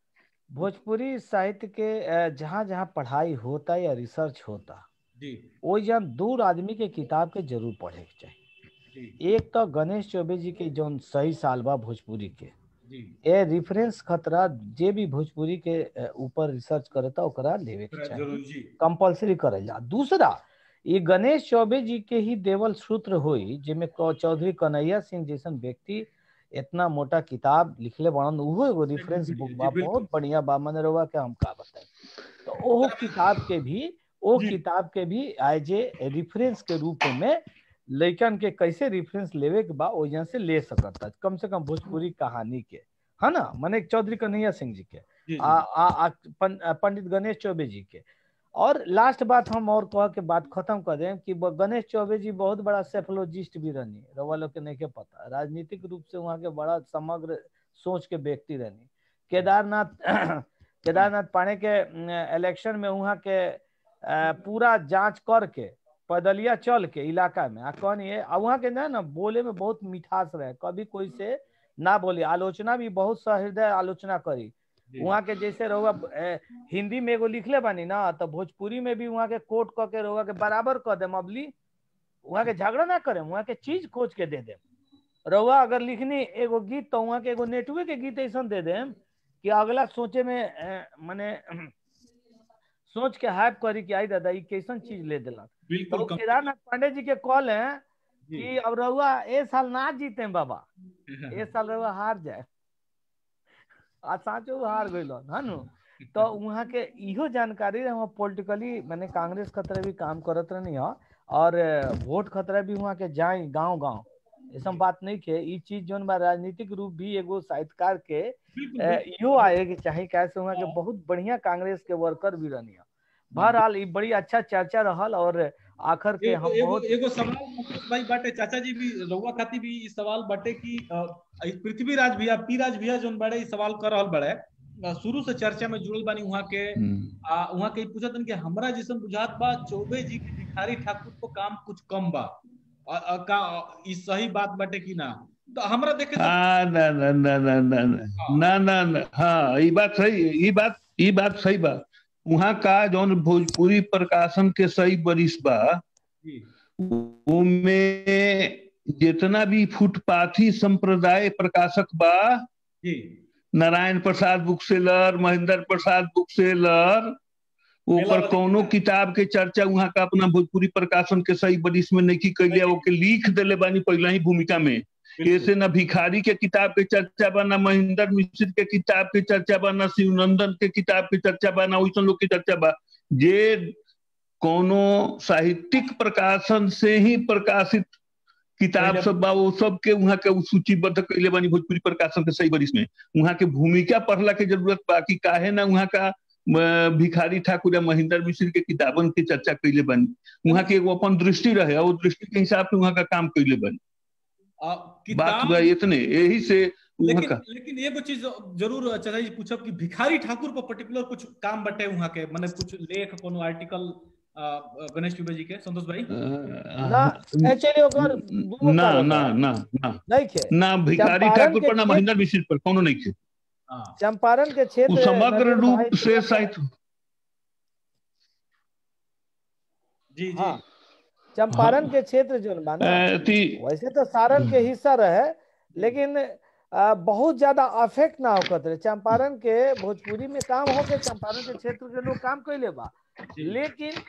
भोजपुरी साहित्य के अ, जहाँ जहाँ पढ़ाई होता या रिसर्च होता जी वो जन दूर आदमी के किताब के जरूर पढ़े के चाहिए जी एक तो गणेश चौबे जी के जौन सही साल बा भोजपुरी के जी ए रेफरेंस खतरा जे भी भोजपुरी के अ, ऊपर रिसर्च करता ओकरा लेवे के चाहिए जरूर जी कंपलसरी करल जा दूसरा ये गणेश चौबे जी के ही देवल सूत्र होई जिमे क- चौधरी कन्हैया सिंह जैसन व्यक्ति इतना मोटा किताब लिखले बड़न उहो एगो रेफरेंस जी, बुक जी, बा बिल्कुल। बहुत बढ़िया बा मने रउआ के हम का बताई तो ओहो किताब के भी ओ जी। किताब के भी एज ए रेफरेंस के रूप में लइकन के कैसे रेफरेंस लेवे के बा ओजन से ले सकता कम से कम भोजपुरी कहानी के है ना मने चौधरी कन्हैया सिंह जी के जी जी आ, आ, आ, पं, आ, पंडित गणेश चौबे जी के और लास्ट बात हम और कह के बात खत्म कर दें कि ब- गणेश चौबे जी बहुत बड़ा सेफोलॉजिस्ट भी रहनी रवा लोग के नहीं के पता राजनीतिक रूप से वहाँ के बड़ा समग्र सोच के व्यक्ति रहनी केदारनाथ केदारनाथ पाने के इलेक्शन में वहाँ के अ, पूरा जांच करके पैदलिया चल के इलाका में आ कहनी है आ वहाँ के ना ना बोले में बहुत मिठास रहे कभी कोई से ना बोली आलोचना भी बहुत सहृदय आलोचना करी जी। वहाँ के जैसे रहुआ ए, हिंदी में एगो लिखले बानी ना तो भोजपुरी में भी वहाँ के कोट क के रहुआ के बराबर कर देम अबली वहाँ के झगड़ा ना करे वहाँ के चीज खोज के दे देम रहुआ अगर लिखनी एगो गीत तो वहाँ के एगो नेटवे के गीत ऐसा दे देम कि अगला सोचे में ए, मने सोच के हाइप करी कि आई दादा ई कैसन चीज ले दिला बिल्कुल तो कम- केदारनाथ पांडे जी के कॉल है जी। कि अब रहुआ ए साल ना जीते बाबा ए साल रहुआ हार जाए आ साँचो हार गइल है नु तो वहाँ के इहो जानकारी रहे वहाँ पॉलिटिकली मैंने कांग्रेस खतरे भी काम करत रहनी है और अ, वोट खतरा भी वहाँ के जाए गांव गांव ऐसा बात नहीं के ई चीज जोन बा राजनीतिक रूप भी एगो साहित्यकार के बिल्कुल, अ, बिल्कुल। इहो आए के चाहे कैसे वहाँ के बहुत बढ़िया कांग्रेस के वर्कर भी रहनी है बहरहाल ई बड़ी अच्छा चर्चा रहल और आखिर के एगो हम एगो बहुत एगो सवाल मुकेश भाई बाटे चाचा जी भी रउआ खातिर भी ई सवाल बाटे कि अ, ई पृथ्वीराज भैया पी राज भैया जोन बड़े ई सवाल कर रहल बड़े अ, शुरू से चर्चा में जुड़ल बानी वहाँ के हम्म। आ वहाँ के ई पूछतन कि हमरा जैसन बुझात बा चौबे जी के भिखारी ठाकुर को काम कुछ कम बा अ, अ, का ई सही बात बाटे कि ना तो हमरा देखे तो आ, ना ना ना ना ना ना ना ना ना हाँ ये बात सही ये बात ये बात सही बा वहाँ का जौन भोजपुरी प्रकाशन के सही बरिस बा जी उनमें जितना भी फुटपाथी संप्रदाय प्रकाशक बा G Narayan Prasad bookseller Mahendra Prasad bookseller ओकर मेलावती कौनो किताब। किताब के चर्चा वहाँ का अपना भोजपुरी प्रकाशन के सही बरिस में नहीं कैले ओके लिख देले बानी पहला ही भूमिका में ऐसे न भिखारी के किताब के चर्चा बा न महेंद्र मिश्र के किताब के चर्चा बा न शिवनंदन के किताब के चर्चा बा न वैसन लोग के चर्चा बा जे कोनो साहित्यिक प्रकाशन से ही प्रकाशित किताब पहले- सब बा वो सब के वहाँ के उ सूचीबद्ध कैले बानी भोजपुरी प्रकाशन के सही बरिस में वहाँ के भूमिका पढ़ला के जरूरत बा कि काहे ना वहाँ का अ, भिखारी ठाकुर या महेंद्र मिश्र के किताबन के चर्चा कैले बानी वहाँ के एगो अपन दृष्टि रहे और दृष्टि के हिसाब से वहाँ का काम कैले बानी आ, बात किताब बा इतने यही से वहाँ लेकिन का लेकिन एगो चीज जरूर चाचा जी पूछब कि भिखारी ठाकुर पर पर्टिकुलर कुछ काम बटे वहाँ के माने कुछ लेख कोनो आर्टिकल आ, गणेश चुबे जी के संतोष भाई ना अ, एक्चुअली ओकर दूगो ना कारण ना बा। ना ना नहीं खे ना भिखारी चंपारण ठाकुर के पर ना क्षेत्र- महेंद्र मिश्र पर कोनो नहीं थे हाँ चंपारण के वो क्षेत्र समग्र नवीन रूप भाई से थोड़ा सा- साहित्य जी जी हाँ चंपारण के क्षेत्र जो बा ना अ, थी वैसे तो सारण के हिस्सा रहे लेकिन आ, बहुत ज्यादा अफेक्ट ना होकर रहे चंपारण के भोजपुरी में काम होके चंपारण के क्षेत्र के लोग काम कैले बा जी। लेकिन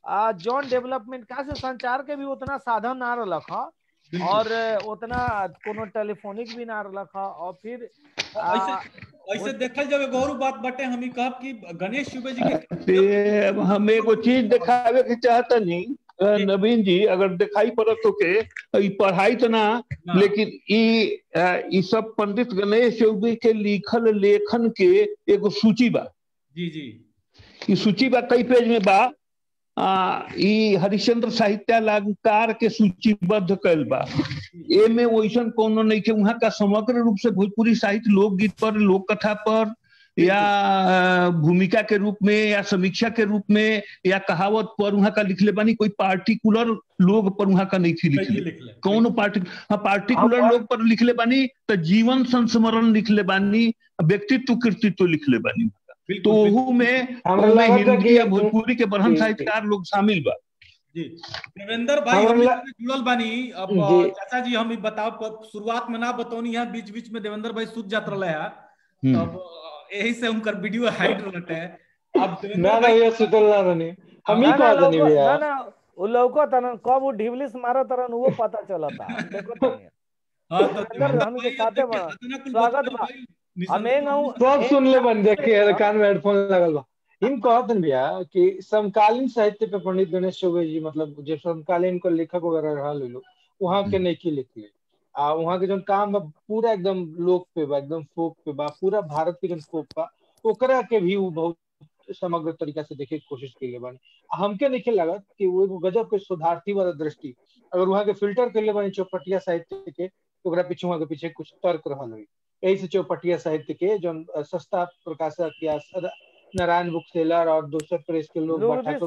जॉन डेवलपमेंट का से संचार के भी उतना साधन ना रख और उतना कोनो टेलीफोनिक भी ना रख और फिर ऐसे ऐसे देखल जावे गौरव बात बटे हम ही कहब कि गणेश चौबे जी के ते हम एगो चीज दिखावे के चाहता नहीं नवीन जी अगर दिखाई पड़त तो के ई पढ़ाई तो ना लेकिन ई ई सब पंडित गणेश चौबे के लिखल लेखन के एगो सूची बा जी जी ई सूची बा कई पेज में बा आ, ई हरिश्चंद्र साहित्य अलंकार के सूचीबद्ध कैल बा एमे वैसन कोनो नहीं के वहाँ का समग्र रूप से भोजपुरी साहित्य लोकगीत पर लोक कथा पर या भूमिका के रूप में या समीक्षा के रूप में या कहावत पर वहाँ का लिखले बानी कोई पार्टिकुलर लोग पर वहाँ का नहीं लिखले कौन पार्टी हाँ पार्टिकुलर लोग पर लिखले बानी तो जीवन संस्मरण लिखले बानी व्यक्तित्व कृतित्व लिखले बानी तो ओहू में हिंदी या भोजपुरी के बरहन साहित्यकार लोग शामिल बा जी देवेंद्र भाई हम जुड़ल बानी अब चाचा जी हम बताओ शुरुआत में ना बतौनी है बीच बीच में देवेंद्र भाई सुत जात रहे है तब यही से उनकर वीडियो हाइड रहते अब ना ना ये सुतल ना रहनी हम ही कह दनी भैया ना ना वो लौको तन कब वो ढिबलिस मारा तरन वो पता चलता देखो तनी हां तो हम के साथे बा स्वागत बा हमें गाँव सब सुन ले बन देखिए कान में हेडफोन लगल बा इन कहत भैया कि समकालीन साहित्य पे पंडित गणेश चौबे जी मतलब जो समकालीन को लेखक वगैरह रहा लो वहाँ के नहीं लिखले आ वहाँ के जो काम बा पूरा एकदम लोक पे बा एकदम फोक पे बा पूरा भारत के जो फोक बा ओकरा के भी वो बहुत समग्र तरीका से देखे के कोशिश के लिए बानी हमके नहीं लागत कि वो एगो गजब के सुधार्थी वाला दृष्टि अगर वहाँ के फिल्टर के लिए बानी चौपटिया साहित्य के तो ओकरा पीछे वहाँ के पीछे कुछ तर्क रहल हुई यही से चौपटिया साहित्य के जो सस्ता प्रकाशक या नारायण बुक सेलर और दूसरे प्रेस के लोग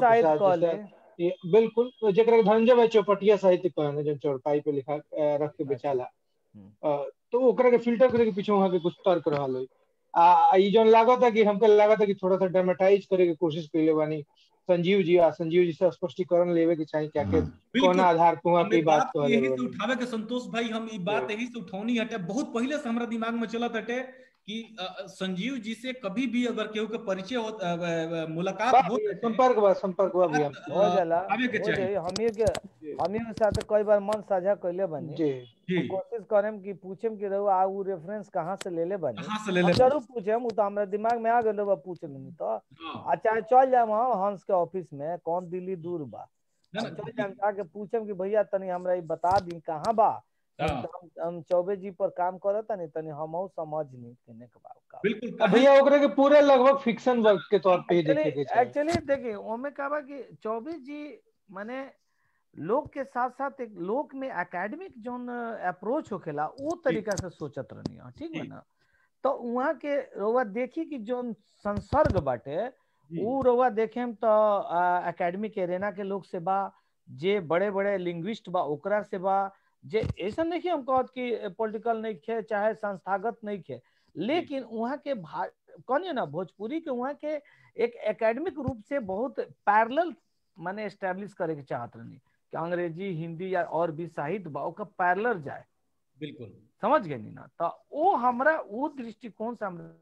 बिल्कुल जरा धनंजय भाई चौपटिया साहित्य कहने जो चौपाई पे लिखा रख के बेचाला तो ओकरा के फिल्टर करे के पीछे वहां के कुछ तर्क रहल होई आ ई जोन लागत है कि हमके लागत है कि थोड़ा सा ड्रामेटाइज करे के कोशिश कइले बानी संजीव जी आ संजीव जी से स्पष्टीकरण लेवे के चाहिए क्या के कौन आधार पे वहां की बात कहले यही से उठावे के संतोष भाई हम ई बात यही से उठौनी हटे बहुत पहले से हमरा दिमाग में चलत हटे कि संजीव जी से कभी भी अगर केहू के परिचय हो मुलाकात हो संपर्क बा संपर्क बा भी हम हो जाला आवे के चाहिए हम के हम के साथ कई बार मन साझा कइले बनी जी जी कोशिश करम कि पूछम कि रहो आ उ रेफरेंस कहां से लेले बनी कहां से लेले जरूर पूछम उ तो हमरा दिमाग में आ गेल बा पूछ लेनी तो अच्छा चल जाम हंस के ऑफिस में कौन दिल्ली दूर बा चल जाम जाके पूछम कि भैया तनी हमरा ई बता दी कहां बा हम चौबे जी पर काम करत नहीं तनी हम समझ नहीं केने के बात बिल्कुल भैया ओकरे के पूरे लगभग फिक्शन वर्क के तौर पे देखे के चाहिए एक्चुअली देखिए ओमे का बा कि चौबे जी माने लोग के साथ साथ एक लोक में एकेडमिक जोन अप्रोच होखेला वो तरीका से सोचत रहनी है ठीक है ना तो वहाँ के रोवा देखी कि जोन संसर्ग बाटे वो रोवा देखे तो एकेडमिक एरेना के लोग से बा जे बड़े बड़े लिंग्विस्ट बा ओकरा से बा जे ऐसा नहीं कि हम कहत कि पॉलिटिकल नहीं खे चाहे संस्थागत नहीं खे लेकिन वहाँ के कौन ना भोजपुरी के वहाँ के एक एकेडमिक रूप से बहुत पैरेलल माने एस्टेब्लिश करे के चाहत रहनी कि अंग्रेजी हिंदी या और भी साहित्य बा ओका पैरेलल जाए बिल्कुल समझ गए ना तो वो हमरा वो दृष्टिकोण से हमरा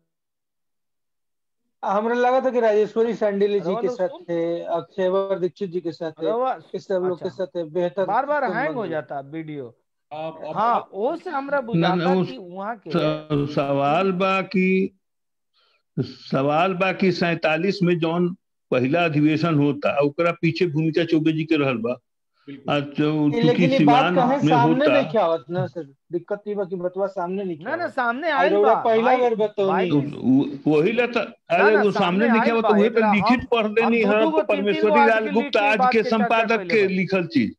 हमरा लगा था कि राजेश्वरी सैंडिल जी के साथ थे अक्षयवर दीक्षित जी के साथ थे इस सब लोग के साथ बेहतर बार बार हैंग हो जाता वीडियो हाँ वो से हमरा बुझाता कि वहाँ के सवाल बा कि सवाल बा कि सैतालीस में जौन पहला अधिवेशन होता ओकरा पीछे भूमिका चौबे जी के रहल बा लेकिन ये बात कहे सामने नहीं क्या होत ना सर दिक्कत ये बा कि बतवा सामने नहीं ना ना सामने आइल बा पहला बार बतौनी वही ला अरे वो सामने नहीं क्या तो वही तो लिखित पढ़ देनी है परमेश्वरी लाल गुप्ता आज के संपादक के लिखल चीज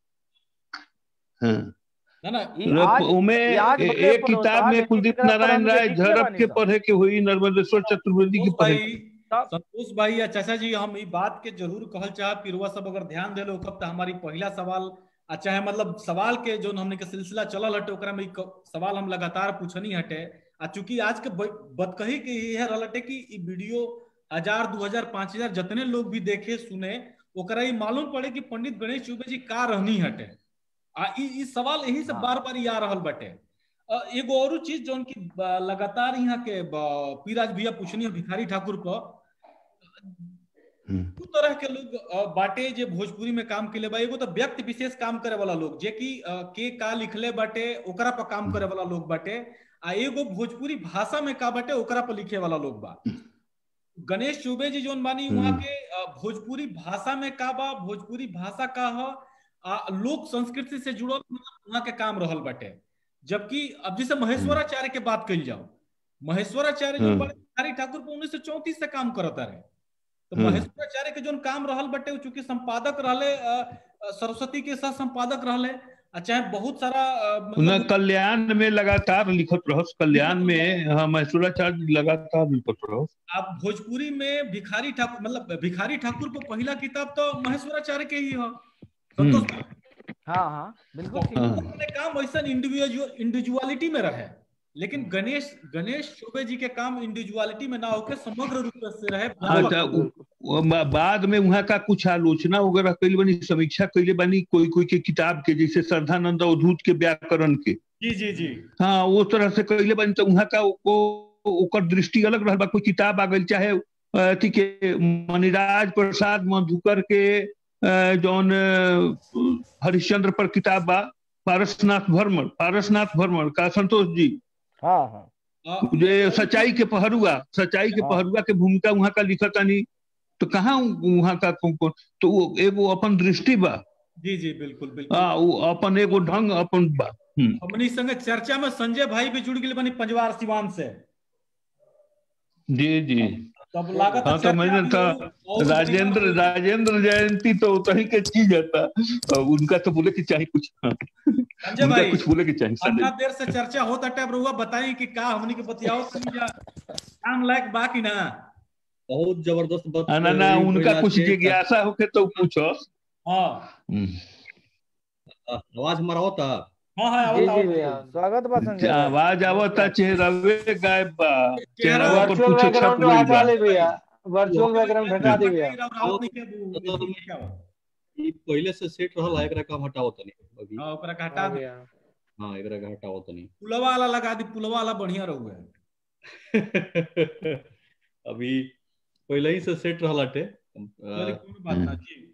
हाँ उमे एक किताब में कुलदीप नारायण राय झड़प के पढ़े के हुई नर्मदेश्वर चतुर्वेदी की पढ़े संतोष भाई या चाचा जी हम ई बात के जरूर कहल चाह पिरुआ सब अगर ध्यान दे लो कब तो हमारी पहला सवाल अच्छा है मतलब सवाल के जो हमने के सिलसिला चलल हटे ओकरा में सवाल हम लगातार पूछनी हटे आ चूंकि आज के बदकही के यह रहते कि ई वीडियो हजार दो हजार पांच हजार जितने लोग भी देखे सुने ओकरा ये मालूम पड़े कि पंडित गणेश चौबे जी का रहनी हटे आ ई सवाल यही से बार बार आ रहल बटे एगो और चीज जो की लगातार यहाँ के पीराज भैया पूछनी है भिखारी ठाकुर को दू तरह के लोग अ, बाटे जे भोजपुरी में काम केले बा एगो तो व्यक्ति विशेष काम करे वाला लोग जे कि अ, के का लिखले बाटे ओकरा पर काम करे वाला लोग बाटे आ एगो भोजपुरी भाषा में का बाटे ओकरा पर लिखे वाला लोग बा गणेश चौबे जी जोन बानी हम्म। वहाँ के अ, भोजपुरी भाषा में का बा भोजपुरी भाषा का ह आ, लोक संस्कृति से जुड़ल मतलब वहाँ के काम रहल बाटे जबकि अब जैसे महेश्वराचार्य के बात कही जाओ महेश्वराचार्य जो हम्म। बड़े बिहारी ठाकुर पर उन्नीस सौ चौंतीस से काम करता रहे तो हम्म। महेश्वराचार्य के जोन काम रहल बटे उ चूंकि संपादक रहले अ, अ, सरस्वती के साथ संपादक रहले आ चाहे बहुत सारा अ, उन्हें मतलब कल्याण में लगातार लिखत रहस कल्याण में हाँ महेश्वराचार्य लगातार लिखत रहस आप भोजपुरी में भिखारी ठाकुर मतलब भिखारी ठाकुर पर पहला किताब तो महेश्वराचार्य के ही है संतोष हाँ हाँ बिल्कुल ठीक हाँ। उन्होंने काम वैसा इंडिविजुअलिटी में रहे लेकिन गणेश गणेश चौबे जी के काम इंडिविजुअलिटी में ना होकर समग्र रूप से रहे अच्छा उ- वो बा- बाद में वहाँ का कुछ आलोचना वगैरह कैले बनी समीक्षा कैले बनी कोई कोई के किताब के जैसे श्रद्धानंद अवधूत के व्याकरण के जी जी जी हाँ वो तरह से कैले बनी तो वहाँ का वो ओकर दृष्टि अलग रहल बा कोई किताब आ गई चाहे अथी के मणिराज प्रसाद मधुकर के अ, जौन अ, हरिश्चंद्र पर किताब बा पारसनाथ भरमर पारसनाथ भरमर का संतोष जी हाँ हाँ अ, जे सच्चाई के पहरुआ सच्चाई के हाँ। पहरुआ के भूमिका वहाँ का लिखतानी तो कहाँ वहाँ का कौन- कौन- तो वो एगो अपन दृष्टि बा जी जी बिल्कुल बिल्कुल हाँ वो अपन एगो ढंग अपन बा हम्म। हमनी संगे चर्चा में संजय भाई भी जुड़ गए बनी पंजवार सिवान से जी जी तब लागत हाँ तो मैंने तो राजेंद्र राजेंद्र जयंती तो उतही के चीज था और उनका तो बोले कि चाहे कुछ हाँ, संजय उनका भाई कुछ बोले कि चाहिए इतना देर से चर्चा होता टाइप रहुआ बताई कि का हमनी के बतियाओ तनी जा काम लायक बा कि ना बहुत जबरदस्त बात हाँ, ना ना रही उनका पहिला कुछ के- जिज्ञासा होके तो पूछो हाँ हम्म। आवाज हमारा होता हाँ हाँ जी आवत जी भैया आवत स्वागत बा संजय भाई। आवाज आवता चेहरावे गायब बा चेहरा चेहरावा पर वर्चुअल कुछ छप बैकग्राउंड गइल हटा बा ले भैया वर्चुअल बैकग्राउंड हटा दे भैया राउत नहीं के बु- नहीं के बा। ई पहले से सेट रहल है एकरा काम हटाओ तनी अभी हाँ ओकरा का हटा हाँ दे भैया हां एकरा के हटाओ तनी पुलवा वाला लगा दी पुलवा वाला बढ़िया रहुए अभी पहले ही से सेट रहल हटे चलिए, कोई बात ना जी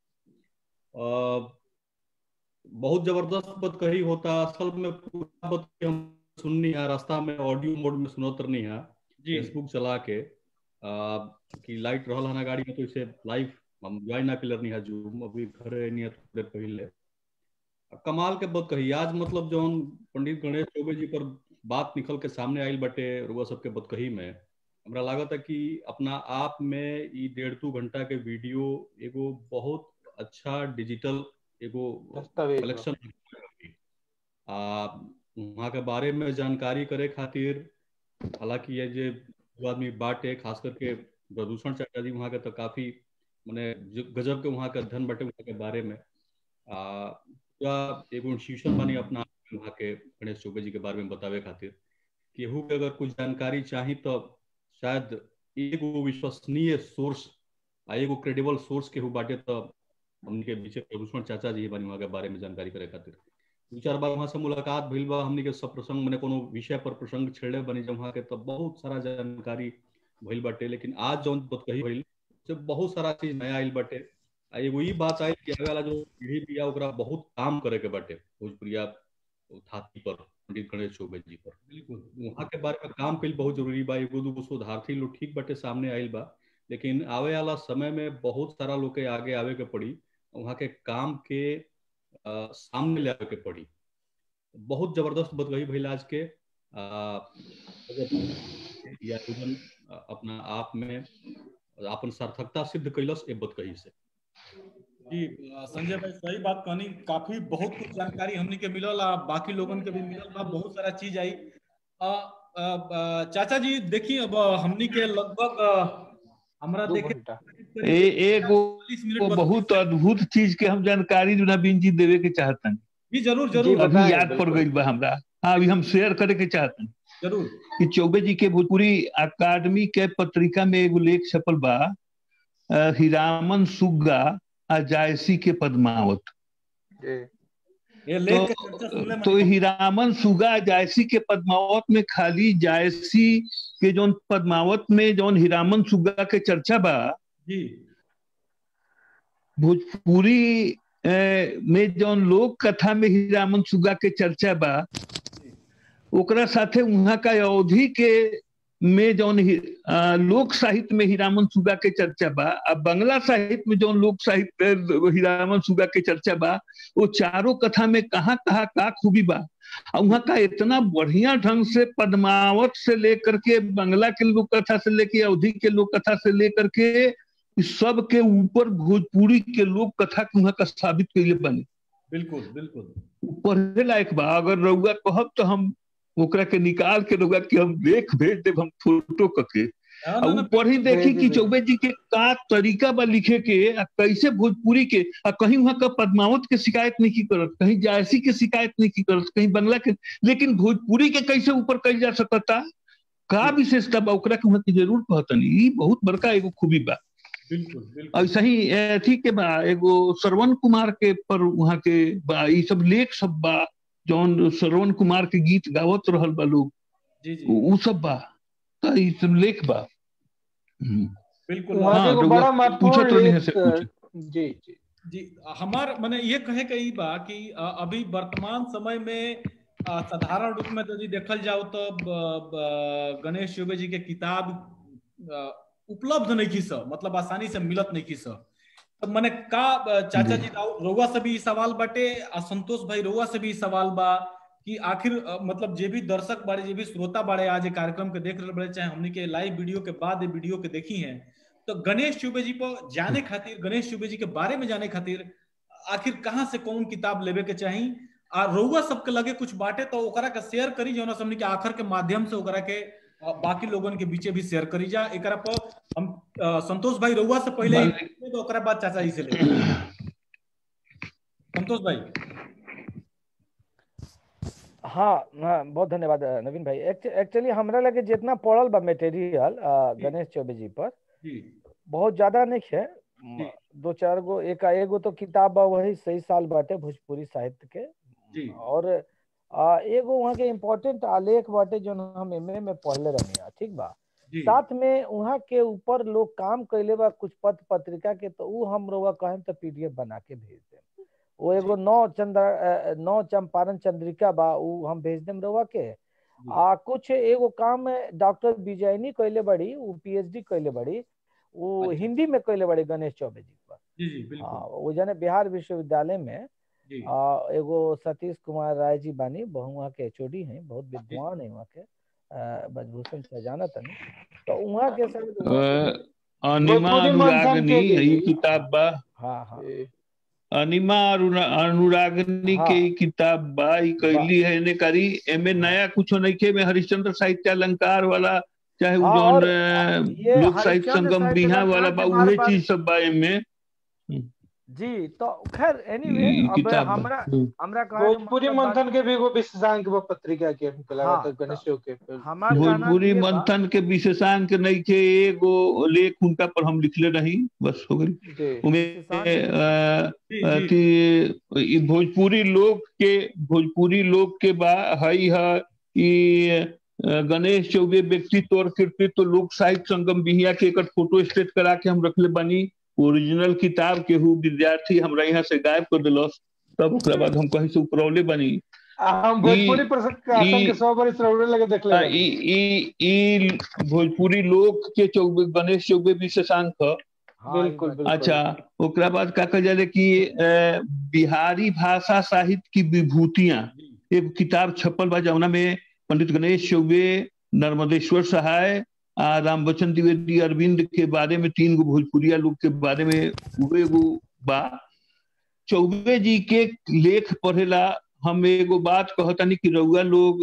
अ, बहुत जबरदस्त बात कही होता असल में पूरा बात के हम सुननी है रास्ता में ऑडियो मोड में सुनत रहनी है जी फेसबुक चला के आ, कि लाइट रहल है ना गाड़ी में तो इसे लाइव हम ज्वाइन ना कर है जूम अभी घर नहीं है थोड़ी देर पहले अब कमाल के बात कही आज मतलब जौन पंडित गणेश चौबे जी पर बात निकल के सामने आयल बटे रुआ सबके बात कही में हमरा लागत है कि अपना आप में ई डेढ़ दू घंटा के वीडियो एगो बहुत अच्छा डिजिटल एगो दस्तावेज बा। कलेक्शन आ वहाँ के बारे में जानकारी करे खातिर हालांकि ये जे दो आदमी बाटे खास करके प्रदूषण चाचा जी वहाँ के तो काफी माने जो गजब के वहाँ के अध्ययन बाटे वहाँ के बारे में आ पूरा एगो इंस्टीट्यूशन बनी अपना आप में वहाँ के गणेश चौबे जी के बारे में बतावे खातिर केहू के अगर कुछ जानकारी चाही तो शायद एगो विश्वसनीय सोर्स आ एगो क्रेडिबल सोर्स केहू बाटे तो हमनी पीछे प्रदूषण चाचा जी बनी वहाँ के बारे में जानकारी करे खातिर दू चार बार वहाँ से मुलाकात भइल बा हमनी के सब प्रसंग मैंने कोनो विषय पर प्रसंग छेड़े बनी जब वहाँ के तो बहुत सारा जानकारी भइल बाटे लेकिन आज जौन बात कही भइल से बहुत सारा चीज नया आइल बाटे आ एगो ई बात आइल कि आगे वाला जो पीढ़ी बिया ओकरा बहुत काम करे के बाटे भोजपुरिया थाती पर पंडित गणेश चौबे जी पर बिल्कुल वहाँ के बारे में काम कईल बहुत जरूरी बा एगो दूगो शोधार्थी लोग ठीक बाटे सामने आइल बा लेकिन आवे वाला समय में बहुत सारा लोग के आगे आवे के पड़ी वहाँ के काम के आ, सामने ले आवे के पड़ी बहुत जबरदस्त बात कही भइल आज के आ, या इवन अपना आप में अपन सार्थकता सिद्ध कैलस ए बात कही से जी अ, संजय भाई सही बात कहनी काफी बहुत कुछ जानकारी हमनी के मिलल आ बाकी लोगन के भी मिलल बा बहुत सारा चीज आई अ, अ, अ, चाचा जी देखी अब हमनी के लगभग अ, हमरा दो देखे घंटा ए एगो 40 मिनट वो बच- बहुत अद्भुत चीज के हम जानकारी नवीन जी देवे के चाहतन जी जरूर जी, जरूर बताएं, अभी याद पड़ बिल्कुल। गई बा हमरा हाँ अभी हम शेयर करे के चाहतन जरूर कि चौबे जी के भोजपुरी अकादमी के पत्रिका में एगो लेख छपल बा अ, हिरामन सुग्गा आ जायसी के पद्मावत जी ये लेख के चर्चा सुनले तो में हिरामन सुगा जायसी के पद्मावत में खाली जायसी के जौन पद्मावत में जौन हिरामन सुगा के चर्चा बा जी भोजपुरी में जौन लोक कथा में हीरामन सुगा के चर्चा बा ओकरा साथे वहाँ का अवधि के में जौन लोक साहित्य में हीरामन सुगा के चर्चा बा अब बांग्ला साहित्य में जौन लोक साहित्य हीरामन सुगा के चर्चा बा वो चारों कथा में कहाँ कहाँ का खूबी बा और वहाँ का इतना बढ़िया ढंग से पद्मावत से लेकर के बांग्ला के लोक कथा से लेके अवधि के लोक कथा से लेकर के सब के ऊपर भोजपुरी के लोक कथा के वहाँ का साबित कैले बने बिल्कुल बिल्कुल पढ़े लायक बा अगर रउआ कहब तो हम ओकरा के निकाल के रउआ के हम देख भेज देब हम फोटो करके पढ़ी देखी कि चौबे जी के का तरीका बा लिखे के आ कैसे भोजपुरी के आ कहीं वहां का पद्मावत के शिकायत नहीं की करत कहीं जायसी के शिकायत नहीं की करत कहीं बंगला के लेकिन भोजपुरी के कैसे ऊपर कल जा सकता का विशेषता बा ओकरा के वहां जरूर कहतनी ई बहुत बड़का एगो खूबी बा ऐसा ही अथी के बा एगो श्रवण कुमार के पर वहां के बा ई सब लेख सब बा जौन श्रवण कुमार के गीत गावत रहल बा लोग उ सब बा त ई सब लेख बा बिल्कुल हाँ, बड़ा पूछो तो नहीं है से जी जी जी हमार मैंने ये कहे के ई बा कि अभी वर्तमान समय में साधारण रूप में यदि देखल जाओ तो गणेश चौबे जी के किताब उपलब्ध नहीं की सब मतलब आसानी से मिलत नहीं की सब तो मैंने का चाचा जी रोवा से भी सवाल बाटे आ संतोष भाई रोवा से भी सवाल बा कि आखिर मतलब जे भी दर्शक बाड़े जे भी श्रोता बाड़े आज कार्यक्रम के देख रहे बड़े चाहे हमने के लाइव वीडियो के बाद वीडियो के देखी हैं तो गणेश चौबे जी पर जाने खातिर गणेश चौबे जी के बारे में जाने खातिर आखिर कहाँ से कौन किताब लेवे के चाहिए आ रउआ सबके लगे कुछ बाटे तो ओकरा के शेयर करी जो हमने के आखिर के माध्यम से ओकरा के बाकी लोगन के बीचे भी शेयर करी जा एकरा पर हम संतोष भाई रउआ से पहले तो ओकरा बाद चाचा जी से ले संतोष भाई हाँ हाँ बहुत धन्यवाद नवीन भाई एक्चुअली हमरा लगे जितना पढ़ल बा मटेरियल गणेश चौबे जी पर बहुत ज्यादा नहीं है दो चार गो एक एगो तो किताब बा वही सही साल बाटे भोजपुरी साहित्य के और आ, एगो वहाँ के इम्पोर्टेंट आलेख बाटे जो हम एमए में पढ़ले रहनी ठीक बा साथ में वहाँ के ऊपर लोग काम कैले बा कुछ पत्र पत्रिका के तो उ हम रोगा कहें तो पीडीएफ बना के भेज दे वो एगो नौ चंद्र नौ चंपारण चंद्रिका बा उ हम भेज देम रोगा के आ कुछ एगो काम डॉक्टर विजयनी कैले बड़ी उ पीएचडी कैले बड़ी वो हिंदी में कैले बड़ी गणेश चौबे जी पर हाँ वो जाने बिहार विश्वविद्यालय में आ, एगो सतीश कुमार राय जी बानी बहु वहाँ के एचओडी हैं बहुत विद्वान है वहाँ के ब्रजभूषण से जाना तनी तो वहाँ के सब अनिमा अनुरागनी ये किताब बा हाँ हाँ अनिमा अनुरागनी के किताब बा ई कैली है ने करी एमे नया कुछ नहीं के में हरिश्चंद्र साहित्य अलंकार वाला चाहे वो जौन लोक साहित्य संगम बिहार वाला बा उहे चीज सब बा एमे जी तो खैर एनीवे अब हमरा हमरा भोजपुरी मंथन के भी एगो विशेषांक बा पत्रिका के हमके हाँ, लागत गणेश के भोजपुरी मंथन के विशेषांक नहीं के एगो लेख उनका पर हम लिखले नहीं बस हो गई उमे अति भोजपुरी लोक के भोजपुरी लोक के बा हई है ई गणेश चौबे व्यक्तित्व और कृतित्व लोक साहित्य संगम बिहिया के एक फोटो स्टेट करा के हम रखले बनी ओरिजिनल किताब के हु विद्यार्थी हमरा यहाँ से गायब कर दिलस तब ओकरा बाद हम कहीं से उपरौले बनी हम भोजपुरी प्रशासन के 100 बरिस रौले लगे देखले ई ई ई भोजपुरी लोक के चौबे गणेश चौबे विशेषांक बिल्कुल बिल्कुल अच्छा ओकरा बाद का कहल जाले कि बिहारी भाषा साहित्य की विभूतियां एक किताब छपल बा जौना में पंडित गणेश चौबे नर्मदेश्वर सहाय आ राम बच्चन द्विवेदी अरविंद के बारे में तीन गो भोजपुरिया लोग के बारे में उहे गो बा चौबे जी के लेख पढ़ेला हम एगो बात कहतनी कि रउआ लोग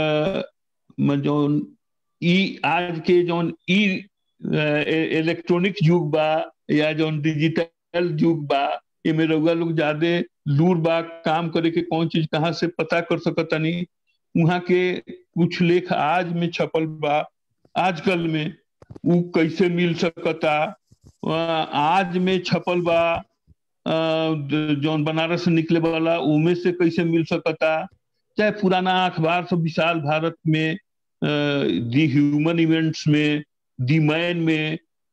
जौन ई आज के जौन ई इलेक्ट्रॉनिक युग बा या जौन डिजिटल युग बा एमे रउआ लोग ज्यादा दूर बा काम करे के कौन चीज कहाँ से पता कर सकतनी वहाँ के कुछ लेख आज में छपल बा आजकल में उ कैसे मिल सकता आज में छपल बा जौन बनारस से निकले वाला उमे से कैसे मिल सकता चाहे पुराना अखबार सब विशाल भारत में दी ह्यूमन इवेंट्स में दी मैन में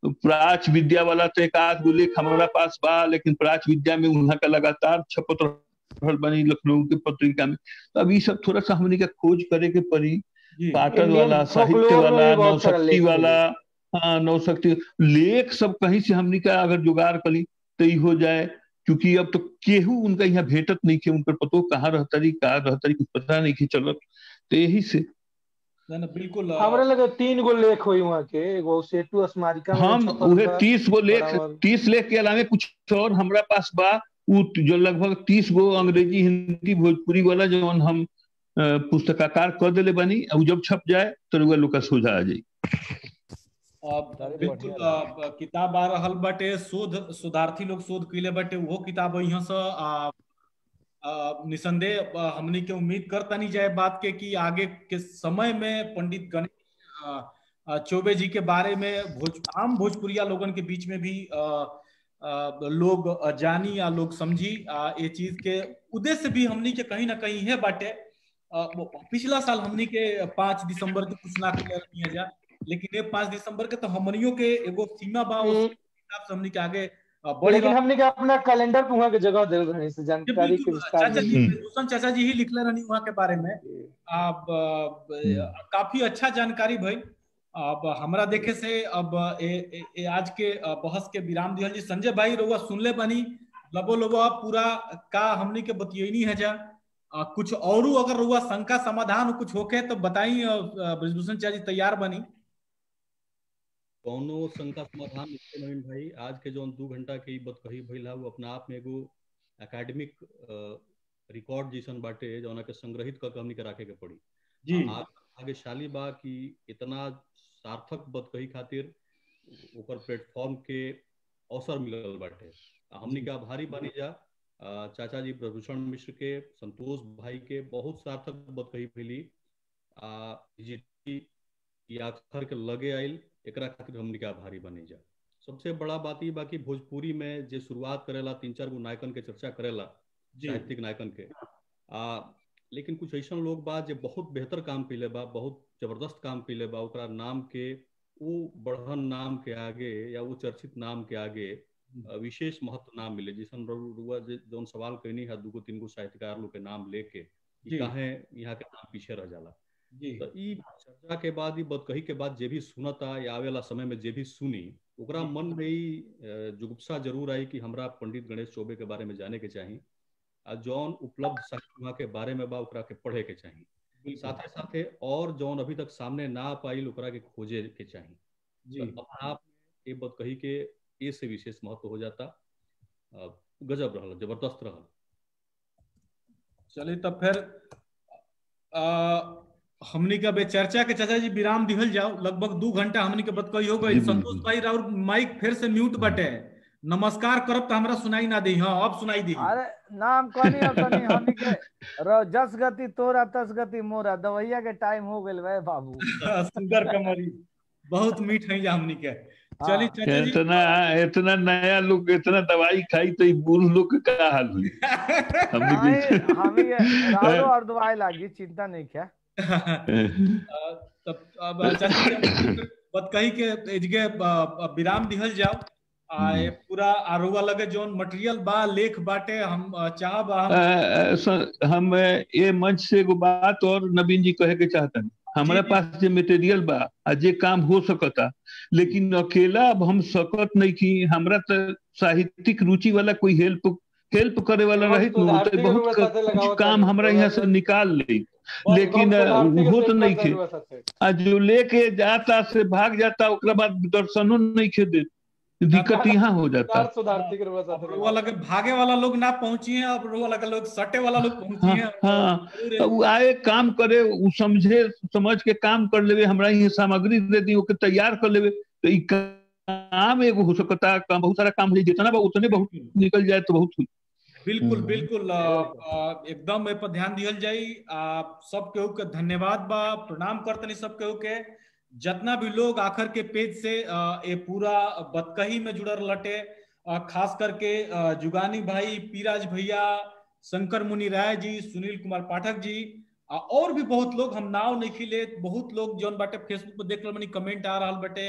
प्राच विद्या वाला तो एक आध गो लेख हमारा पास बा लेकिन प्राच विद्या में वहाँ का लगातार छपत रहल बनी लखनऊ के पत्रिका में तो अब ये सब थोड़ा सा हमने का खोज करे के पड़ी जी पाटन Indian वाला साहित्य folklore में वाला भी बहुत सारा नौशक्ति लेख वाला हाँ नौशक्ति लेख सब कहीं से हमने का अगर जुगाड़ करी तो ई हो जाए क्योंकि अब तो केहू उनका यहाँ भेटत नहीं थे उनकर पतो कहाँ रहतरी कहाँ रहतरी कुछ पता नहीं कि चलत तो यही से ना ना बिल्कुल अ, हमरा लगे तीन गो लेख हुई वहाँ के एगो सेतु स्मारिका में हम छपल उहे बा। तीस गो लेख बराबर। तीस लेख के अलावे कुछ और हमरा पास बा उ जो लगभग तीस गो अंग्रेजी हिंदी भोजपुरी वाला जो हम अ, पुस्तकाकार कर देले बानी अब जब छप जाए तो रुआ लोग का सोझा आ जाई अ, बिल्कुल अ, किताब आ रहल बाटे शोध शोधार्थी लोग शोध कैले बाटे उहो किताब यहाँ से अ, अ, निसंदेह अ, हमनी के उम्मीद करता नहीं जाए बात के कि आगे के समय में पंडित गणेश अ, अ, चौबे जी के बारे में भोज आम भोजपुरिया लोगन के बीच में भी अ, अ, लोग अ, जानी या लोग समझी अ, ये चीज के उद्देश्य भी हमनी के कहीं ना कहीं है बाटे अ, वो पिछला साल हमनी के पांच दिसंबर के कुछ ना किया जा लेकिन ये पांच दिसंबर के तो हमनियों के एगो सीमा बा उस हम्म। हिसाब से हमनी के आगे अ, बढ़ लेकिन रहा हमने के अपना कैलेंडर पे वहाँ के जगह दे रहे से जी, जानकारी के बिल्कुल विस्तार चाचा जी हम्म। भूषण चाचा जी ही लिखले रहनी वहाँ के बारे में अब अ, काफी अच्छा जानकारी भई अब हमरा देखे से अब ए, ए, ए आज के अ, बहस के विराम दिहल जी संजय भाई रउआ सुनले बनी लबो लबो पूरा का हमनी के बतियनी है जा अ, कुछ औरू अगर रउआ शंका समाधान कुछ होके तो बताई अ, अ, ब्रजभूषण चाचा जी तैयार बनी कौनो शंका समाधान इसके नवीन भाई आज के जौन दू घंटा के ई बतकही भइल है वो अपना आप में एगो एकेडमिक रिकॉर्ड जैसन बाटे जौना के संग्रहित करके हमनी के राखे के पड़ी जी आ- आगे शाली बा कि इतना सार्थक बतकही खातिर ओकर प्लेटफॉर्म के अवसर मिलल बाटे आ हमनी के आभारी बानी जा आ, चाचा जी प्रभूषण मिश्र के संतोष भाई के बहुत सार्थक बतकही भइली आ जी ई आखर के लगे आइल एकरा खातिर हमनी के आभारी बनी जा सबसे बड़ा बात ई बा कि भोजपुरी में जे शुरुआत करेला तीन चार गो नायकन के चर्चा करेला जी साहित्यिक नायकन के आ लेकिन कुछ ऐसा लोग बा जे बहुत बेहतर काम कैले बा बहुत जबरदस्त काम कैले बा ओकरा नाम के वो बढ़न नाम के आगे या वो चर्चित नाम के आगे अ, विशेष महत्व ना मिले जैसन रउ- रुआ जे जौन सवाल कहनी है दूगो तीन गो साहित्यकार लोग के नाम लेके जी। कि काहे यहाँ के नाम पीछे रह जाला जी तो ई चर्चा के बाद ई बतकही के बाद जे भी सुनता या आवे वाला समय में जे भी सुनी ओकरा मन में ई अ, जुगुप्सा जरूर आई कि हमरा पंडित गणेश चौबे के बारे में जाने के चाही आ जौन उपलब्ध साहित्य वहाँ के बारे में बा ओकरा के पढ़े के चाही साथे साथे और जौन अभी तक सामने ना आ पाइल ओकरा के खोजे के चाही जी तो अपना आप में ये बतकही के ए से विशेष महत्व हो जाता अ, गजब रहल जबरदस्त रहल चलिए तब फिर आ, हमनी का चर्चा के चाचा जी विराम दिहल जाओ लगभग दू घंटा हमनी के बत कही हो गई जी, संतोष बिल्कुल। भाई राउर माइक फिर से म्यूट बटे नमस्कार करब तो हमरा सुनाई ना दी हाँ अब सुनाई दी अरे नाम कहनी अब तनी हमनी के र- जस गति तोरा तस गति मोरा दवैया के टाइम हो गेल भाई बाबू सुंदर कमरी बहुत मीठ है जा हमनी के चलिए चाचा जी इतना इतना नया लोग इतना दवाई खाई तो ई बूढ़ लोग के का हाल हुई हमने नहीं के- हमें ये राउरो और दवाई लागी चिंता नहीं क्या आ, तब अब चाचा जी बत कही के एजगे आ, विराम दिहल जाओ आ ये पूरा आरुआ लगे जोन मटेरियल बा लेख बाटे हम आ, चाहब हम अ, अ, स- हम अ, ये मंच से एगो बात और नवीन जी कहे के चाहतन हमारे जी, जी। पास जे मटेरियल बा आ जे काम हो सकता लेकिन अकेला अब हम सकत नहीं की हमरा तो साहित्यिक रुचि वाला कोई हेल्प हेल्प करे वाला बहुत रही तो सुधारती बहुत के साथे कुछ लगावत काम बानी। हमरा यहाँ से निकाल ले लेकिन अ, वो तो नहीं खे आ जो लेके जाता से भाग जाता ओकरा बाद दर्शनो नहीं खे दे दिक्कत यहाँ हो जाता सुधारती के रुआ अब साथे रुआ लगे भागे वाला लोग ना पहुंची है अब रुआ लगे लोग सटे वाला लोग पहुंची हाँ है हाँ जरूर तो उ आए काम करे उ समझे समझ के काम कर लेवे हमरा ये सामग्री दे दी ओके तैयार कर लेवे तो ई काम एगो हो सकता काम बहुत सारा काम है जितना बा उतने बहुत निकल जाए तो बहुत हुई बिल्कुल हम्म। बिल्कुल आ, आ, एकदम ए पर ध्यान दिहल जाई आ, सब केहू के धन्यवाद बा प्रणाम करतनी सब केहू के जितना भी लोग आखिर के पेज से आ, ए पूरा बतकही में जुड़ल लटे आ, खास करके आ, जुगानी भाई पीराज भैया शंकर मुनि राय जी सुनील कुमार पाठक जी आ, और भी बहुत लोग हम नाव नहीं खिले बहुत लोग जौन बाटे फेसबुक पे देख रहे कमेंट आ रहा बटे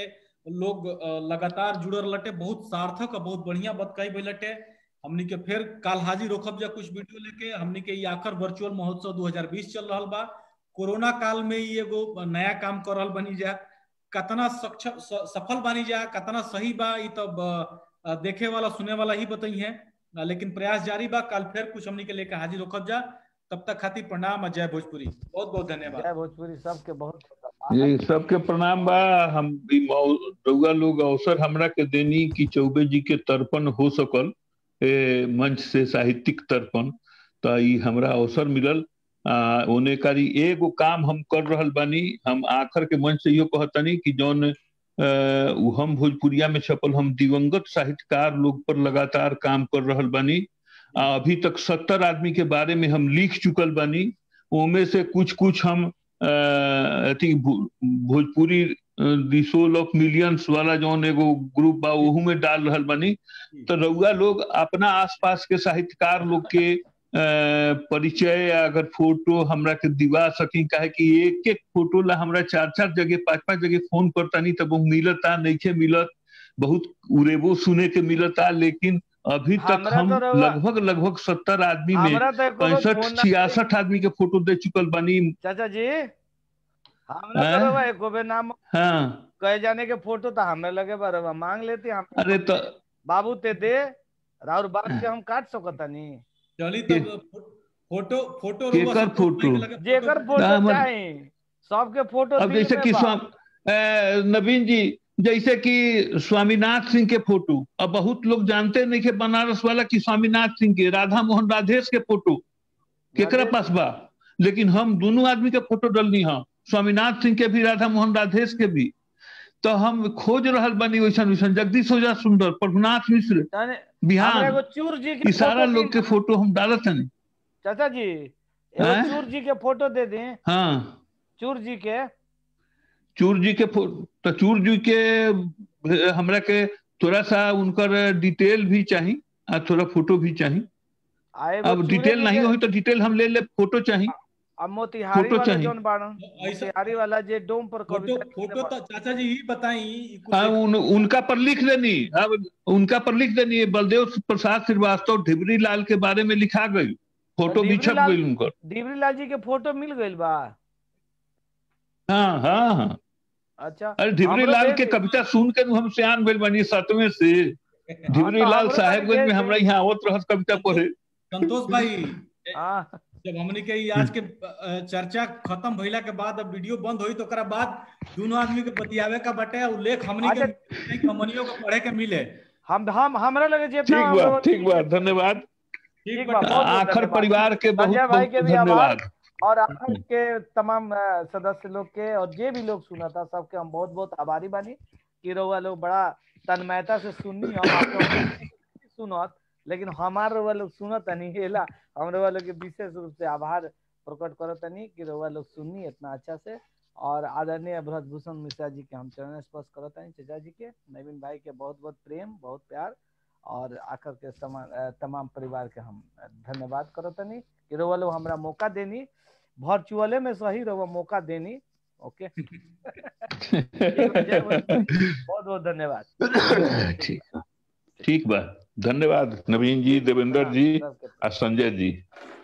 लोग लगातार जुड़ल लटे बहुत सार्थक और बहुत बढ़िया बात कही भाई लटे हमनी के फिर काल हाजिर रोकब जा कुछ वीडियो लेके हमनी के आखिर वर्चुअल महोत्सव 2020 चल रहा बा कोरोना काल में ही एगो नया काम कर रहा बनी जा कतना सक्षम सफल बनी जा कतना सही बा ये तो देखे वाला सुने वाला ही बताई है लेकिन प्रयास जारी बा कल फिर कुछ हमनी के लेके हाजिर रोकब जा तब तक खातिर प्रणाम और जय भोजपुरी बहुत बहुत धन्यवाद जय भोजपुरी सबके बहुत ये सबके प्रणाम बा हम रउआ लोग अवसर हमरा के देनी कि चौबे जी के तर्पण हो सकल ए, मंच से साहित्यिक तर्पण तो ई हमरा अवसर मिलल आ, ओने कारी एगो काम हम कर रहल बानी हम आखिर के मंच से यो कहतनी कि जौन हम भोजपुरिया में छपल हम दिवंगत साहित्यकार लोग पर लगातार काम कर रहल बानी आ, अभी तक सत्तर आदमी के बारे में हम लिख चुकल बानी ओमे से कुछ कुछ हम अथी भोजपुरी सोल ऑफ मिलियंस वाला जौन एगो ग्रुप बा ओहू में डाल रहल बानी तो रउआ लोग अपना आसपास के साहित्यकार लोग के परिचय अगर फोटो हमरा के दिवा सकी काहे कि एक एक फोटो ला हमरा चार चार जगह पांच पांच जगह फोन करता नहीं तब मिलता नहीं मिलत बहुत उरेबो सुने के मिलता लेकिन अभी तक हम लगभग लगभग सत्तर आदमी में पैंसठ छियासठ आदमी के फोटो दे चुकल बनी चाचा जी हमरा एको बे नाम हाँ कहे जाने के फोटो तो हमें लगे बरवा मांग लेते हम अरे तो बाबू ते दे राउर बात के हम काट सकता नहीं चली तब फोटो फोटो केकर फोटो जेकर फोटो चाहे सबके फोटो अब जैसे कि नवीन जी जैसे कि स्वामीनाथ सिंह के फोटो अब बहुत लोग जानते नहीं के बनारस वाला कि स्वामीनाथ सिंह के राधा मोहन राधेश के फोटो केकरा पास बा लेकिन हम दोनों आदमी के फोटो डलनी हम स्वामीनाथ सिंह के भी राधा मोहन राधेश के भी तो हम खोज रहल बनी वैसन वैसन जगदीश ओझा सुंदर प्रभुनाथ मिश्र बिहार चूर जी के सारा लोग के फोटो हम डालत हैं चाचा जी चूर जी के फोटो दे दें हाँ चूर जी के चूर जी के तो चूर जी के हमरा के थोड़ा सा उनकर डिटेल भी चाहिए और थोड़ा फोटो भी चाहिए अब डिटेल नहीं हुई तो डिटेल हम ले ले फोटो चाहिए अब मोतिहारी वाला जोन बाड़न मोतिहारी वाला जे डोम पर फोटो फोटो तो चाचा जी ही बताई हाँ उन, उनका पर लिख देनी अब उनका पर लिख देनी बलदेव प्रसाद श्रीवास्तव ढिबरी लाल के बारे में लिखा गई फोटो भी छप गई उनकर ढिबरी लाल जी के फोटो मिल गई बा हाँ हाँ हाँ अच्छा अरे ढिबरी लाल के कविता सुन के हम सियान भेल बनी सतवें से ढिबरी लाल साहेबगंज में हमरा यहाँ आवत रहत कविता पढ़े संतोष भाई जब हमने के आज के चर्चा खत्म भइला के बाद अब वीडियो बंद हुई तो ओकरा बाद दोनों आदमी के बतियावे का बटे उल्लेख हमने के कमनियों को पढ़े के मिले हम हम हमरा लगे जितना ठीक बा ठीक बा धन्यवाद ठीक आखिर परिवार के बहुत बहुत धन्यवाद और आखिर के तमाम सदस्य लोग के और जे भी लोग सुना था सबके हम बहुत बहुत आभारी बानी कि रउआ लोग बड़ा तन्मयता से सुननी हम सुनत लेकिन हमार रउआ लोग सुनत नहीं हेला हम रउआ लोग के विशेष रूप से आभार प्रकट करत नहीं कि रउआ लोग सुननी इतना अच्छा से और आदरणीय भूषण मिश्रा जी के हम चरण स्पर्श करत नहीं चचा जी के नवीन भाई के बहुत बहुत प्रेम बहुत प्यार और आकर के तमाम परिवार के हम धन्यवाद करत नहीं कि रउआ लोग हमरा मौका देनी वर्चुअले में सही रहो मौका देनी ओके बहुत बहुत धन्यवाद ठीक ठीक बा धन्यवाद नवीन जी देवेंद्र जी और संजय जी